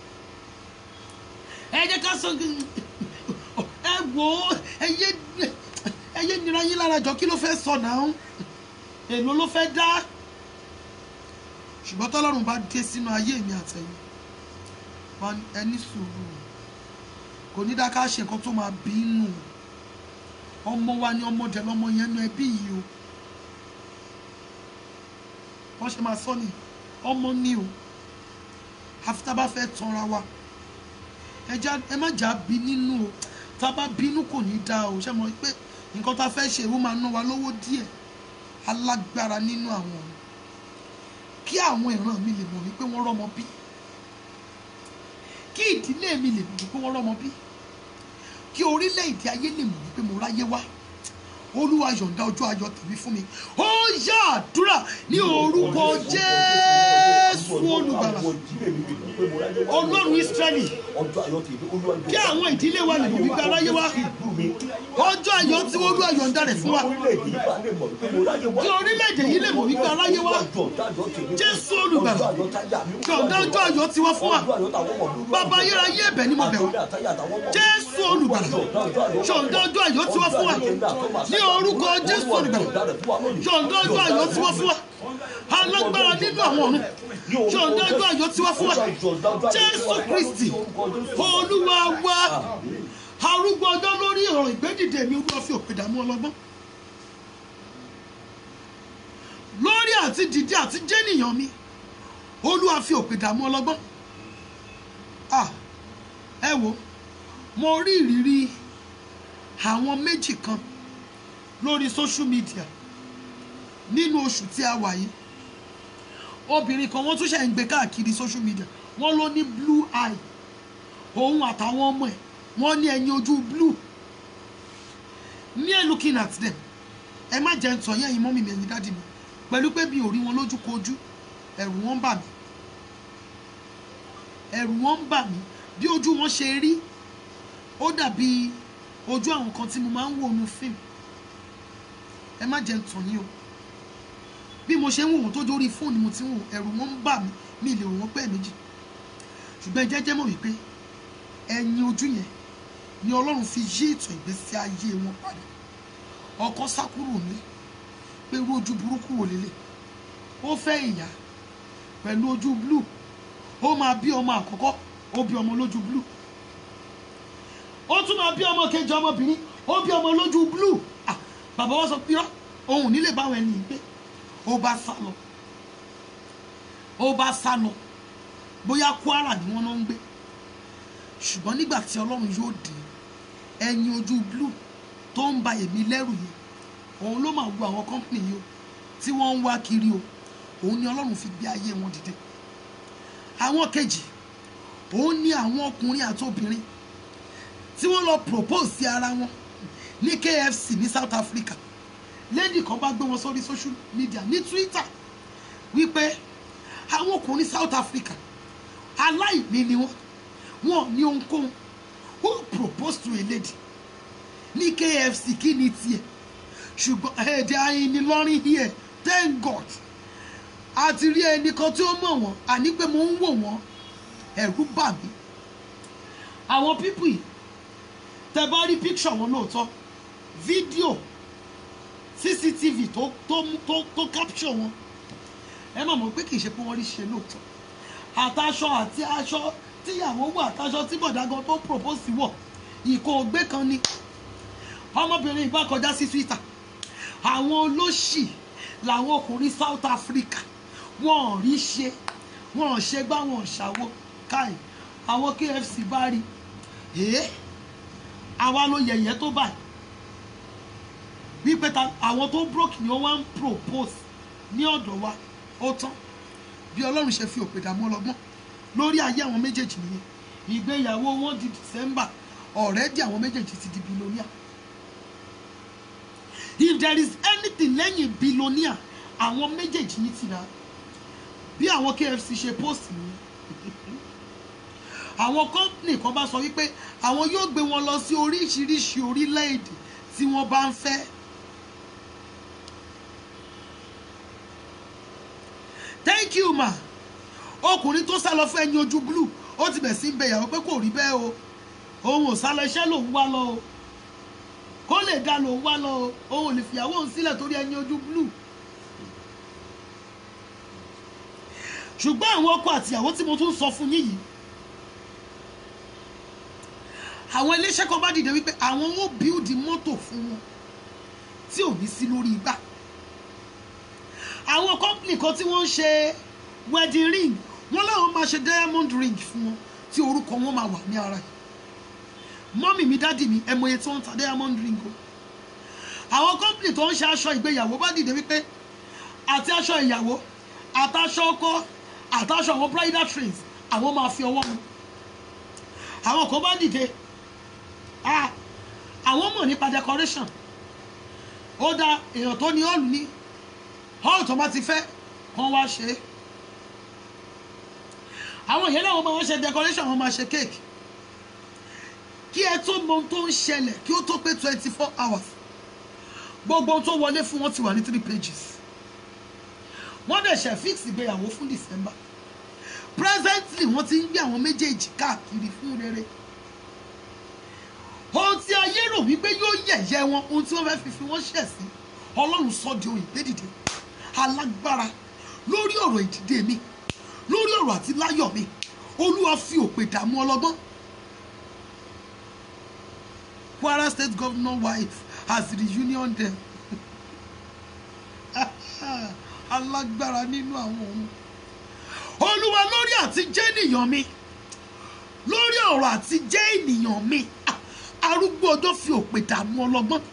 ẹ jẹ́ ká sọ ẹ wò ó ẹ yé ẹ yé nira yín lára jọ kí ló fẹ́ sọ náà èlò ló fẹ́ dá ṣùgbọ́n tọ́lọ́run bá dé sínú ayé mi àtẹ̀yìn wọn ẹni sùúrù kò ní dá ká ṣe nǹkan tó máa bínú ọmọ wa ni ọmọdé lọmọ yẹn nu ẹbí yìí o wọ́n ṣe máa sọ ni ọmọ ni o àfi tá a bá fẹ́ tanra wa ẹ já ẹ má jà bí nínú o tá a bá bínú kò ní dáa o ṣe mọ̀ pé nǹkan tá a fẹ́ ṣe ó máa ná wa lówó díẹ̀ alágbára nínú àwọn ọ̀run kí àwọn ìran mi lè mọ̀ wípé wọ́n rọ́mọ bí kí ìdílé mi lè mọ̀ wípé wọ́n rọ́mọ bí kí orílẹ̀-èdè ayé lè mọ̀ wípé mo ráyé wá olúwa yọ̀ǹda ọjọ́ ayọ̀ tèmi fún mi ó yá àdúrà ní orúkọ jésù olùgbàlà ọlọ́run ísírẹ́lì kí àwọn ìdílé wa lè mọ̀ wípé aráyé wá ọjọ́ ayọ̀ tí olúwa yọ̀ǹda rẹ̀ fún wa kí orílẹ̀-èdè yìí lè mọ̀ wípé aráyé wá jésù olùgbàlà yọ̀ǹda ọjọ́ ayọ̀ tí wọ́n fún wa bàbá ayérayé ẹ̀bẹ̀ ni mo bẹ̀ wá jésù olùgbàlà yọ̀ǹda ọjọ́ ayọ̀ tí wọ́n fún wa ní orúkọ jésù olùgbàlà yọ̀ǹda ọjọ́ ayọ̀ tí wọ́n fún wa alágbára nínú àwọn ọ̀run yọ̀ǹda ọjọ́ ayọ̀ tí wọ́n fún wa jésù kristi olúwa wa arúgbó ọjọ́ lórí ọ̀rọ̀ ìgbédìde mi olúwa fi òpè dààmú ọlọ́gbọ́n lórí àti dìde àti jẹ́nìyàn mi olúwa fi òpè dààmú ọlọ́gbọ́n ah ẹ wo mo rí ìrírí àwọn méjì kan lórí social media nínú oṣù tí a wà yìí obìnrin kan wọ́n tún ṣe ń gbé káàkiri social media wọ́n ló ní blue eye òun àtàwọn ọmọ ẹ̀ wọ́n ní ẹyin ojú blue near looking at them ẹ má jẹ́ ń tọ̀ yẹ́n yín mọ́mì mi ẹ̀yin dáàdì mi pẹ̀lú pé mi ò rí wọn lójú kojú ẹ̀rù wọn ń bà mí ẹ̀rù wọn ń bà mí bí ojú wọn ṣe rí ó dàbí ojú àwọn kan tí mo máa ń wò nu fíìmù ẹ má jẹ́ ń tàn yín o bí mo ṣe ń wò wọ́n tó dórí fóònù mo ti ń wò ẹ̀rù wọn ń bà mí mi lè wò wọ́n pẹ́ méjì ṣùgbọ́n ẹ jẹ́jẹ́ mọ̀ wípé ẹ̀yin ojú yẹn ni ọlọ́run fi yí ìtàn ìgbésí ayé wọn padà ọkọ sá kúrò ní pé irú ojú burúkú wò lélẹ̀ ó fẹ́ ìyá pẹ̀lú ojú blue ó máa bí ọmọ àkọ́kọ́ ó bí ọmọ lójú blue ó tún máa bí ọmọ kejì ọmọbìnrin ó bí ọmọ lójú blue ah bàbá wa sọ pé ọ òun nílé báwọn ẹni yìí gbé ó bá sá lọ ó bá sá lọ bóyá Kwara ni wọ́n náà ń gbé ṣùgbọ́n nígbà tí Ọlọ́run yóò dé ẹyin ojú blue tó ń ba èmi lẹ́rù yìí òun ló máa wo àwọn kọ́ńpìnì yìí o tí wọ́n ń wá kiri o òun ni Ọlọ́run fi gbé ayé wọn dìde àwọn kejì òun ni àwọn ọkùnrin àti obìnrin tí wọ́n lọ propose sí ara wọn ní KFC ní South Africa lady kan bá gbé wọn sórí social media ní Twitter wípé àwọn ọkùnrin South Africa aláìní ni wọn wọn ní ohunkóhun who propose to a lady ní KFC kí ni tiẹ̀ ṣùgbọ́n èdè ayinilọ́rin here thank God àti rí ẹnì kan tí ó mọ̀ wọ́n àní pé mo ń wò wọ́n ẹ̀rù bà mí àwọn pípù yìí tẹ bá rí picture wọn lóòótọ́ fídíò cctv tó tó mú- tó tó capture wọn ẹ má mọ̀ pé kì í ṣe pé wọ́n rí ṣe lóòótọ́ àtàṣọ àti aṣọ tíyàwó wọ̀ àtàṣọ tí bọ̀dágan tó propose wọ̀ ìkó ògbé kan ni ọmọbìnrin ìbá kọjá sí twitter àwọn olóṣì làwọn ọkùnrin south africa wọn ò rí ṣe wọn ò ṣe gbá wọn ò ṣàwọ káì àwọn kfc bá rí ẹ àwa ló yẹ̀yẹ́ tó báyìí wípé ta àwọn tó broke ni wọ́n wá ń propose ní ọ̀dọ̀ wa ó tán bí ọlọ́run ṣe fi òpè dààmú ọlọ́gbọ́n lórí ayé àwọn méjèèjì nìyẹn ìgbéyàwó wọn di december already àwọn méjèèjì ti di billionaire if there is anything lẹ́yìn billionaire àwọn méjèèjì yìí ti rà bí àwọn kfc ṣe post nìyẹn àwọn company kan bá sọ wípé àwọn yóò gbé wọn lọ sí oríṣiríṣi orílẹ̀-èdè tí wọ́n bá ń fẹ́. thank you ma ọkùnrin tó sá lọ fún ẹyin ojú blue ó ti bẹ̀ sí ń bẹ ìyàwó pé kò rí bẹ́ẹ̀ o òun ò sá lọ iṣẹ́ lòun wá lọ o kó lè dá lòun wá lọ o òun ò lè fìyàwó òun sílẹ̀ torí ẹyin ojú blue ṣùgbọ́n àwọn ọkọ àtìyàwó tí mo tún sọ fún yín yìí àwọn iléeṣẹ́ kan bá dìde wípé àwọn ó bíúdi mọ́tò fún wọn tí ò ní sí lórí igbá àwọn kọ́ńpìnì kan tí wọ́n ń ṣe wedding ring wọ́n láwọn máa ṣe diamond ring fún wọn tí orúkọ wọn máa wà ní ara yìí mọ́mì mi dádì mi ẹ mọye tí wọ́n ń ta diamond ring o àwọn kọ́ńpìnì tó ń ṣe aṣọ ìgbéyàwó bá dìde wípé àti aṣọ ìyàwó àtàṣọ ọkọ àtàṣọ àwọn bridal trains àwọn máa fi ọwọ́ mu àwọn kan bá dìde ah àwọn mọ̀ nípa decoration ó dá èèyàn tó ní hall ní hall tó bá ti fẹ́ kàn wá ṣe é àwọn ìyẹn náà wọ́n máa ń ṣe decoration wọ́n máa ṣe cake kí ẹ tó mọ ohun tó ń ṣẹlẹ̀ kí ó tó pé twenty four hours gbogbo ohun tó wọlé fún wọn ti wà ní three pages wọ́n dẹ̀ ṣe fix ìgbéyàwó fún december presently wọ́n ti ń gbé àwọn méjèèjì káàkiri fún rere ohun tí ayé rò wípé yóò yẹ̀yẹ́ wọn ohun tí wọ́n fẹ́ fi fi wọ́n ṣẹ̀ sí ọlọ́run sọ di ohun ìgbédìde alágbára lórí ọ̀rọ̀ ìdìde mi lórí ọ̀rọ̀ àti láyọ̀ mi olúwa fi òpè dààmú ọlọ́gbọ́n kwara state governor wife has reunion them alágbára nínú àwọn ohun olúwa lórí àti jẹ́ ènìyàn mi lórí ọ̀rọ̀ àti jẹ́ ènìyàn mi ah, arúgbó ọjọ́ fi òpè dààmú ọlọ́gbọ́n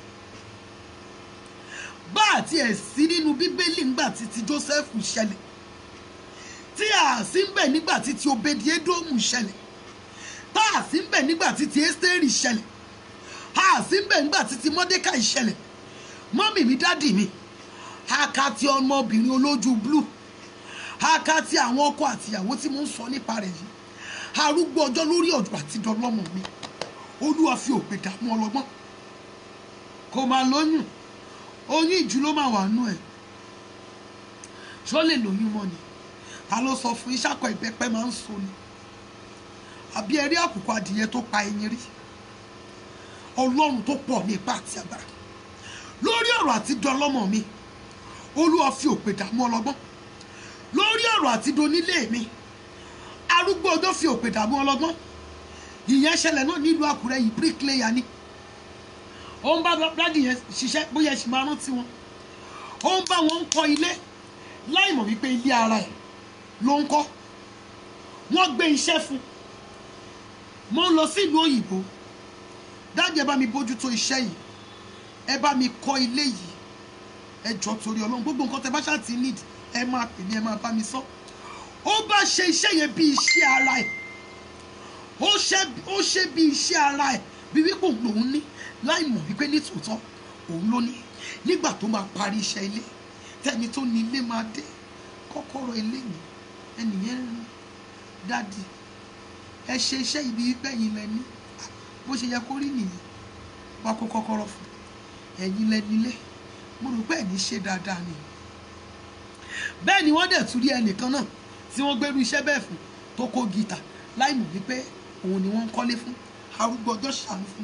bá àti ẹ̀ sí nínú bíbélì ńgbà tí ti joseph ṣẹlẹ̀ tí a sì ń bẹ̀ nígbà tí ti obedi edomu ṣẹlẹ̀ tá a sì ń bẹ̀ nígbà tí ti esteri ṣẹlẹ̀ a sì ń bẹ̀ nígbà tí ti mordecai ṣẹlẹ̀ mọ́mì mi dádì mi aka ti ọmọbìnrin olójú blue aka ti àwọn ọkọ àtìyàwó tí mo ń sọ nípa rẹ̀ yìí arúgbó ọjọ́ lórí ọ̀dọ̀ àti dọlọ́mọ mi olúwa fi òpè dààmú ọlọ́gbọ́n kò máa lóyún oyún ìjú ló máa wà nú ẹ̀ ṣó lè lóyún mọ́ ni ta ló sọ fún iṣẹ́ akọ ìbẹ́pẹ́ máa ń so ni àbí ẹ rí àkùkọ adìyẹ tó pa ẹyin rí ọlọ́run tó pọ̀ ní ipá àti agbára lórí ọ̀rọ̀ àti dọlọ́mọ mi olúwa fi òpè dààmú ọlọ́gbọ́n lórí ọ̀rọ̀ àti donílé mi arúgbó ọjọ́ fi òpè dààmú ọlọ́gbọ́n ìyẹn ṣẹlẹ̀ náà nílùú àkúrẹ́ yìí bricklayer ni ó ń bá dádì yẹn ṣiṣẹ́ bóyá ẹ̀sìn máa rántí wọn ó ń bá wọn kọ́ ilé láì mọ̀ wípé ilé ara ẹ̀ ló ń kọ́ wọ́n gbé iṣẹ́ fún mo ń lọ sí ìlú òyìnbó dáàdì ẹ bá mi bójútó iṣẹ́ yìí ẹ bá mi kọ́ ilé yìí ẹ jọ torí ọlọ́run gbogbo nǹkan tẹ bá ṣáà ti nídìí ẹ máa pè mí ẹ máa bá mi sọ ó bá ṣe iṣẹ́ yẹn bí iṣẹ́ ara ẹ̀ ó ṣe ó ṣe bí iṣẹ́ ara ẹ̀ bí wípé òun lòún ní láì mọ̀ wípé nítòótọ́ òun ló ní nígbà tó máa parí iṣẹ́ ilé tẹ́ni tó ní ilé máa dé kọ́kọ́rọ́ ilé yìí ẹnìyẹn ń dádì ẹ ṣe iṣẹ́ ibi wípé ẹ̀yin lẹ ní bó ṣe yẹ kó rí nìyẹn wá kó kọ́kọ́rọ́ fún ẹ̀yin lẹ nílé mo rò pé ẹ̀ ní ṣe dáadáa ni bẹ́ẹ̀ ni wọ́n dẹ̀ tún rí ẹnìkan náà tí wọ́n gbẹ́rú iṣẹ́ bẹ́ẹ̀ fún tó kó gìtà láì mọ̀ wípé òun ni wọ́n ń kọ́lé fún arúgbó ọjọ́ ṣàánú fún mi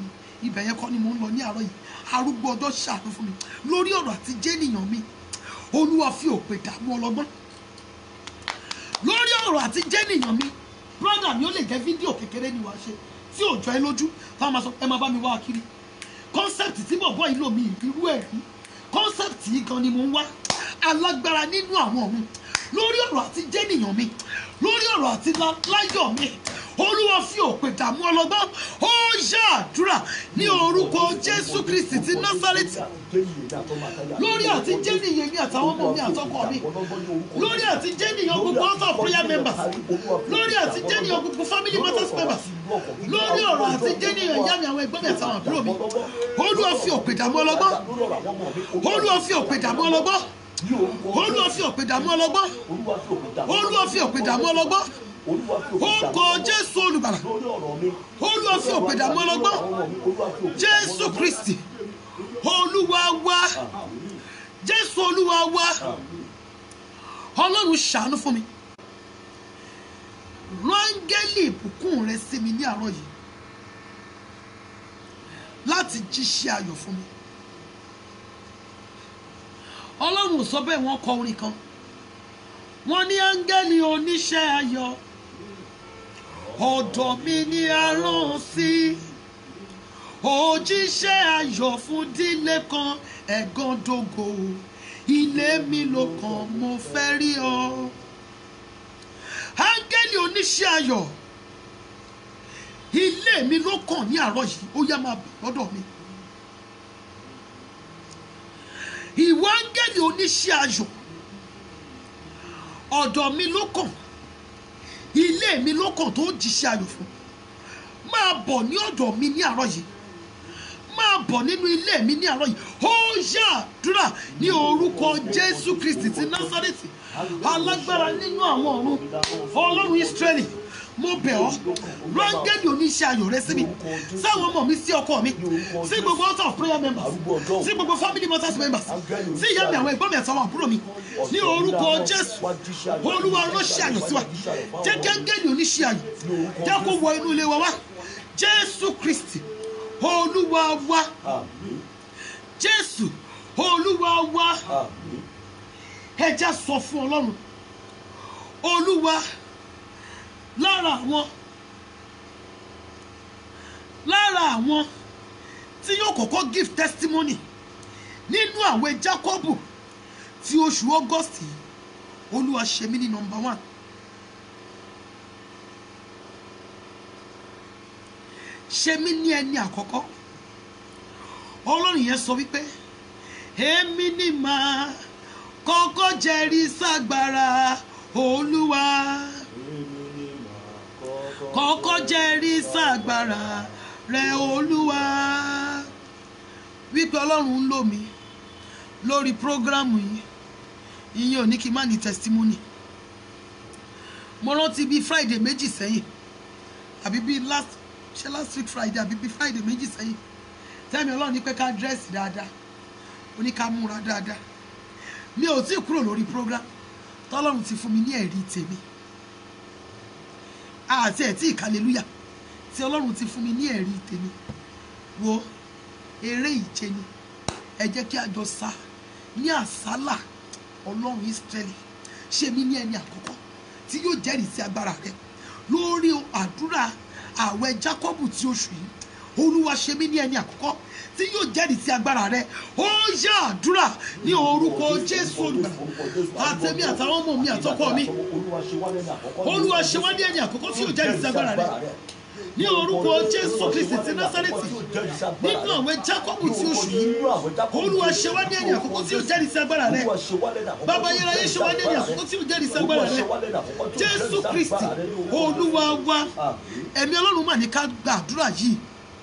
ibẹ̀ yẹn kọ́ ni mò ń lọ ní àárọ̀ yìí arúgbó ọjọ́ ṣàánú fún mi lórí ọ̀rọ̀ àti jẹ́nìyàn mi olúwa fi òpè dààmú ọlọ́gbọ́n lórí ọ̀rọ̀ àti jẹ́nìyàn mi brọ́dà mi ó lè jẹ́ fídíò kékeré ni wàá ṣe tí ò jọ ẹ lójú táwọn máa sọ ẹ máa bá mi wá kiri concept tí bọ̀bọ̀ yìí lò mí irú ẹ̀ rí concept yìí gan ni mò ń wá alágbára nínú àwọn ọ̀run lórí ọ̀rọ̀ àti jẹ́nìyàn mi lórí ọ̀rọ̀ àti lá- láyọ̀ mi olúwa fi òpè dààmú ọlọ́gbọ́n ó ṣàdúrà ní orúkọ jésù kristi ti násárẹ́tì lórí àti jẹ́nìyàn mi àtàwọn ọmọ mi àtọkọ mi lórí àti jẹ́nìyàn gbogbo house of prayer members lórí àti jẹ́nìyàn gbogbo family matters members lórí ọ̀rọ̀ àti jẹ́nìyàn ìyá mi àwọn ẹ̀gbọ́n mi àtàwọn àbúrò mi olúwa fi òpè dààmú ọlọ́gbọ́n olúwa fi òpè dààmú ọlọ́gbọ́n olúwa fi òpè dààmú ọlọ́gbọ́n olúwa fi òpè dààmú ọlọ́gbọ́n ó kọ jésù olùgbàlà olúwa fi òpè dààmú ọlọ́gbọ́n jésù kristi olúwa wá jésù olúwa wá ọlọ́run ṣàánú fún mi rángẹ́lì ìbùkún rẹ sí mi ní àárọ̀ yìí láti jíṣẹ́ ayọ̀ fún mi ọlọ́run ò sọ bẹ́ẹ̀ wọ́n kọ orin kan wọ́n ní áńgẹ́lì oníṣẹ́ ayọ̀ ọ̀dọ̀ mi ni a rán sí òjíṣẹ́ ayọ̀ fún dílé kan ẹ̀gán dógò ilé mi ló kàn mo fẹ́ rí ọ áńgẹ́lì oníṣẹ́ ayọ̀ ilé mi ló kàn ní àárọ̀ yìí ó yá máa bọ̀ lọ́dọ̀ mi ìwọ áńgẹ́lì oníṣẹ́ ayọ̀ ọ̀dọ̀ mi ló kàn ilé mi ló kàn tó jíṣẹ́ ayọ̀ fún máa bọ̀ ní ọ̀dọ̀ mi ní àárọ̀ yìí máa bọ̀ nínú ilé mi ní àárọ̀ yìí ó yàdúrà ní orúkọ jésù kristi ti násárẹ́tì alágbára nínú àwọn ọ̀run ọlọ́run ísírẹ́lì mo bẹ̀ ọ́ rángẹ́lì oníṣẹ́ ayọ̀ rẹ sí mi sáwọn ọmọ mi sí ọkọ mi sí gbogbo house of prayer members sí gbogbo family matters members sí ìyá mi àwọn ẹ̀gbọ́n mi àtàwọn àbúrò mi ní orúkọ jésù olúwa ránṣẹ́ ayọ̀ sí wa jẹ́ gẹ́gẹ́lì oníṣẹ́ ayọ̀ jẹ́ kó wọ inú ilé wa wá jésù kristi olúwa wá jésù olúwa wá ẹ já sọ fún ọlọ́run olúwa lára àwọn lára àwọn tí yóò kọ́kọ́ give testimony nínú àwẹ̀ Jákọ́bù ti oṣù August yìí olúwa ṣe mí ní number one ṣe mí ní ẹni àkọ́kọ́ ọlọ́run yẹn sọ wípé èmi ni màá kọ́kọ́ jẹ́rìí ságbára olúwa kọ́kọ́ jẹ́rìí ságbára rẹ olúwa wípé ọlọ́run ń lò mí lórí prógrámù yìí ìyẹn ò ní kí n má ní testimony mo rántí bíi friday méjì sẹ́yìn àbí bíi last ṣe last week friday àbí bíi friday méjì sẹ́yìn tẹ́mi ọlọ́run ní pé ká dírẹ́sì dáadáa ó ní ká múra dáadáa mi ò tí ì kúrò lórí program tọ́lọ́run ti fún mi ní ẹ̀rí tèmi àti ẹ̀tí ìkàlélúyà tí ọlọ́run ti fún mi ní ẹ̀rí tèmi wo eré ìje ni ẹ jẹ́ kí a jọ sá ní àsálà ọlọ́run Ísírẹ́lì ṣe mí ní ẹni àkọ́kọ́ tí yóò jẹ́rìí sí agbára rẹ lórí àdúrà ààwẹ̀ Jákọ́bù tí oṣù yìí olúwa ṣe mí ní ẹni àkọ́kọ́ tí yóò jẹ́rìí sí agbára rẹ ó yá àdúrà ní orúkọ Jésù olùgbàlà àtẹ̀mí àtàwọn ọmọ mi àtọkọ mi olúwa ṣe wá ní ẹni àkọ́kọ́ tí yóò jẹ́rìí sí agbára rẹ ní orúkọ Jésù Kristi ti Násárẹ́tì nínú àwẹ̀ Jákọ́bù tí oṣù yìí olúwa ṣe wá ní ẹni àkọ́kọ́ tí yóò jẹ́rìí sí agbára rẹ bàbá ayérayé ṣe wá ní ẹni àkọ́kọ́ tí yóò jẹ́rìí sí agbára rẹ Jésù Kristi olúwa wa ẹ̀mí ọlọ́run mà ní ká gbàdúrà yìí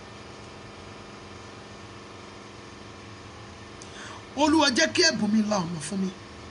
olúwa jẹ́ kí ẹ̀bùn mi la ọ̀nà fún mi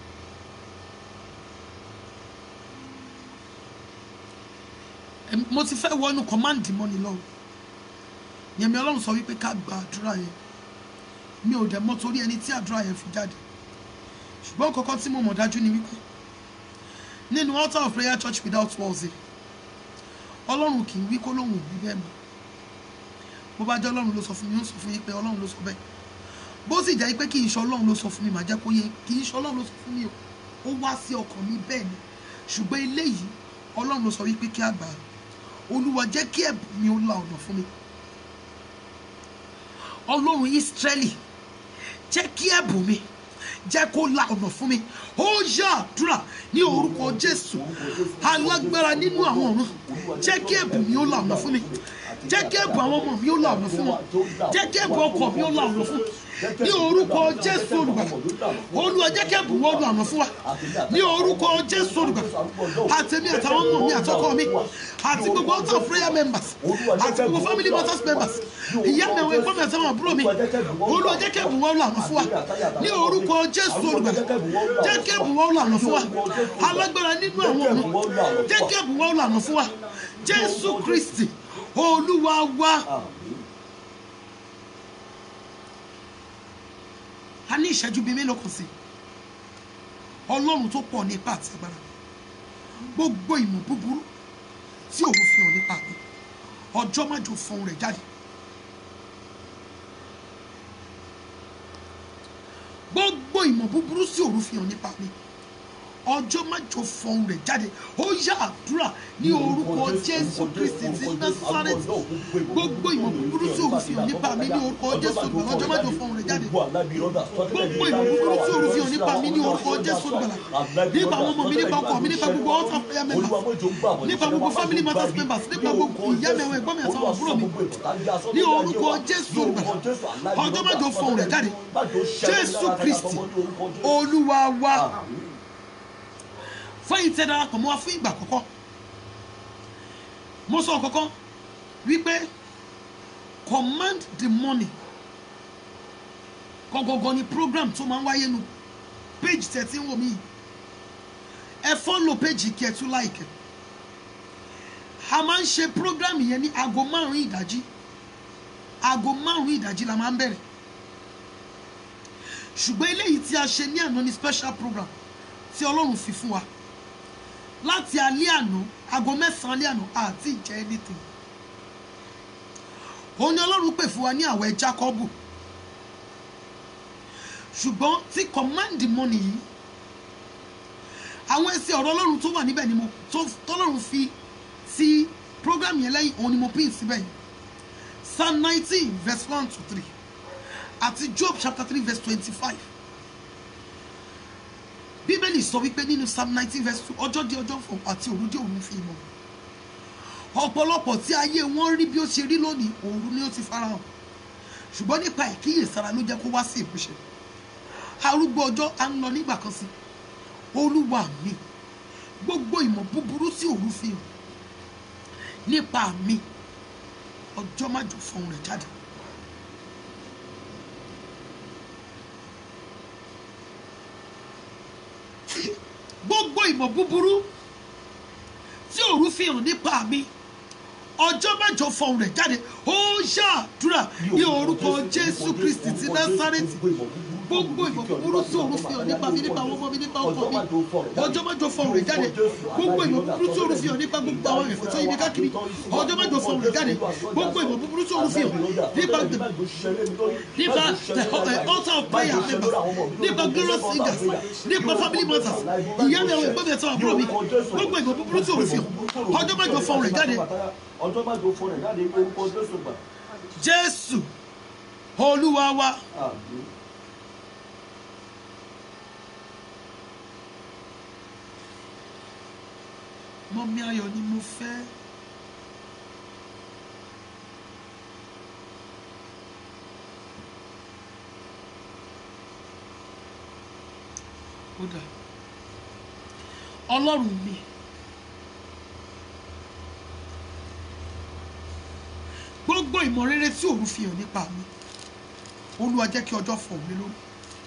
Em, mo ti fẹ́ wọnú kọ́máǹdì mọ́ni lọ́wọ́ yẹmi ọlọ́run sọ wípé ká gba àdúrà yẹn mi ò dẹ̀ mọ̀ torí ẹni tí àdúrà yẹn fi jáde ṣùgbọ́n kọ́kọ́ tí mo mọ̀ dájú ni wípé nínú altar of prayer church without walls yìí ọlọ́run kì í wí kó lóun ò wí bẹ́ẹ̀ mọ́ bó bá jẹ́ ọlọ́run ló sọ fún mi ó sọ fún yín pé ọlọ́run ló sọ bẹ́ẹ̀ bó sì jẹ́ pé kì í ṣe ọlọ́run ló sọ fún mi màá jẹ́ kó yé kì í ṣe ọlọ́run ló sọ fún mi o ó wá sí ọkàn mi bẹ́ẹ̀ ni ṣùgbọ́n eléyìí ọlọ́run ló sọ wípé kí a gbà á olúwa jẹ́ kí ẹ̀bùn mi ó la ọ̀nà fún mi ọlọ́run ìsírẹ́lì jẹ́ kí ẹ̀bùn mi jẹ́ kó la ọ̀nà fún mi ó yá àdúrà ní orúkọ jésù alágbára nínú àwọn ọ̀run jẹ́ kí ẹ̀bùn mi ó la ọ̀nà fún mi jẹ́ kí ẹ̀bùn àwọn ọmọ mi ó la ọ̀nà fún wọn jẹ́ kí ẹ̀bùn ọkọ mi ó la ọ̀nà fún ní orúkọ jésù olùgbàlà olúwa jẹ́ kí ẹ̀bùn wọn la ọ̀nà fún wa ní orúkọ jésù olùgbàlà àtẹ̀mí àtàwọn ọmọ mi àtọkọ mi àti gbogbo altar of prayer members àti gbogbo family matters members ìyá mi àwọn ẹ̀gbọ́n mi àtàwọn àbúrò mi olúwa jẹ́ kí ẹ̀bùn wọn la ọ̀nà fún wa ní orúkọ jésù olùgbàlà jẹ́ kí ẹ̀bùn wọn la ọ̀nà fún wa alágbára nínú àwọn ọ̀run jẹ́ kí ẹ̀bùn wọn la ọ̀nà fún wa jésù kristi olúwa wa. a ní ìṣẹ́jú bíi mélòó kan sí ọlọ́run tó pọ̀ ní ipá àti agbára gbogbo ìmọ̀ búburú tí òun fi hàn nípa mi ọjọ́ májò fọhùn rẹ̀ jáde gbogbo ìmọ̀ búburú tí òun fi hàn nípa mi ọjọ́ májò fọhùn rẹ̀ jáde ó yá àdúrà ní orúkọ jésù kristi ti násárẹ́tì gbogbo ìmọ̀ búburú tí òun fi hàn nípa mi ní orúkọ jésù gbọ̀ngàn ọjọ́ májò fọhùn rẹ̀ jáde gbogbo ìmọ̀ búburú tí òun fi hàn nípa mi ní orúkọ jésù gbọ̀ngàn nípa àwọn ọmọ mi nípa ọkọ mi nípa gbogbo altar prayer members nípa gbogbo family matters members nípa gbogbo ìyá mi àwọn ẹ̀gbọ́n mi àtàwọn àbúrò mi ní orúkọ jésù gbọ̀ngàn ọjọ́ májò fọhùn rẹ̀ jáde jésù kristi olúwa wa fẹ́yìn tẹ́ darapọ̀ mọ́ wa fún ìgbà àkọ́kọ́ mo sọ kọ́kọ́ wípé command the money gọ́gọ́gọ́ ni program tó máa ń wáyé nu page thirty wò mí ẹ fọ́lọ̀ page kí ẹ tún láìkẹ́ a máa ń ṣe program yẹn ní aago márùn-ún ìdájí aago márùn-ún ìdájí la máa ń bẹ̀rẹ̀ ṣùgbọ́n eléyìí tí a ṣe ní àná ni special program tí ọlọ́run fi fún wa láti alẹ́ àná aago mẹ́sàn-án alẹ́ àná àti ìjẹ́ anything òun ni ọlọ́run pè fún wa ní àwẹ̀ Jákọ́bù ṣùgbọ́n tí command money yìí àwọn ẹsẹ̀ ọ̀rọ̀ ọlọ́run tó wà níbẹ̀ ni mo tọ́lọ́run fi sí program yẹn lẹ́yìn òun ni mo pín síbẹ̀ yìí psalm nineteen verse one to three àti job chapter three verse twenty-five bíbélì sọ wípé nínú psalm nineteen verse two ọjọ́ di ọjọ́ fọ̀ àti òru dé òru fi mọ̀ ọ̀pọ̀lọpọ̀ tí ayé wọn rí bí ó ṣe rí lónìí òru ni ó ti farahàn ṣùgbọ́n nípa ìkíyèsára ló jẹ́ kó wá sí ìmúṣẹ arúgbó ọjọ́ à ń lọ nígbà kan sí olúwa mi gbogbo ìmọ̀ búburú tí òru fi hàn nípa mi ọjọ́ májò fọhùn rẹ̀ jáde. gbogbo ìmọ̀ búburú tí òru fi hàn nípa mi ọjọ́ mẹ́jọ fọhùn rẹ̀ jáde ó ṣàdúrà ní orúkọ jésù kristi ti násárẹ́tì gbogbo ìmọ̀ búburú tí òru fi hàn nípa mi nípa àwọn ọmọ mi nípa ọkọ mi ọjọ́ mẹ́jọ fọhùn rẹ̀ jáde gbogbo ìmọ̀ búburú tí òru fi hàn nípa gbogbo àwọn ẹ̀fọ́ tó yí mi káàkiri ọjọ́ mẹ́jọ fọhùn rẹ̀ jáde gbogbo ìmọ̀ búburú tí òru fi hàn nípa nípa the uh, altar of prayer members nípa glorious singers nípa family matters ìyá mi àwọn ẹ̀gbọ́n mi ẹ̀tọ́ àbúrò mi gbogbo ìmọ̀ búburú tí òru fi hàn ọjọ́ mẹ́jọ fọhùn rẹ̀ jáde ọjọ́ máa jọ fún rẹ̀ jáde ní orúkọ jésù gbà. jésù olúwa wa Àmín. mọ́mí ayọ̀ ni mo fẹ́. ó dà ọlọ́run mi gbogbo ìmọ̀ rere tí òun fi hàn nípa mi olúwa jẹ́ kí ọjọ́ fọ̀ mí lórí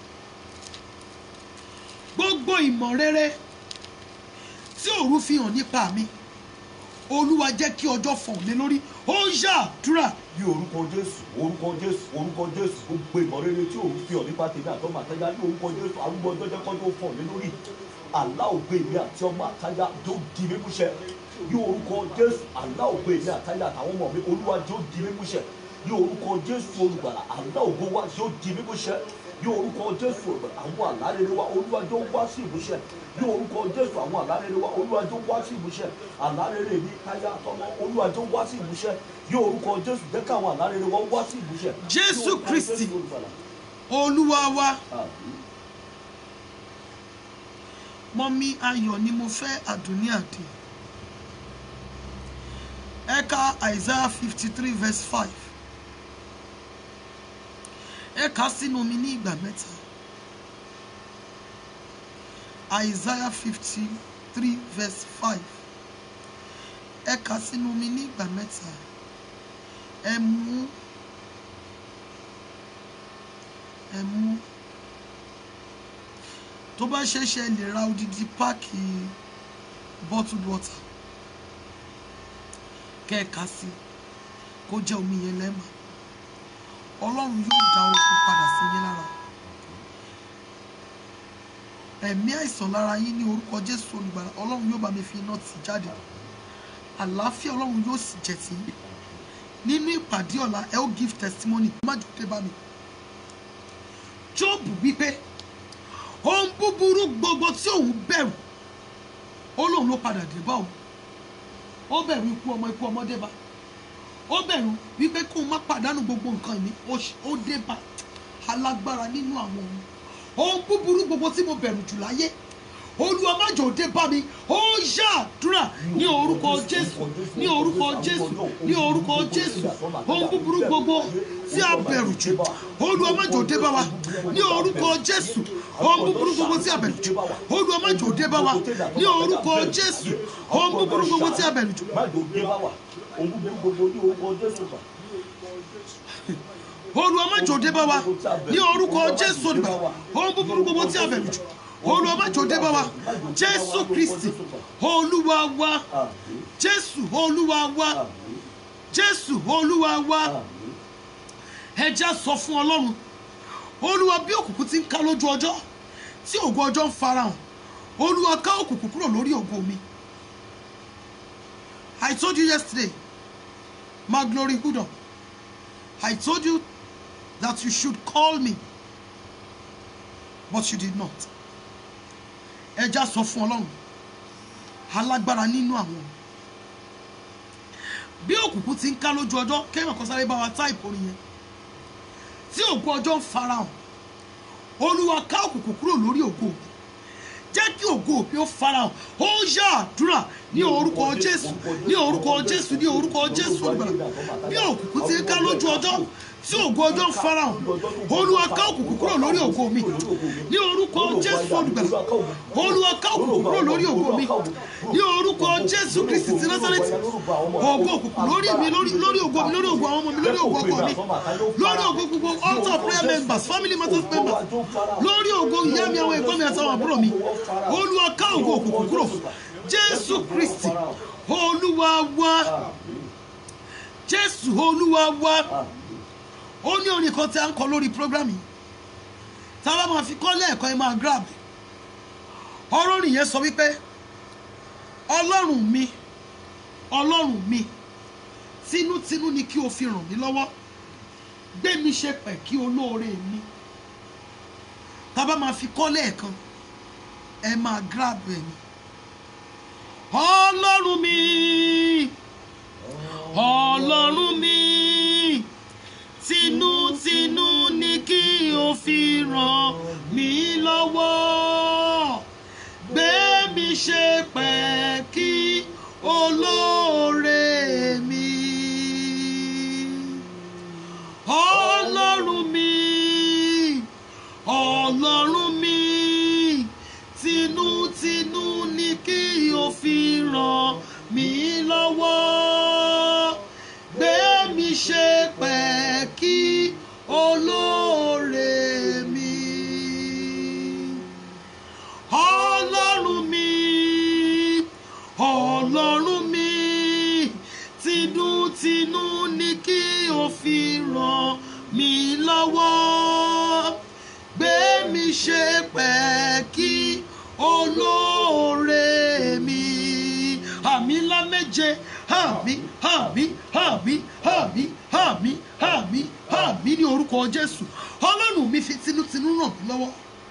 gbogbo ìmọ̀ rere tí òru fi hàn nípa mi olúwa jẹ́ kí ọjọ́ fọ̀ mí lórí ó yàdúrà ní orúkọ jésù orúkọ jésù orúkọ jésù gbogbo ìmọ̀ rere tí òun fi hàn nípa tèmi àtọ́mọ àtayá ní orúkọ jésù arúgbó ọjọ́ jẹ́ kọ́jọ́ fọ̀ mí lórí àlá ògbé mi àti ọmọ àtayá tó di mímúṣẹ ní orúkọ jésù àlá ògbé mi àtayá àtàwọn ọmọ mi olúwa tó di mímúṣẹ ní orúkọ jésù olùgbàlà àlá ògo wa yóò di mímúṣẹ ní orúkọ jésù olùgbàlà àwọn àlá rere wa olúwa jọ wá sí ìmúṣẹ ní orúkọ jésù àwọn àlá rere wa olúwa jọ wá sí ìmúṣẹ àlá rere mi káyà tọmọ olúwa jọ wá sí ìmúṣẹ ní orúkọ jésù jẹ́ káwọn àlá rere wa wá sí ìmúṣẹ. Jésù Ní orúkọ Kristi. Jésù olùgbàlà. olúwa wa Àmín. mọ́mí ayọ̀ ni mo fẹ́ àdùnní àdè ẹ̀ka isaiah fifty three verse five ẹ̀ka sínú mi ní ìgbà mẹ́ta isaiah fifty three verse five ẹ̀ka sínú mi ní ìgbà mẹ́ta ẹ mú ẹ mú tó bá ṣeéṣe lè ra odidi páàkì bottled water kẹ́ẹ̀ka sí kó jẹ́ omi yẹn lẹ́mà ọlọ́run yóò dá okun padà sí yín lára ẹ̀mí àìsàn lára yín ní orúkọ jésù olùgbàlà ọlọ́run yóò bá mi fi iná tì jáde àlàáfíà ọlọ́run yóò sì jẹ́ ti yín nínú ìpàdé ọ̀la ẹ ó give testimony má jù dé bá mi jóòbù wípé ohun búburú gbogbo tí òun bẹ̀rù ó lóun ló padà dé bá òun ó bẹ̀rù ikú ọmọ ikú ọmọ dé bá ó bẹ̀rù wípé kóun má pàdánù gbogbo nǹkan ìní ó ṣ- ó dé bá alágbára nínú àwọn ohun ohun búburú gbogbo tí mo bẹ̀rù jù láyé olúwa má jò dé bá mi ó ṣàdúrà ní orúkọ jésù ní orúkọ jésù ní orúkọ jésù ohun búburú gbogbo tí a bẹ̀rù jù olúwa má jò dé bá wa ní orúkọ jésù ohun búburú gbogbo tí a bẹ̀rù jù olúwa má jò dé bá wa ní orúkọ jésù ohun búburú gbogbo tí a bẹ̀rù jù má jò dé bá wa ohun búburú gbogbo ní orúkọ jésù gbà. olúwa má jò dé bá wa ní orúkọ jésù olùgbà ohun búburú gbogbo tí a bẹ̀rù jù olúwa má jò dé bá wa jésù kristi olúwa wa Àmín. jésù olúwa wa Àmín. jésù olúwa wa Àmín. ẹja sọ fún ọlọ́run olúwa bí òkùnkùn ti ń ká lójú ọjọ́ tí ògo ọjọ́ ń farahàn olúwa ká òkùnkùn kúrò lórí ògo mi i told you yesterday my glory hold i told you that you should call me but you did not ẹja sọ fún ọlọ́run alágbára nínú àwọn bí òkùnkùn ti ń ká lójú ọjọ́ kéèyàn kan sáré bá wa táìpù orin yẹn tí ògo ọjọ́ ń farahàn olúwa ká òkùnkùn kúrò lórí ògo mi jẹ́ kí ògo mi ó farahàn ó yá àdúrà ní orúkọ jésù ní orúkọ jésù ní orúkọ jésù olùgbàlà bí òkùnkùn ti ń ká lójú ọjọ́ tí ògo ọjọ́ ń farahàn olúwa ká òkùnkùn kúrò lórí ògo mi ní orúkọ jésù olùgbàlà olúwa ká òkùnkùn kúrò lórí ògo mi ní orúkọ jésù kristi ti násàrẹ́tì ògo òkùnkùn lórí mi lórí lórí ògo mi lórí ògo àwọn ọmọ mi lórí ògo ọkọ mi lórí ògo gbogbo altar prayer members family matters members lórí ògo ìyá mi àwọn ẹ̀gbọ́n mi àti àwọn àbúrò mi olúwa ká ògo òkùnkùn kúrò jésù kristi olúwa wa jésù olúwa wa ó ní orin kan tí a ń kọ lórí program yìí tá a bá máa fi kọ́ lẹ́ẹ̀kan ẹ máa grab ọ̀rọ̀ nìyẹn sọ wípé ọlọ́run mi ọlọ́run mi tinútinú ni kí o fi ràn mí lọ́wọ́ gbé mi ṣe pẹ̀ kí olóore mi tá a bá máa fi kọ́ lẹ́ẹ̀kan ẹ máa grab ẹ̀ ni ọlọ́run mi ọlọ́run mi tinútinú ni kí o fi ràn mí lọ́wọ́ gbé mi ṣe pẹ́ kí olóore mi ọlọ́run mi ọlọ́run mi tinútinú ni kí o fi ràn mí lọ́wọ́ gbé mi ṣe pẹ́ kí olóore mi ọlọ́run mi ọlọ́run mi tinútinú ni kí o fi ràn mí lọ́wọ́ gbé mi ṣe pẹ́ kí olóore mi àmì ńlá méje àmì àmì àmì àmì àmì àmì àmì ní orúkọ jésù ọlọ́run mi fi tinútinú ràn mí lọ́wọ́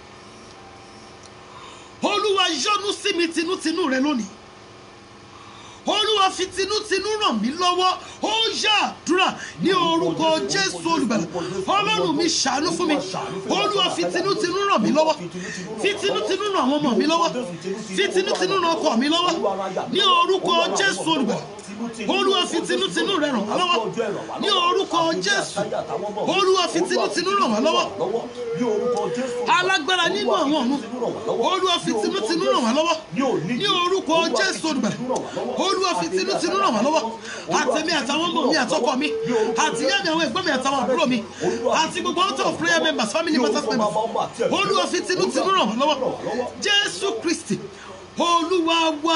olúwa yọ́nú sí mi tinútinú rẹ lónìí olúwa fi tinútinú ràn mí lọ́wọ́ ó yá àdúrà ní orúkọ jésù olùgbàlà ọlọ́run mi ṣàánú fún mi olúwa fi tinútinú ràn mí lọ́wọ́ fi tinútinú ràn àwọn ọmọ mi lọ́wọ́ fi tinútinú ràn ọkọ mi lọ́wọ́ ní orúkọ jésù olùgbàlà olúwa fi tinútinú rẹ ràn wá lọ́wọ́ ní orúkọ jésù olúwa fi tinútinú ràn wá lọ́wọ́ alágbára nínú àwọn ọ̀run olúwa fi tinútinú ràn wá lọ́wọ́ ní orúkọ jésù olùgbàlà olúwa fi tinútinú ràn wá lọ́wọ́ àtẹ̀mí àtàwọn ọmọ mi àtọkọ mi àti ìyá mi àwọn ẹ̀gbọ́n mi àtàwọn àbúrò mi àti gbogbo out of prayer members family matters members olúwa fi tinútinú ràn wá lọ́wọ́ jésù kristi olúwa wá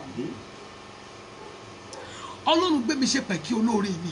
ọlọ́run gbé mi ṣe pẹ̀kí olóore mi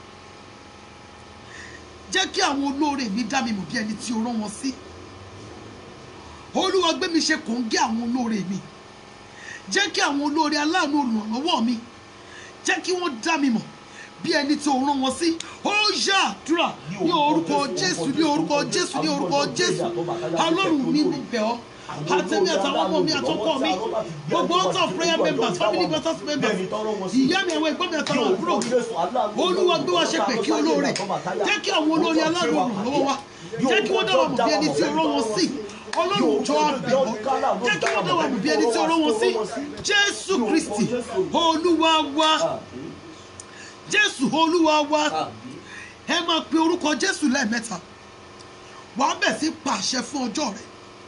jẹ́ kí àwọn olóore mi dá mi mọ̀ bí ẹni tí o rán wọn sí olúwa gbé mi ṣe kòńgẹ́ àwọn olóore mi jẹ́ kí àwọn olóore aláàánú olùrànlọ́wọ́ mi jẹ́ kí wọ́n dá mi mọ̀ bí ẹni tí o rán wọn sí ó yá àdúrà ní orúkọ jésù ní orúkọ jésù ní orúkọ jésù ọlọ́run mi mo bẹ̀ ọ́ àtẹ̀mí àtàwọn ọmọ mi àtọkọ mi gbogbo out of prayer members family matters members ìyá mi àwọn ẹ̀gbọ́n mi àtàwọn àbúrò mi olúwa gbé wa ṣe pé kí olóore jẹ́ kí àwọn olóore aláàánú olùrànlọ́wọ́ wa jẹ́ kí wọ́n dá wa mọ̀ bí ẹni tí o rán wọn sí ọlọ́run jọ àbẹ̀ ọ́ jẹ́ kí wọ́n dá wa mọ̀ bí ẹni tí o rán wọn sí jésù kristi olúwa wa jésù olúwa wa ẹ máa pe orúkọ jésù lẹ́ẹ̀mẹ́ta wàá bẹ̀ sí pàṣẹ fún ọjọ́ rẹ̀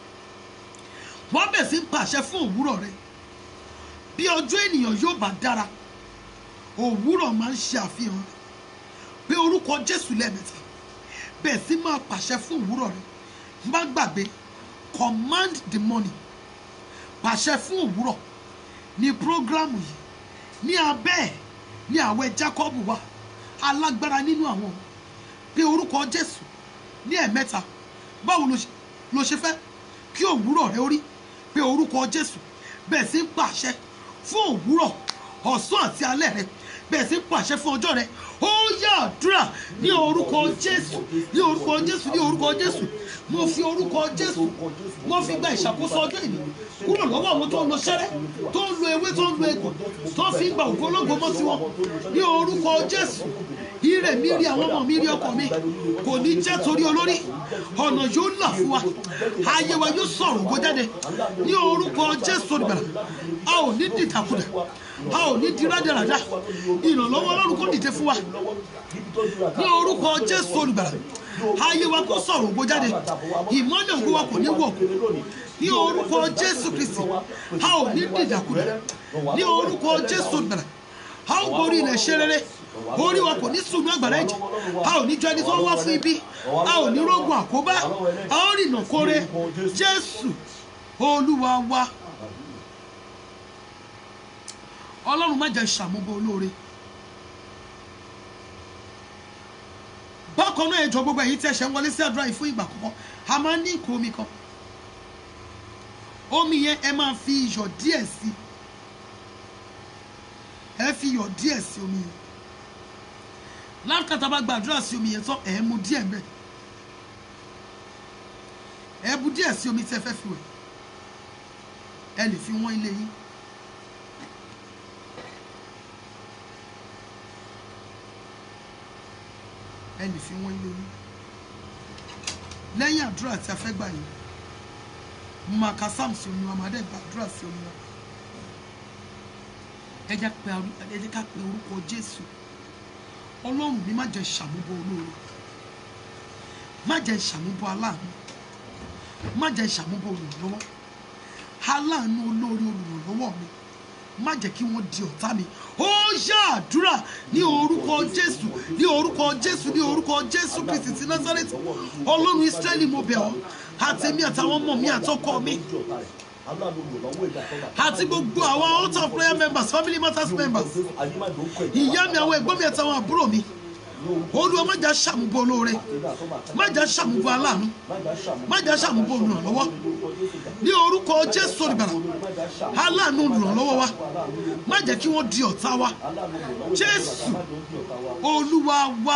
wàá bẹ̀ sí pàṣẹ fún òwúrọ̀ rẹ̀ bí ọjọ́ ènìyàn yóò bá dára òwúrọ̀ máa ń ṣe àfihàn rẹ̀ pé orúkọ jésù lẹ́ẹ̀mẹ́ta bẹ̀ sí máa pàṣẹ fún òwúrọ̀ rẹ̀ má gbàgbé command the morning pàṣẹ fún òwúrọ̀ ní prógrámù yìí ní abẹ́ ẹ̀ ní àwẹ̀ jacob wà alágbára nínú àwọn pé orúkọ jésù ní ẹ̀mẹ́ta báwo ló ṣe- ló ṣe fẹ́ kí òwúrọ̀ rẹ ó rí pé orúkọ jésù bẹ́ẹ̀ sì ń pàṣẹ fún òwúrọ̀ ọ̀sán àti alẹ́ rẹ bẹ́ẹ̀ sì ń pàṣẹ fún ọjọ́ rẹ ó yá àdúrà ní orúkọ jésù ní orúkọ jésù ní orúkọ jésù mo fi orúkọ jésù mo fi gba ìṣàkóso ọjọ́ ìní kúrò lọ́wọ́ àwọn tó ń lo ṣẹ́rẹ́ tó ń lo ewé tó ń lo egbò tó fi ń gba ògo ológo mọ́ tiwọn ní orúkọ jésù ire mi rí àwọn ọmọ mi rí ọkọ mi kò ní jẹ́ torí olórí ọ̀nà yóò là fún wa ayé wa yóò sọ̀rọ̀ ògo jáde ní orúkọ jésù olùgbàlà a ò ní dìtàkudà a ò ní di rádaràdà ìrànlọ́wọ́ ọlọ́run kò dìde fún wa ní orúkọ jésù olùgbàlà ayé wa kò sọ̀rọ̀ ògo jáde ìmọ́lẹ̀ ògo wa kò ní wọ̀ ní orúkọ jésù kristi a ò ní dìdàkudà ní orúkọ jésù olùgbàlà a ó borí ilẹ̀ ṣe rere orí wa kò ní sùnú àgbàrá ẹ̀jẹ̀ a ò ní jọ ẹni tó ń wá fún ibi a ò ní rógun àkóbá a ó rìnà kóre jésù olúwa wa ọlọ́run má jẹ́ ṣàmúbọ olóore bákan náà ẹjọ́ gbogbo ẹ̀yin tí ẹ ṣe ń wọlé sí àdúrà yìí fún ìgbà àkọ́kọ́ a máa ń ní ìkó omi kan omi yẹn ẹ máa fi iyọ̀ díẹ̀ sí ẹ fi iyọ̀ díẹ̀ sí omi yẹn lákàtà bá gbàdúrà sí omi yẹn tán ẹ mu díẹ̀ mbẹ́ ẹ bu díẹ̀ sí omi tí ẹ fẹ́ fi wẹ̀ ẹ lè fi wọ́n ilé yín. ẹ lè fi wọ́n ilé yín lẹ́yìn àdúrà tí a fẹ́ gbà yìí mo máa ka sam sí omi wa máa dẹ̀ gbàdúrà sí omi wa ẹ jẹ́ pé arú- ẹ jẹ́ ká pe orúkọ jésù ọlọ́run mi má jẹ́ ṣàmúbọ olóore má jẹ́ ṣàmúbọ aláàánú má jẹ́ ṣàmúbọ olùrànlọ́wọ́ aláàánú olóore olùrànlọ́wọ́ mi má jẹ́ kí wọ́n di ọ̀tá mi ó yá àdúrà ní orúkọ jésù ní orúkọ jésù ní orúkọ jésù kristi ti nazareti ọlọ́run israẹli mo bẹ̀ ọ́ àtẹ̀mí àtàwọn ọmọ mi àtọkọ mi àti gbogbo àwọn altar of prayer members family matters members ìyá mi àwọn ẹ̀gbọ́n mi àtàwọn àbúrò mi olúwa má jà ṣàmúbọ olóore má jà ṣàmúbọ aláàánú má jà ṣàmúbọ olùrànlọ́wọ́ ní orúkọ jésù olùgbàlà aláàánú olùrànlọ́wọ́ wa má jẹ́ kí wọ́n di ọ̀tá wa jésù olúwa wa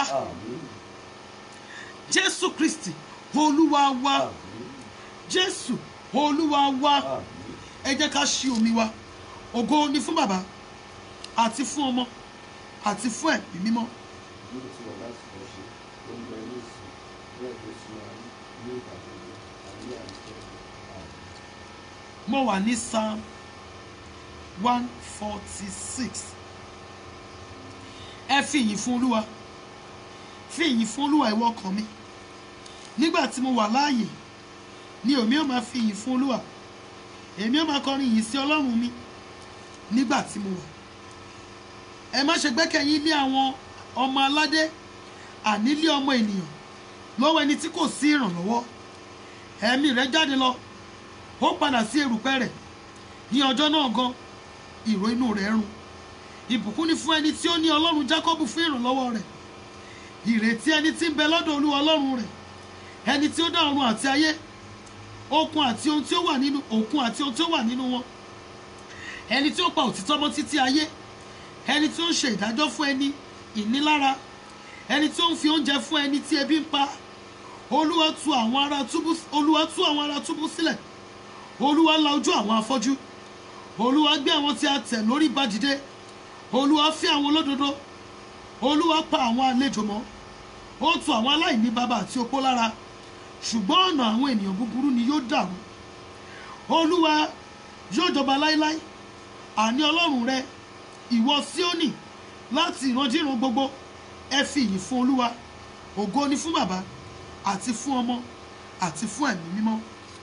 jésù kristi olúwa wa jésù olúwa wa ẹ jẹ́ ká ṣí omi wa ògo ni fún bàbá àti fún ọmọ àti fún ẹ̀mí mímọ́ mo wà ní psalm one forty six ẹ fi ìyìn fún olúwa fi ìyìn fún olúwa ìwọ ọkàn mi nígbà tí mo wà láàyè ni èmi ò máa fi ìyìn fún olúwa èmi ò máa kọrin ìyìn sí ọlọ́run mi nígbà tí mo wà ẹ má ṣe gbẹ́kẹ̀yìn lé àwọn ọmọ aládé àní lé ọmọ ènìyàn lọ́wọ́ ẹni tí kò sí ìrànlọ́wọ́ ẹ̀mí rẹ̀ jáde lọ ó padà sí erùpẹ̀ rẹ̀ ní ọjọ́ náà gan ìró inú rẹ̀ run ìbùkún ni fún ẹni tí ó ní ọlọ́run jákọ́bù fún ìrànlọ́wọ́ rẹ̀ ìrètí ẹni tí ń bẹ lọ́dọ̀ olúwa ọlọ́run rẹ̀ ẹni tí ó dá ọ̀run àti ayé okun àti ohun tí ó wà nínú òkun àti ohun tí ó wà nínú wọn ẹni tí ó pa òtítọ́ mọ́ títí ayé ẹni tí ó ń ṣe ìdájọ́ fún ẹni ìnilára ẹni tí ó ń fi oúnjẹ fún ẹni tí ebi ń pa olúwa tú àwọn ará túbú olúwa tú àwọn ará túbú sílẹ̀ olúwa la ojú àwọn afọ́jú olúwa gbé àwọn tí a tẹ̀ lórí ba dìde olúwa fẹ́ àwọn olódodo olúwa pa àwọn àlejò mọ́ ó tu àwọn aláìní bàbá àti opó lára ṣùgbọ́n ọ̀nà àwọn ènìyàn búburú ni yóò dàrú olúwa yóò jọba láéláé àní ọlọ́run rẹ ìwọ síónì láti ìrandíran gbogbo ẹ fi ìyìn fún olúwa ògo ni fún bàbá àti fún ọmọ àti fún ẹ̀mí mímọ́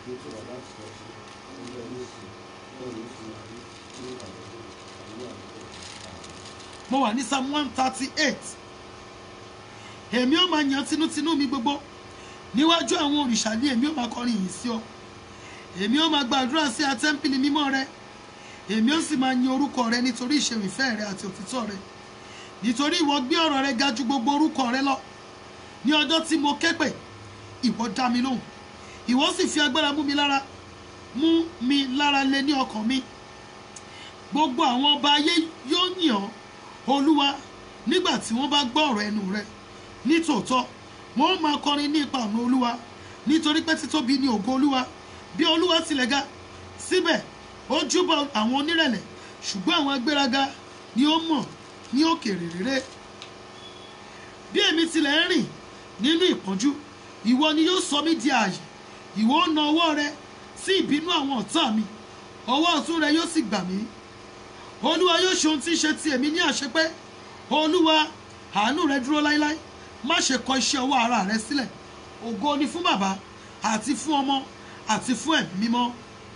mo wà ní psalm one thirty eight èmi ó máa yan tinútinú mi gbogbo níwájú àwọn òrìṣà ní èmi ó máa kọrin yìí sí ọ èmi ó máa gbàdúrà sí atẹ́ḿpìlì mímọ́ rẹ èmi ó sì máa yin orúkọ rẹ nítorí ìṣeun ìfẹ́ rẹ àti òtítọ́ rẹ nítorí ìwọ gbé ọ̀rọ̀ rẹ ga ju gbogbo orúkọ rẹ lọ ní ọjọ́ tí mo ké pè ìwọ dá mi lóhùn ìwọ sì fi agbára mú mi lára mú mi lára lé ní ọkàn mi gbogbo àwọn ọba ayé yóò yìn ọ́ olúwa nígbà tí wọ́n bá gbọ́ ọ̀rọ̀ ẹnu rẹ nítòótọ́ wọ́n ó máa kọrin ní ipa ọ̀nà olúwa nítorí pé títóbi ni ògo olúwa bí olúwa tilẹ̀ ga síbẹ̀ ó júbọ àwọn onírẹ̀lẹ̀ ṣùgbọ́n àwọn agbéraga ni ó mọ̀ ní òkèèrè rere bí èmi tilẹ̀ ń rìn nínú ìpọ́njú ìwọ ni yóò sọ mí di ààyè ìwọ ó na ọwọ́ rẹ sí ìbínú àwọn ọ̀tá mi ọwọ́ ọ̀tún rẹ yóò sì gbà mí olúwa yóò ṣe ohun tí ń ṣe ti èmi ní àṣepé olúwa àánú rẹ dúró láéláé má ṣe kọ iṣẹ́ ọwọ́ ara rẹ sílẹ̀ ògo ni fún bàbá àti fún ọmọ àti fún ẹ̀mí mímọ́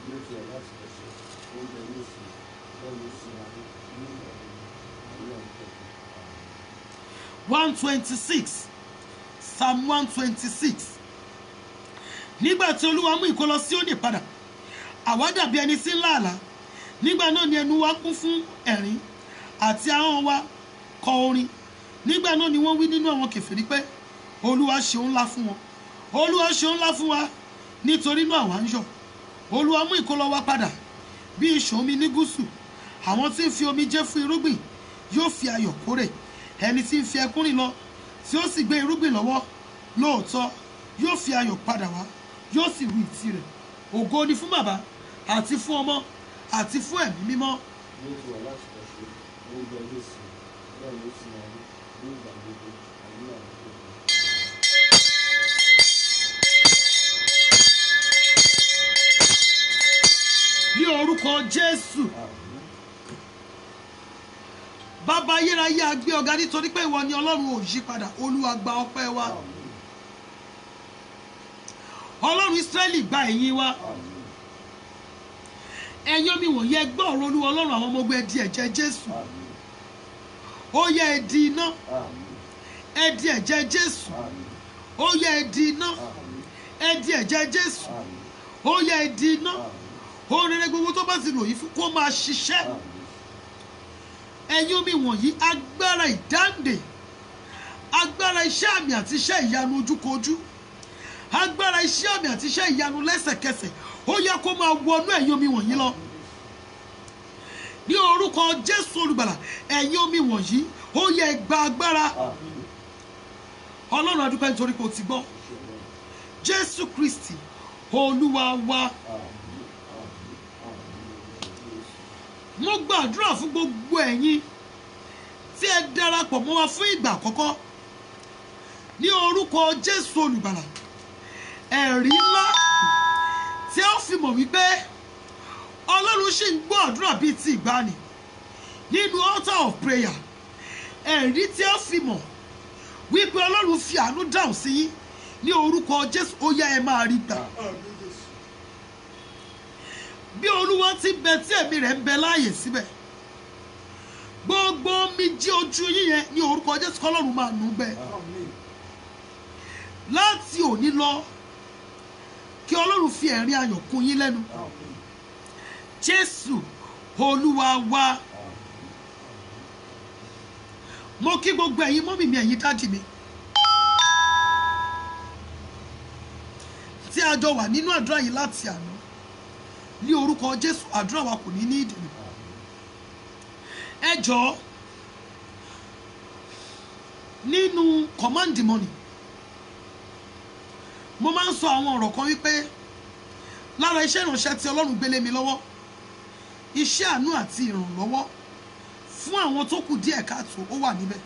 one twenty six psalm one twenty six nígbà tí olúwa mú ìkólọ Síónì padà àwa dàbí ẹni tí ń lá àlá nígbà náà ni ẹnu wa kún fún ẹ̀rín àti ahọ́n wa kọ orin nígbà náà ni wọ́n wí nínú àwọn kèfèrí pé olúwa ṣeun ńlá fún wọn olúwa ṣeun ńlá fún wa nítorí náà àwa ń yọ̀ olúwa mú ìkólọ wa padà bí ìṣàn omi ní gúúsù àwọn tí ń fi omi jẹ́ fún irúgbìn yóò fi ayọ̀ kórè ẹni tí ń fi ẹkún rìn lọ tí ó sì gbé irúgbìn lọ́wọ́ lóòótọ́ yóò fi ayọ̀ padà wá yóò sì ru ìtì rẹ̀ ògo ni fún bàbá àti fún ọmọ àti fún ẹ̀mí mímọ́ ní orúkọ jésù bàbá ayérayé a gbé ọ̀gá nítorí pé ìwọ ni ọlọ́run ò yí padà olúwa gba ọpẹ́ wa ọlọ́run ísírẹ́lì gba ẹ̀yìn wa ẹ̀yin omi wọ̀nyí ẹ gbọ́ ọ̀rọ̀ olúwa ọlọ́run àwọn ọmọ ogun ẹ di ẹ̀jẹ̀ jésù ó yẹ ẹ di iná ẹ di ẹ̀jẹ̀ jésù ó yẹ ẹ di iná ẹ di ẹ̀jẹ̀ jésù ó yẹ ẹ di iná ohun rere gbogbo tó bá ti lò yìí fún kó máa ṣiṣẹ́ ẹ̀yin omi wọ̀nyí agbára ìdáǹdè agbára iṣẹ́ àmì àti iṣẹ́ ìyanu ojúkojú agbára iṣẹ́ àmì àti iṣẹ́ ìyanu lẹ́sẹ̀kẹsẹ̀ ó yẹ kó máa wọnú ẹ̀yin omi wọ̀nyí lọ ní orúkọ jésù olùgbàlà ẹ̀yin omi wọ̀nyí ó yẹ gba agbára ọlọ́run adúpẹ́ nítorí pé o ti gbọ́ jésù kristi olúwa wa mo gbàdúrà fún gbogbo ẹ̀yin tí ẹ darapọ̀ mọ́ wa fún ìgbà àkọ́kọ́ ní orúkọ jésù olùgbàlà ẹ̀rí ńlá tí ó fi mọ̀ wípé ọlọ́run ṣì ń gbọ́ àdúrà bíi ti ìgbàanì nínú altar of prayer ẹ̀rí tí ó fi mọ̀ wípé ọlọ́run fi àánú dáhùn sí yín ní orúkọ jésù ó yá ẹ máa rí gbà bí olúwa ti bẹ tí ẹ̀mí rẹ̀ ń bẹ láàyè síbẹ̀ gbogbo omi jí ojú yín yẹn ní orúkọ jésù kọlọ́run máa nù gbẹ láti òní lọ kí ọlọ́run fi ẹ̀rín ayọ̀ kún yín lẹ́nu jésù olúwa wa mo kí gbogbo ẹ̀yin mọ́mì mi ẹ̀yin dádì mi tí a jọ wà nínú àdúrà yìí láti àná ní orúkọ jésù àdúrà wa kò ní ní ìdènà ẹ jọ̀ọ́ nínú command the money mo máa ń sọ àwọn ọ̀rọ̀ kan wípé lára iṣẹ́ ìránṣẹ́ tí ọlọ́run gbélé mi lọ́wọ́ iṣẹ́ àánú àti ìrànlọ́wọ́ fún àwọn tó kù díẹ̀ káàtó ó wà níbẹ̀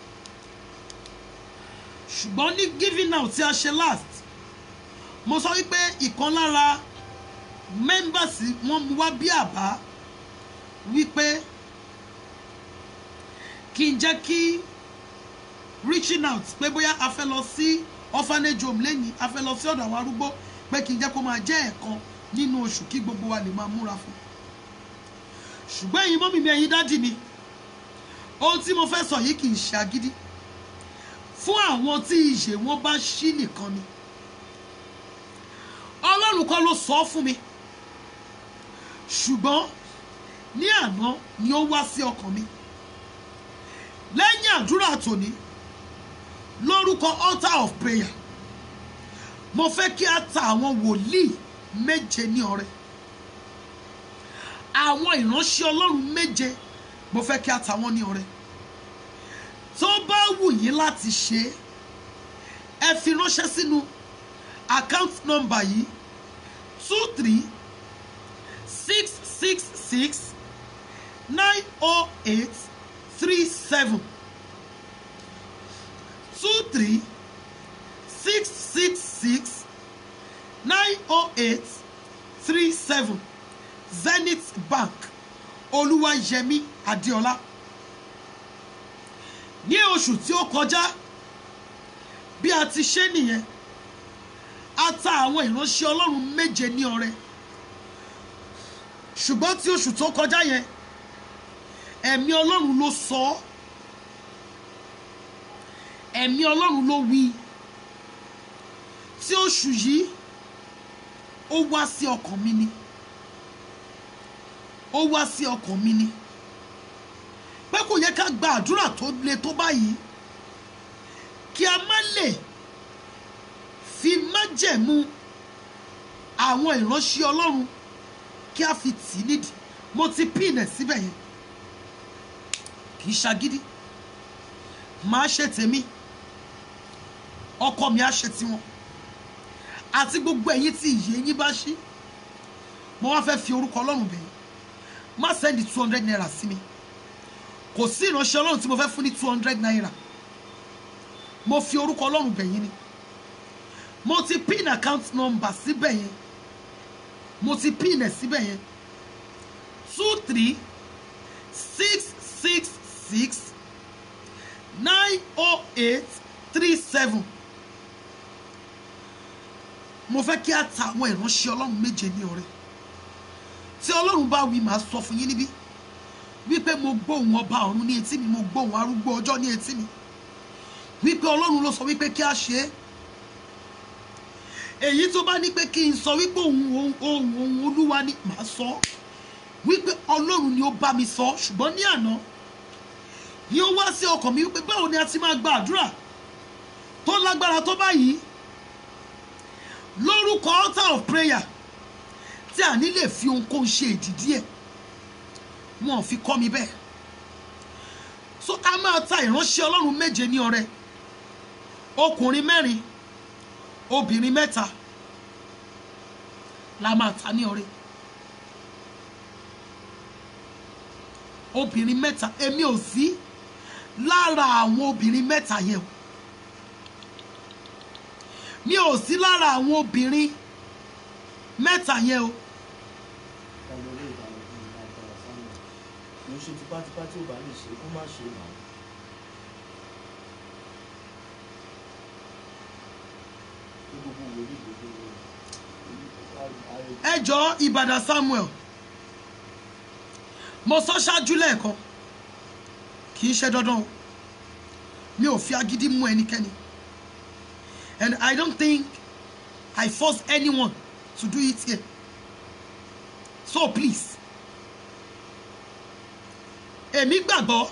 ṣùgbọ́n ní giving out tí a ṣe last mo sọ wípé ìkan lára members wọn mú wá bí àbá wípé kí n jẹ́ kí reaching out pé bóyá a fẹ́ lọ sí orphanage home lẹ́yìn a fẹ́ lọ sí ọ̀dọ̀ àwọn arúgbó pé kí n jẹ́ kó máa jẹ́ ẹ̀kan nínú oṣù kí gbogbo wa lè máa múra fún ṣùgbọ́n ẹ̀yin mọ́mí mi ẹ̀yin dádì mi ohun tí mo fẹ́ sọ yìí kì í ṣe agídí fún àwọn tí ìṣe wọn bá ṣí nìkan ni ọlọ́run kọ́ ló sọ ọ́ fún mi ṣùgbọ́n ní àná ni ó wá sí ọkàn mi lẹ́yìn àdúrà tòní lórúkọ altar of prayer mo fẹ́ kí a ta àwọn wòlíì méje ní ọrẹ àwọn ìránṣẹ́ ọlọ́run méje mo fẹ́ kí a ta wọ́n ní ọrẹ tó bá wù yín láti ṣe é ẹ fi ránṣẹ́ sínú account number yìí two three six six six nine oh eight three seven two three six six six nine oh eight three seven zenith bank olúwayẹmí adéọlá ní oṣù tí ó kọjá bí a ti ṣe nìyẹn a ta àwọn ìránṣẹ́ ọlọ́run méje ní ọrẹ ṣùgbọ́n tí oṣù tó kọjá yẹn ẹ̀mí ọlọ́run ló sọ ọ́ ẹ̀mí ọlọ́run ló wí tí oṣù yìí ó wá sí ọkàn mi ni ó wá sí ọkàn mi ni pé kò yẹ ká gba àdúrà tó le tó báyìí kí a má lè fi májẹ̀mú àwọn ìránṣẹ́ ọlọ́run kí a fi tì í nídìí mo ti pín ẹ̀ síbẹ̀ yẹn kì í ṣagídí máa ṣe tèmi ọkọ mi á ṣe tiwọn àti gbogbo ẹ̀yin tí ìyè yín bá ṣí mo wá fẹ́ fi orúkọ ọlọ́run bẹ̀yìn má sẹ́ndì two hundred naira sí mi kò sí ìránṣẹ́ ọlọ́run tí mo fẹ́ fún ní two hundred naira mo fi orúkọ ọlọ́run bẹ̀yìn ni mo ti pin account number síbẹ̀ yẹn mo ti pin ẹ̀ síbẹ̀ yẹn two three six six six nine oh eight three seven mo fẹ́ kí a ta àwọn ìránṣẹ́ ọlọ́run méje ní ọrẹ tí ọlọ́run bá wí màá sọ fún yín níbí wípé mo gbóhùn ọba ọ̀run ní etí mi mo gbóhùn arúgbó ọjọ́ ní etí mi wípé ọlọ́run ló sọ wípé kí a ṣe é èyí tó bá ní pé kí n sọ wípé òun òun òun olúwa ni màá sọ wípé ọlọ́run ni ó bá mi sọ ṣùgbọ́n ní àná ni ó wá sí ọkàn mi wípé báwo ni a ti máa gba àdúrà tó lágbára tó báyìí lórúkọ altar of prayer tí a ní lè fi ohunkóhun ṣe ìdìdí ẹ̀ wọn ò fi kọ́ mi bẹ́ẹ̀ so a máa ta ìránṣẹ́ ọlọ́run méje ní ọrẹ ọkùnrin mẹ́rin obìnrin mẹ́ta la máa ta ní ọrẹ obìnrin mẹ́ta èmi ò sí lára àwọn obìnrin mẹ́ta yẹn o mi ò sí lára àwọn obìnrin mẹ́ta yẹn o ká lọ rí ìdáná bí ìlú agbára sáwọn kì í ṣe tipátipá tí ò bá lè ṣe kó má ṣe náà kí gbogbo wòlíì gbogbo ẹ jọ ìbàdàn samuel mo sọ ṣáájú lẹ́ẹ̀kan kì í ṣe dandan o mi ò fi agídí mú ẹnikẹ́ni and i don't think i force anyone to do it here so please èmi gbàgbọ́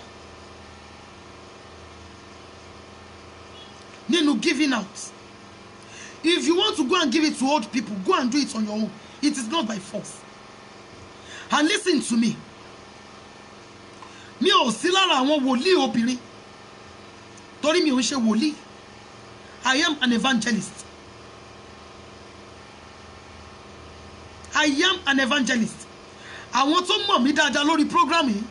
nínú giving out if you want to go and give it to old people go and do it on your own it is not by force and listen to me mi ò sí lára àwọn wòlíì obìnrin torí mi ò ń ṣe wòlíì i am an evangelist i am an evangelist àwọn tó mọ̀ mí dáadáa lórí program yìí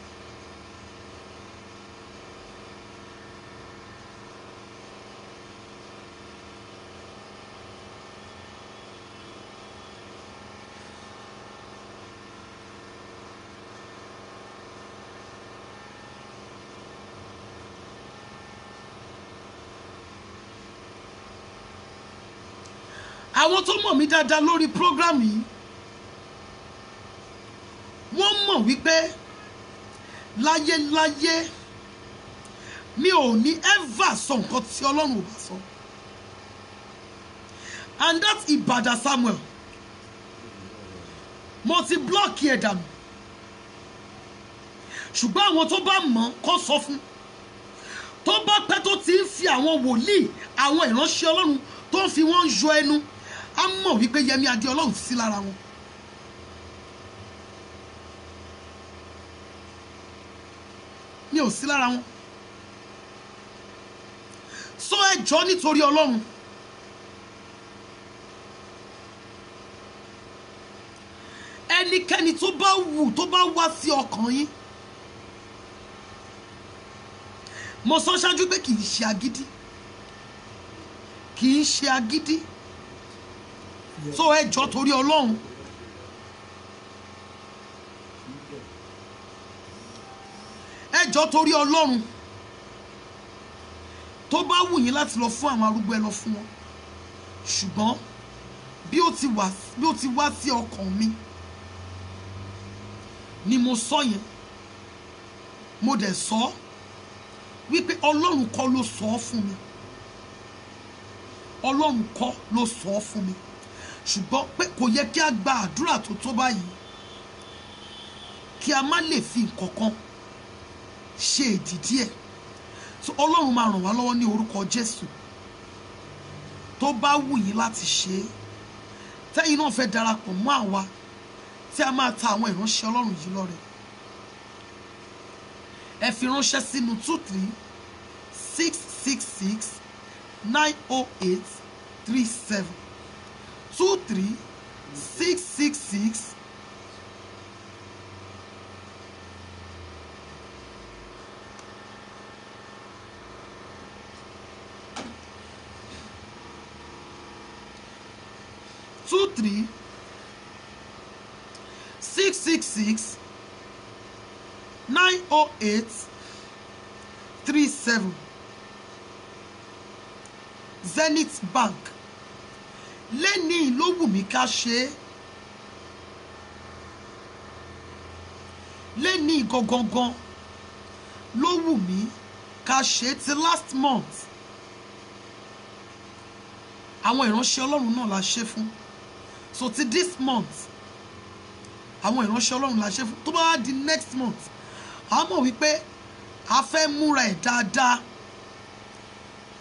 àwọn tó mọ̀ mí dáadáa lórí program yìí wọ́n mọ̀ wípé láyéláyé mi ò ní ever sọ nǹkan tí ọlọ́run ò bá sọ and that Ìbàdàn Samuel mo ti blọ́ọ̀kì ẹ̀ dànù ṣùgbọ́n àwọn tó bá mọ̀ kó sọ fún tó bá pẹ́ tó ti ń fi àwọn wòlíì àwọn ìránṣẹ́ ọlọ́run tó ń fi wọ́n yọ ẹnu á mọ̀ wípé Yẹmí Adé ọlọ́run sí lára wọn. mi ò sí lára wọn sọ ẹjọ́ nítorí ọlọ́run ẹnikẹ́ni tó bá wù tó bá wá sí ọkàn yín mo sọ ṣáájú pé kì í ṣe agídí kì í ṣe agídí sọ ẹjọ́ torí ọlọ́run ẹjọ́ torí ọlọ́run tó bá wù yín láti lọ fún àwọn arúgbó ẹ lọ fún wọn ṣùgbọ́n bí ó ti wá bí ó ti wá sí ọkàn mi ni mo sọ yẹn mo dẹ̀ sọ ọ́ wípé ọlọ́run kọ́ ló sọ ọ́ fún mi ọlọ́run kọ́ ló sọ ọ́ fún mi ṣùgbọ́n pé kò yẹ kí a gba àdúrà tó tó báyìí kí a má lè fi nǹkan kan ṣe ìdìdí ẹ̀ so ọlọ́run máa ràn wá lọ́wọ́ ní orúkọ jésù tó bá wù yín láti ṣe é tẹ́yìn náà fẹ́ darapọ̀ mọ́ àwa tí a máa ta àwọn ìránṣẹ́ ọlọ́run yìí lọ́rẹ ẹ fi ránṣẹ́ sínú two three six six six nine oh eight three seven two three six six six two three six six six nine oh eight three seven Zenith Bank lẹ́nìí ló wù mí ká ṣe é lẹ́nìí gangan ló wù mí ká ṣe é ti last month àwọn ìránṣẹ́ ọlọ́run náà la ṣe fún so ti this month àwọn ìránṣẹ́ ọlọ́run la ṣe fún tó bá wá di next month a mọ̀ wípé a fẹ́ múra ẹ̀ dáadáa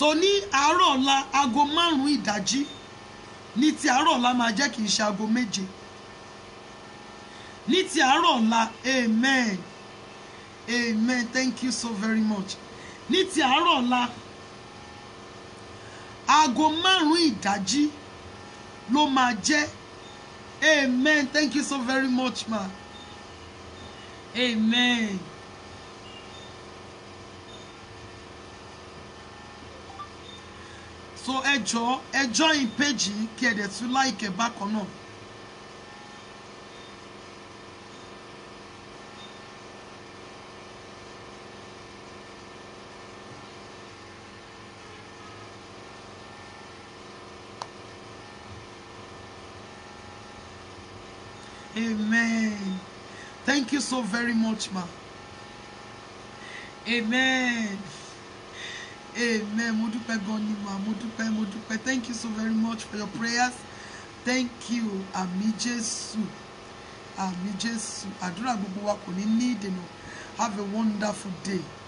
so ní àárọ̀ ọ̀la aago márùn-ún ìdájí ní ti àárọ̀ ọ̀la máa jẹ́ kì í ṣe aago méje ní ti àárọ̀ ọ̀la amen amen thank you so very much ní ti àárọ̀ ọ̀la aago márùn-ún ìdájí ló máa jẹ́ amen thank you so very much ma amen. so ẹ jọ ẹ join page yìí kí ẹ dẹ̀ tún like ẹ bákan náà. Amen. Thank you so very much, ma. Amen. Amen. Mo dúpẹ́ gan ni ma. Mo dúpẹ́, mo dúpẹ́. Thank you so very much for your prayers. Thank you. Àmì Jésù. Àmì Jésù. Àdúrà gbogbo wa kò ní ní ìdènà. Have a wonderful day.